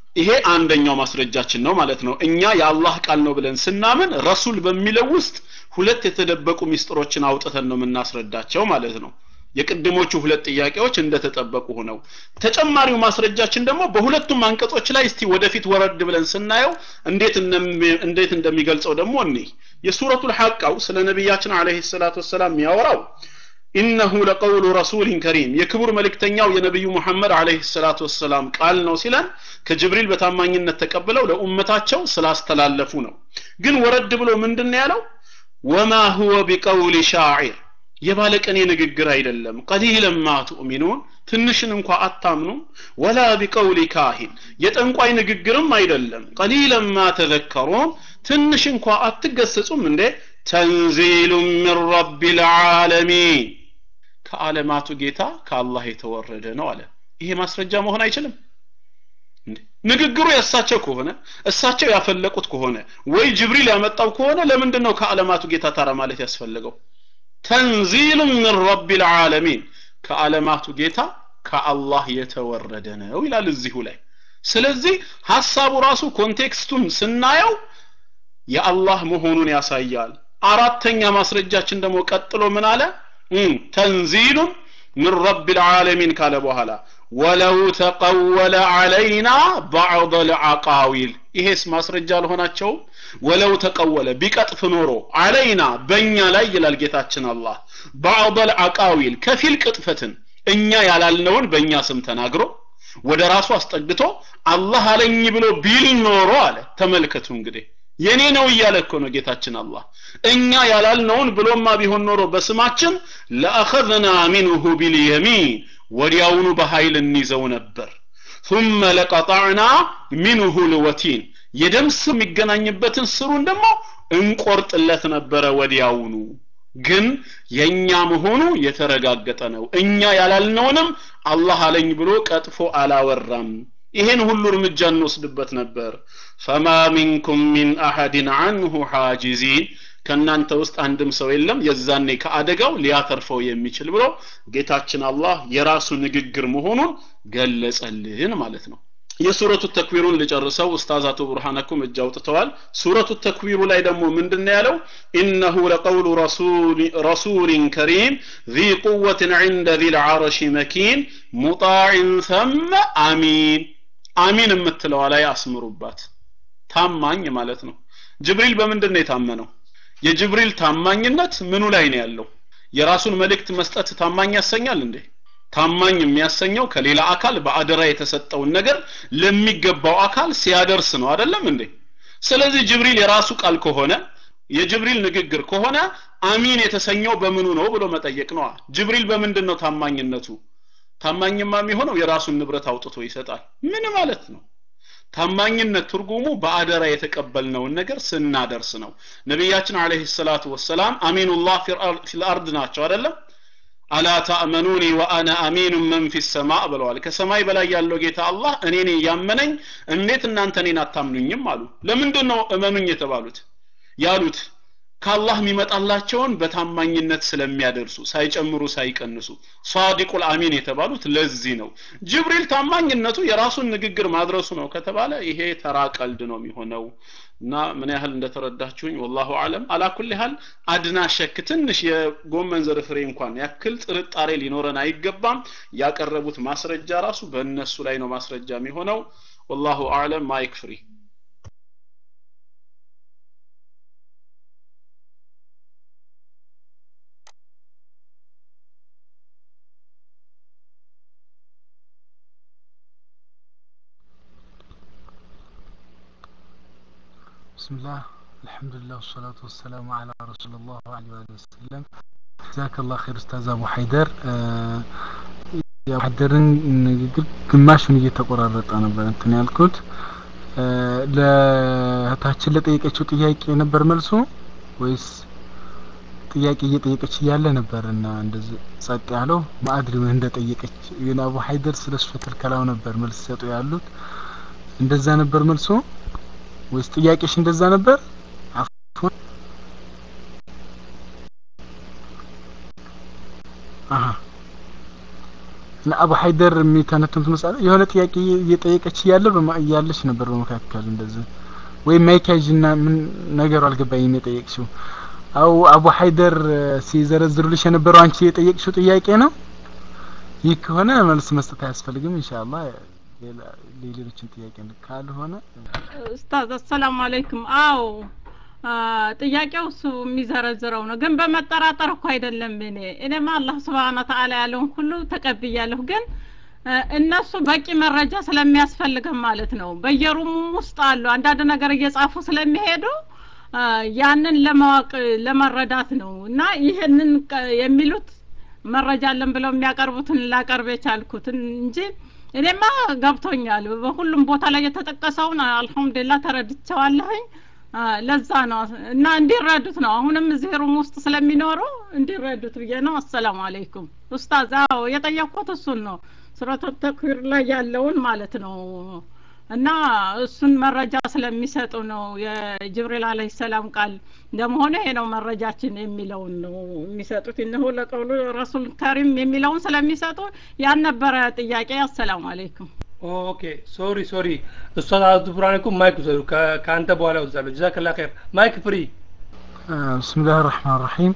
ይሄ አንደኛው ማስረጃችን ነው ማለት ነው እኛ የአላህ ቃል ነው ብለን ስናምን ረሱል በሚለው ውስጥ ሁለት የተደበቁ ሚስጥሮችን አውጥተን ነው የምናስረዳቸው ማለት ነው የቅድሞቹ ሁለት ጥያቄዎች እንደተጠበቁ ሆነው ተጨማሪው ማስረጃችን ደግሞ በሁለቱም አንቀጾች ላይ እስቲ ወደፊት ወረድ ብለን ስናየው እንዴት እንዴት እንደሚገልጸው ደግሞ እኔ የሱረቱል ሐቃው ስለ ነቢያችን አለይሂ ሰላቱ ወሰላም የሚያወራው ኢነሁ ለቀውሉ ረሱሊን ከሪም የክቡር መልእክተኛው የነቢዩ ሙሐመድ አለይሂ ሰላቱ ወሰላም ቃል ነው ሲለን ከጅብሪል በታማኝነት ተቀብለው ለኡመታቸው ስላስተላለፉ ነው ግን ወረድ ብሎ ምንድን ያለው ወማ ሁወ ቢቀውሊ ሻዒር የባለቀኔ ንግግር አይደለም ቀሊለን ማ ትኡሚኑን ትንሽን እንኳ አታምኑም ወላ ቢቀውሊ ካሂን የጠንቋይ ንግግርም አይደለም ቀሊለን ማ ተዘከሩን ትንሽ እንኳ አትገሰጹም እንዴ ተንዚሉ ምን ረቢ ልዓለሚን ከዓለማቱ ጌታ ከአላህ የተወረደ ነው አለ ይሄ ማስረጃ መሆን አይችልም ንግግሩ የእሳቸው ከሆነ እሳቸው ያፈለቁት ከሆነ ወይ ጅብሪል ያመጣው ከሆነ ለምንድን ነው ከዓለማቱ ጌታ ታራ ማለት ያስፈልገው ተንዚሉ ምን ረቢ ልዓለሚን ከዓለማቱ ጌታ ከአላህ የተወረደ ነው ይላል እዚሁ ላይ ስለዚህ ሀሳቡ ራሱ ኮንቴክስቱን ስናየው የአላህ መሆኑን ያሳያል አራተኛ ማስረጃችን ደግሞ ቀጥሎ ምን አለ ተንዚሉን ምን ረቢ ልዓለሚን ካለ በኋላ ወለው ተቀወለ ዓለይና ባዕض ልዓቃዊል ይሄስ ማስረጃ አልሆናቸውም ወለው ተቀወለ ቢቀጥፍ ኖሮ አለይና በእኛ ላይ ይላል ጌታችን አላህ ባዕض ልዓቃዊል ከፊል ቅጥፈትን እኛ ያላልነውን በእኛ ስም ተናግሮ ወደ ራሱ አስጠግቶ አላህ አለኝ ብሎ ቢል ኖሮ አለ ተመልከቱ እንግዲህ የኔ ነው እያለ እኮ ነው ጌታችን አላህ እኛ ያላልነውን ብሎማ ቢሆን ኖሮ በስማችን ለአኸዝና ሚንሁ ቢልየሚን ወዲያውኑ በኃይል እንይዘው ነበር ثم ለቀጣዕና ሚንሁ ልወቲን የደም ስር የሚገናኝበትን ስሩን ደግሞ እንቆርጥለት ነበረ ወዲያውኑ ግን የኛ መሆኑ የተረጋገጠ ነው እኛ ያላልነውንም አላህ አለኝ ብሎ ቀጥፎ አላወራም ይሄን ሁሉ እርምጃ እንወስድበት ነበር ፈማ ሚንኩም ሚን አሐድን አንሁ ሓጂዚን ከእናንተ ውስጥ አንድም ሰው የለም የዛኔ ከአደጋው ሊያተርፈው የሚችል ብሎ ጌታችን አላህ የራሱ ንግግር መሆኑን ገለጸልን ማለት ነው የሱረቱ ተክዊሩን ልጨርሰው ኡስታዝ አቶ ቡርሃነኩም እጅ አውጥተዋል ሱረቱ ተክዊሩ ላይ ደግሞ ምንድን ያለው ኢነሁ ለቀውሉ ረሱሊን ከሪም ذي قوة عند ذي العرش مكين مطاع ثم አሚን አሚን የምትለዋ ላይ አስምሩባት ታማኝ ማለት ነው ጅብሪል በምንድን ነው የታመነው የጅብሪል ታማኝነት ምኑ ላይ ነው ያለው የራሱን መልእክት መስጠት ታማኝ ያሰኛል እንዴ ታማኝ የሚያሰኘው ከሌላ አካል በአደራ የተሰጠውን ነገር ለሚገባው አካል ሲያደርስ ነው አይደለም እንዴ ስለዚህ ጅብሪል የራሱ ቃል ከሆነ የጅብሪል ንግግር ከሆነ አሚን የተሰኘው በምኑ ነው ብሎ መጠየቅ ነዋ ጅብሪል በምንድን ነው ታማኝነቱ ታማኝማ የሚሆነው የራሱን ንብረት አውጥቶ ይሰጣል ምን ማለት ነው ታማኝነት ትርጉሙ በአደራ የተቀበልነውን ነገር ስናደርስ ነው ነቢያችን አለይሂ ሰላቱ ወሰላም አሚኑላህ ፊል አርድ ናቸው አይደለም አላ ታእመኑኒ ወአና አሚኑ መን ፊ ሰማእ ብለዋል ከሰማይ በላይ ያለው ጌታ አላህ እኔን ያመነኝ እንዴት እናንተ እኔን አታምኑኝም አሉ ለምንድን ነው እመኑኝ የተባሉት ያሉት ከአላህ የሚመጣላቸውን በታማኝነት ስለሚያደርሱ ሳይጨምሩ ሳይቀንሱ ሳዲቁል አሚን የተባሉት ለዚህ ነው ጅብሪል ታማኝነቱ የራሱን ንግግር ማድረሱ ነው ከተባለ ይሄ ተራ ቀልድ ነው የሚሆነው እና ምን ያህል እንደተረዳችሁኝ ወላሁ አለም አላኩል ያህል አድና ሸክ ትንሽ የጎመን ዘር ፍሬ እንኳን ያክል ጥርጣሬ ሊኖረን አይገባም ያቀረቡት ማስረጃ ራሱ በእነሱ ላይ ነው ማስረጃ የሚሆነው ወላሁ አለም ማይክ ፍሪ بسم الله الحمد لله والصلاة والسلام على رسول الله وعلى آله وسلم جزاك الله خير أستاذ أبو حيدر ያደርን ንግግር ግማሹን እየተቆራረጠ ነበር እንትን ያልኩት ለእህታችን ለጠየቀችው ጥያቄ ነበር መልሱ ወይስ ጥያቄ እየጠየቀች እያለ ነበር እና እንደዚህ ጸጥ ያለው ማዕድር ምን እንደጠየቀች ግን አቡ ሀይደር ስለ ስፈተል ከላው ነበር መልስ ሰጡ ያሉት እንደዛ ነበር መልሶ ወይስ ጥያቄሽ እንደዛ ነበር አፍwan አሃ አቡ ሀይደር የሚተነትኑት መሳለ የሆነ ጥያቄ እየጠየቀች እያለ በማ- እያለች ነበር በመካከል እንደዚህ ወይም ማይካጅና ምን ነገሩ አልገባኝም የጠየቅሽው አው አቡ ሀይደር እ፣ ሲዘረዝሩልሽ የነበረው አንቺ የጠየቅሽው ጥያቄ ነው ይህ ከሆነ መልስ መስጠት አያስፈልግም ኢንሻአላህ ሌላ ሌሎችን ጥያቄ ካልሆነ ኡስታዝ አሰላሙ አለይኩም አዎ አ፣ ጥያቄው እሱ የሚዘረዝረው ነው ግን በመጠራጠር እኮ አይደለም እኔ እኔማ አላህ ስብሓነ ተዓላ ያለውን ሁሉ ተቀብያለሁ ግን እ፣ እነሱ በቂ መረጃ ስለሚያስፈልገን ማለት ነው በየሩሙም ውስጥ አሉ አንዳንድ ነገር እየጻፉ ስለሚሄዱ አ፣ ያንን ለማወቅ ለመረዳት ነው እና ይህንን ቀ- የሚሉት መረጃ አለን ብለው የሚያቀርቡትን ላቀርብ የቻልኩትን እንጂ እኔማ ገብቶኛል በሁሉም ቦታ ላይ የተጠቀሰውን አልሐምዱሊላህ ተረድቸዋለሁኝ አ፣ ለዛ ነው እና እንዲረዱት ነው አሁንም እዚህ ሩም ውስጥ ስለሚኖሩ እንዲረዱት ብዬ ነው አሰላሙ አለይኩም ኡስታዝ አዎ የጠየቅኩት እሱን ነው ሱረቱ ተክዊር ላይ ያለውን ማለት ነው እና እሱን መረጃ ስለሚሰጡ ነው የጅብሪል አለይሂ ሰላም ቃል እንደመሆነ ይሄ ነው መረጃችን የሚለውን ነው የሚሰጡት እነሆ ለቀውሉ ረሱል ከሪም የሚለውን ስለሚሰጡ ያን ነበረ ጥያቄ አሰላሙ አለይኩም ኦኬ ሶሪ ሶሪ ኡስታዝ አብዱ ብርሃን እኮ ማይክ ውሰዱ ከ- ከአንተ በኋላ ወዛለሁ ጀዛከላ ኸይር ማይክ ፍሪ ብስምላህ ራህማን ራሂም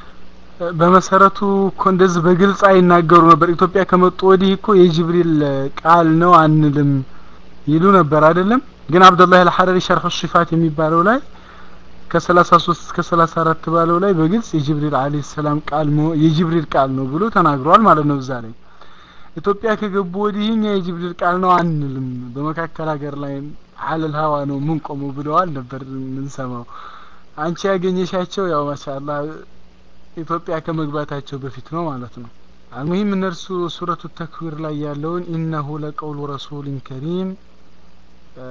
በመሰረቱ እኮ እንደዚህ በግልጽ አይናገሩ ነበር ኢትዮጵያ ከመጡ ወዲህ እኮ የጅብሪል ቃል ነው አንልም ይሉ ነበር አይደለም ግን አብዱላህ አልሐረሪ ሸርህ ሲፋት የሚባለው ላይ ከ33 እስከ 34 ባለው ላይ በግልጽ የጅብሪል አለይሂ ሰላም ቃል ነው የጅብሪል ቃል ነው ብሎ ተናግሯል ማለት ነው እዛ ላይ ኢትዮጵያ ከገቡ ወዲህ እኛ የጅብሪል ቃል ነው አንልም በመካከል ሀገር ላይ ሀለል ሀዋ ነው ምን ቆመው ብለዋል ነበር የምንሰማው አንቺ ያገኘሻቸው ያው ማሻአላህ ኢትዮጵያ ከመግባታቸው በፊት ነው ማለት ነው አልሙሂም እነርሱ ሱረቱ ተክዊር ላይ ያለውን ኢነሁ ለቀውሉ ረሱሊን ከሪም እ፣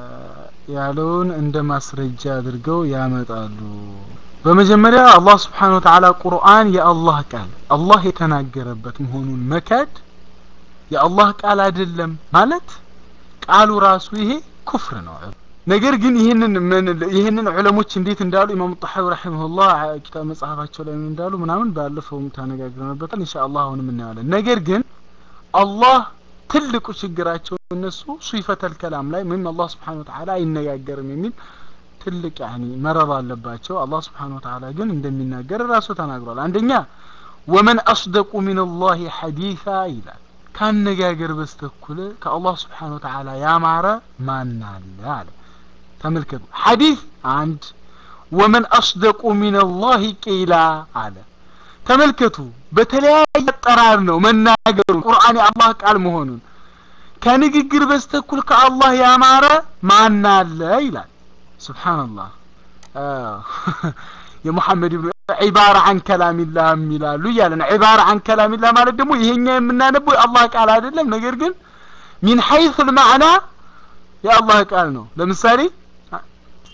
ያለውን እንደ ማስረጃ አድርገው ያመጣሉ በመጀመሪያ አላህ ስብሓን ወተዓላ ቁርአን የአላህ ቃል አላህ የተናገረበት መሆኑን መካድ የአላህ ቃል አይደለም ማለት ቃሉ ራሱ ይሄ ኩፍር ነው ነገር ግን ይህንን ምን ይህንን ዑለሞች እንዴት እንዳሉ ኢማሙ ጣሐዊ ረሂመሁላህ ኪታብ መጽሐፋቸው ላይ ምን እንዳሉ ምናምን ባለፈውም ተነጋግረንበታል ኢንሻአላህ አሁንም እናያለን ነገር ግን አላህ ትልቁ ችግራቸው እነሱ ሱይፈተል ከላም ላይ ወይም አላህ ስብሓን ወተዓላ አይነጋገርም የሚል ትልቅ ያኒ መረብ አለባቸው አላህ ስብሓን ወተዓላ ግን እንደሚናገር ራሱ ተናግሯል አንደኛ ወመን አስደቁ ሚን አላህ ሐዲሳ ይላል ካነጋገር በስተኩል ከአላህ ስብሓን ወተዓላ ያማረ ማን አለ አለ ተመልከቱ ሐዲስ አንድ ወመን አስደቁ ሚን አላህ ቂላ አለ ተመልከቱ በተለያየ አጠራር ነው መናገሩ ቁርአን የአላህ ቃል መሆኑን ከንግግር በስተኩል ከአላህ ያማረ ማን አለ ይላል ስብሓንላህ የሙሐመድ ብኑ ዒባራ አን ከላሚላህ ይላሉ እያለን ዒባራ አን ከላሚላህ ማለት ደግሞ ይሄኛ የምናነበው የአላህ ቃል አይደለም ነገር ግን ሚን ሐይስ ልማዕና የአላህ ቃል ነው ለምሳሌ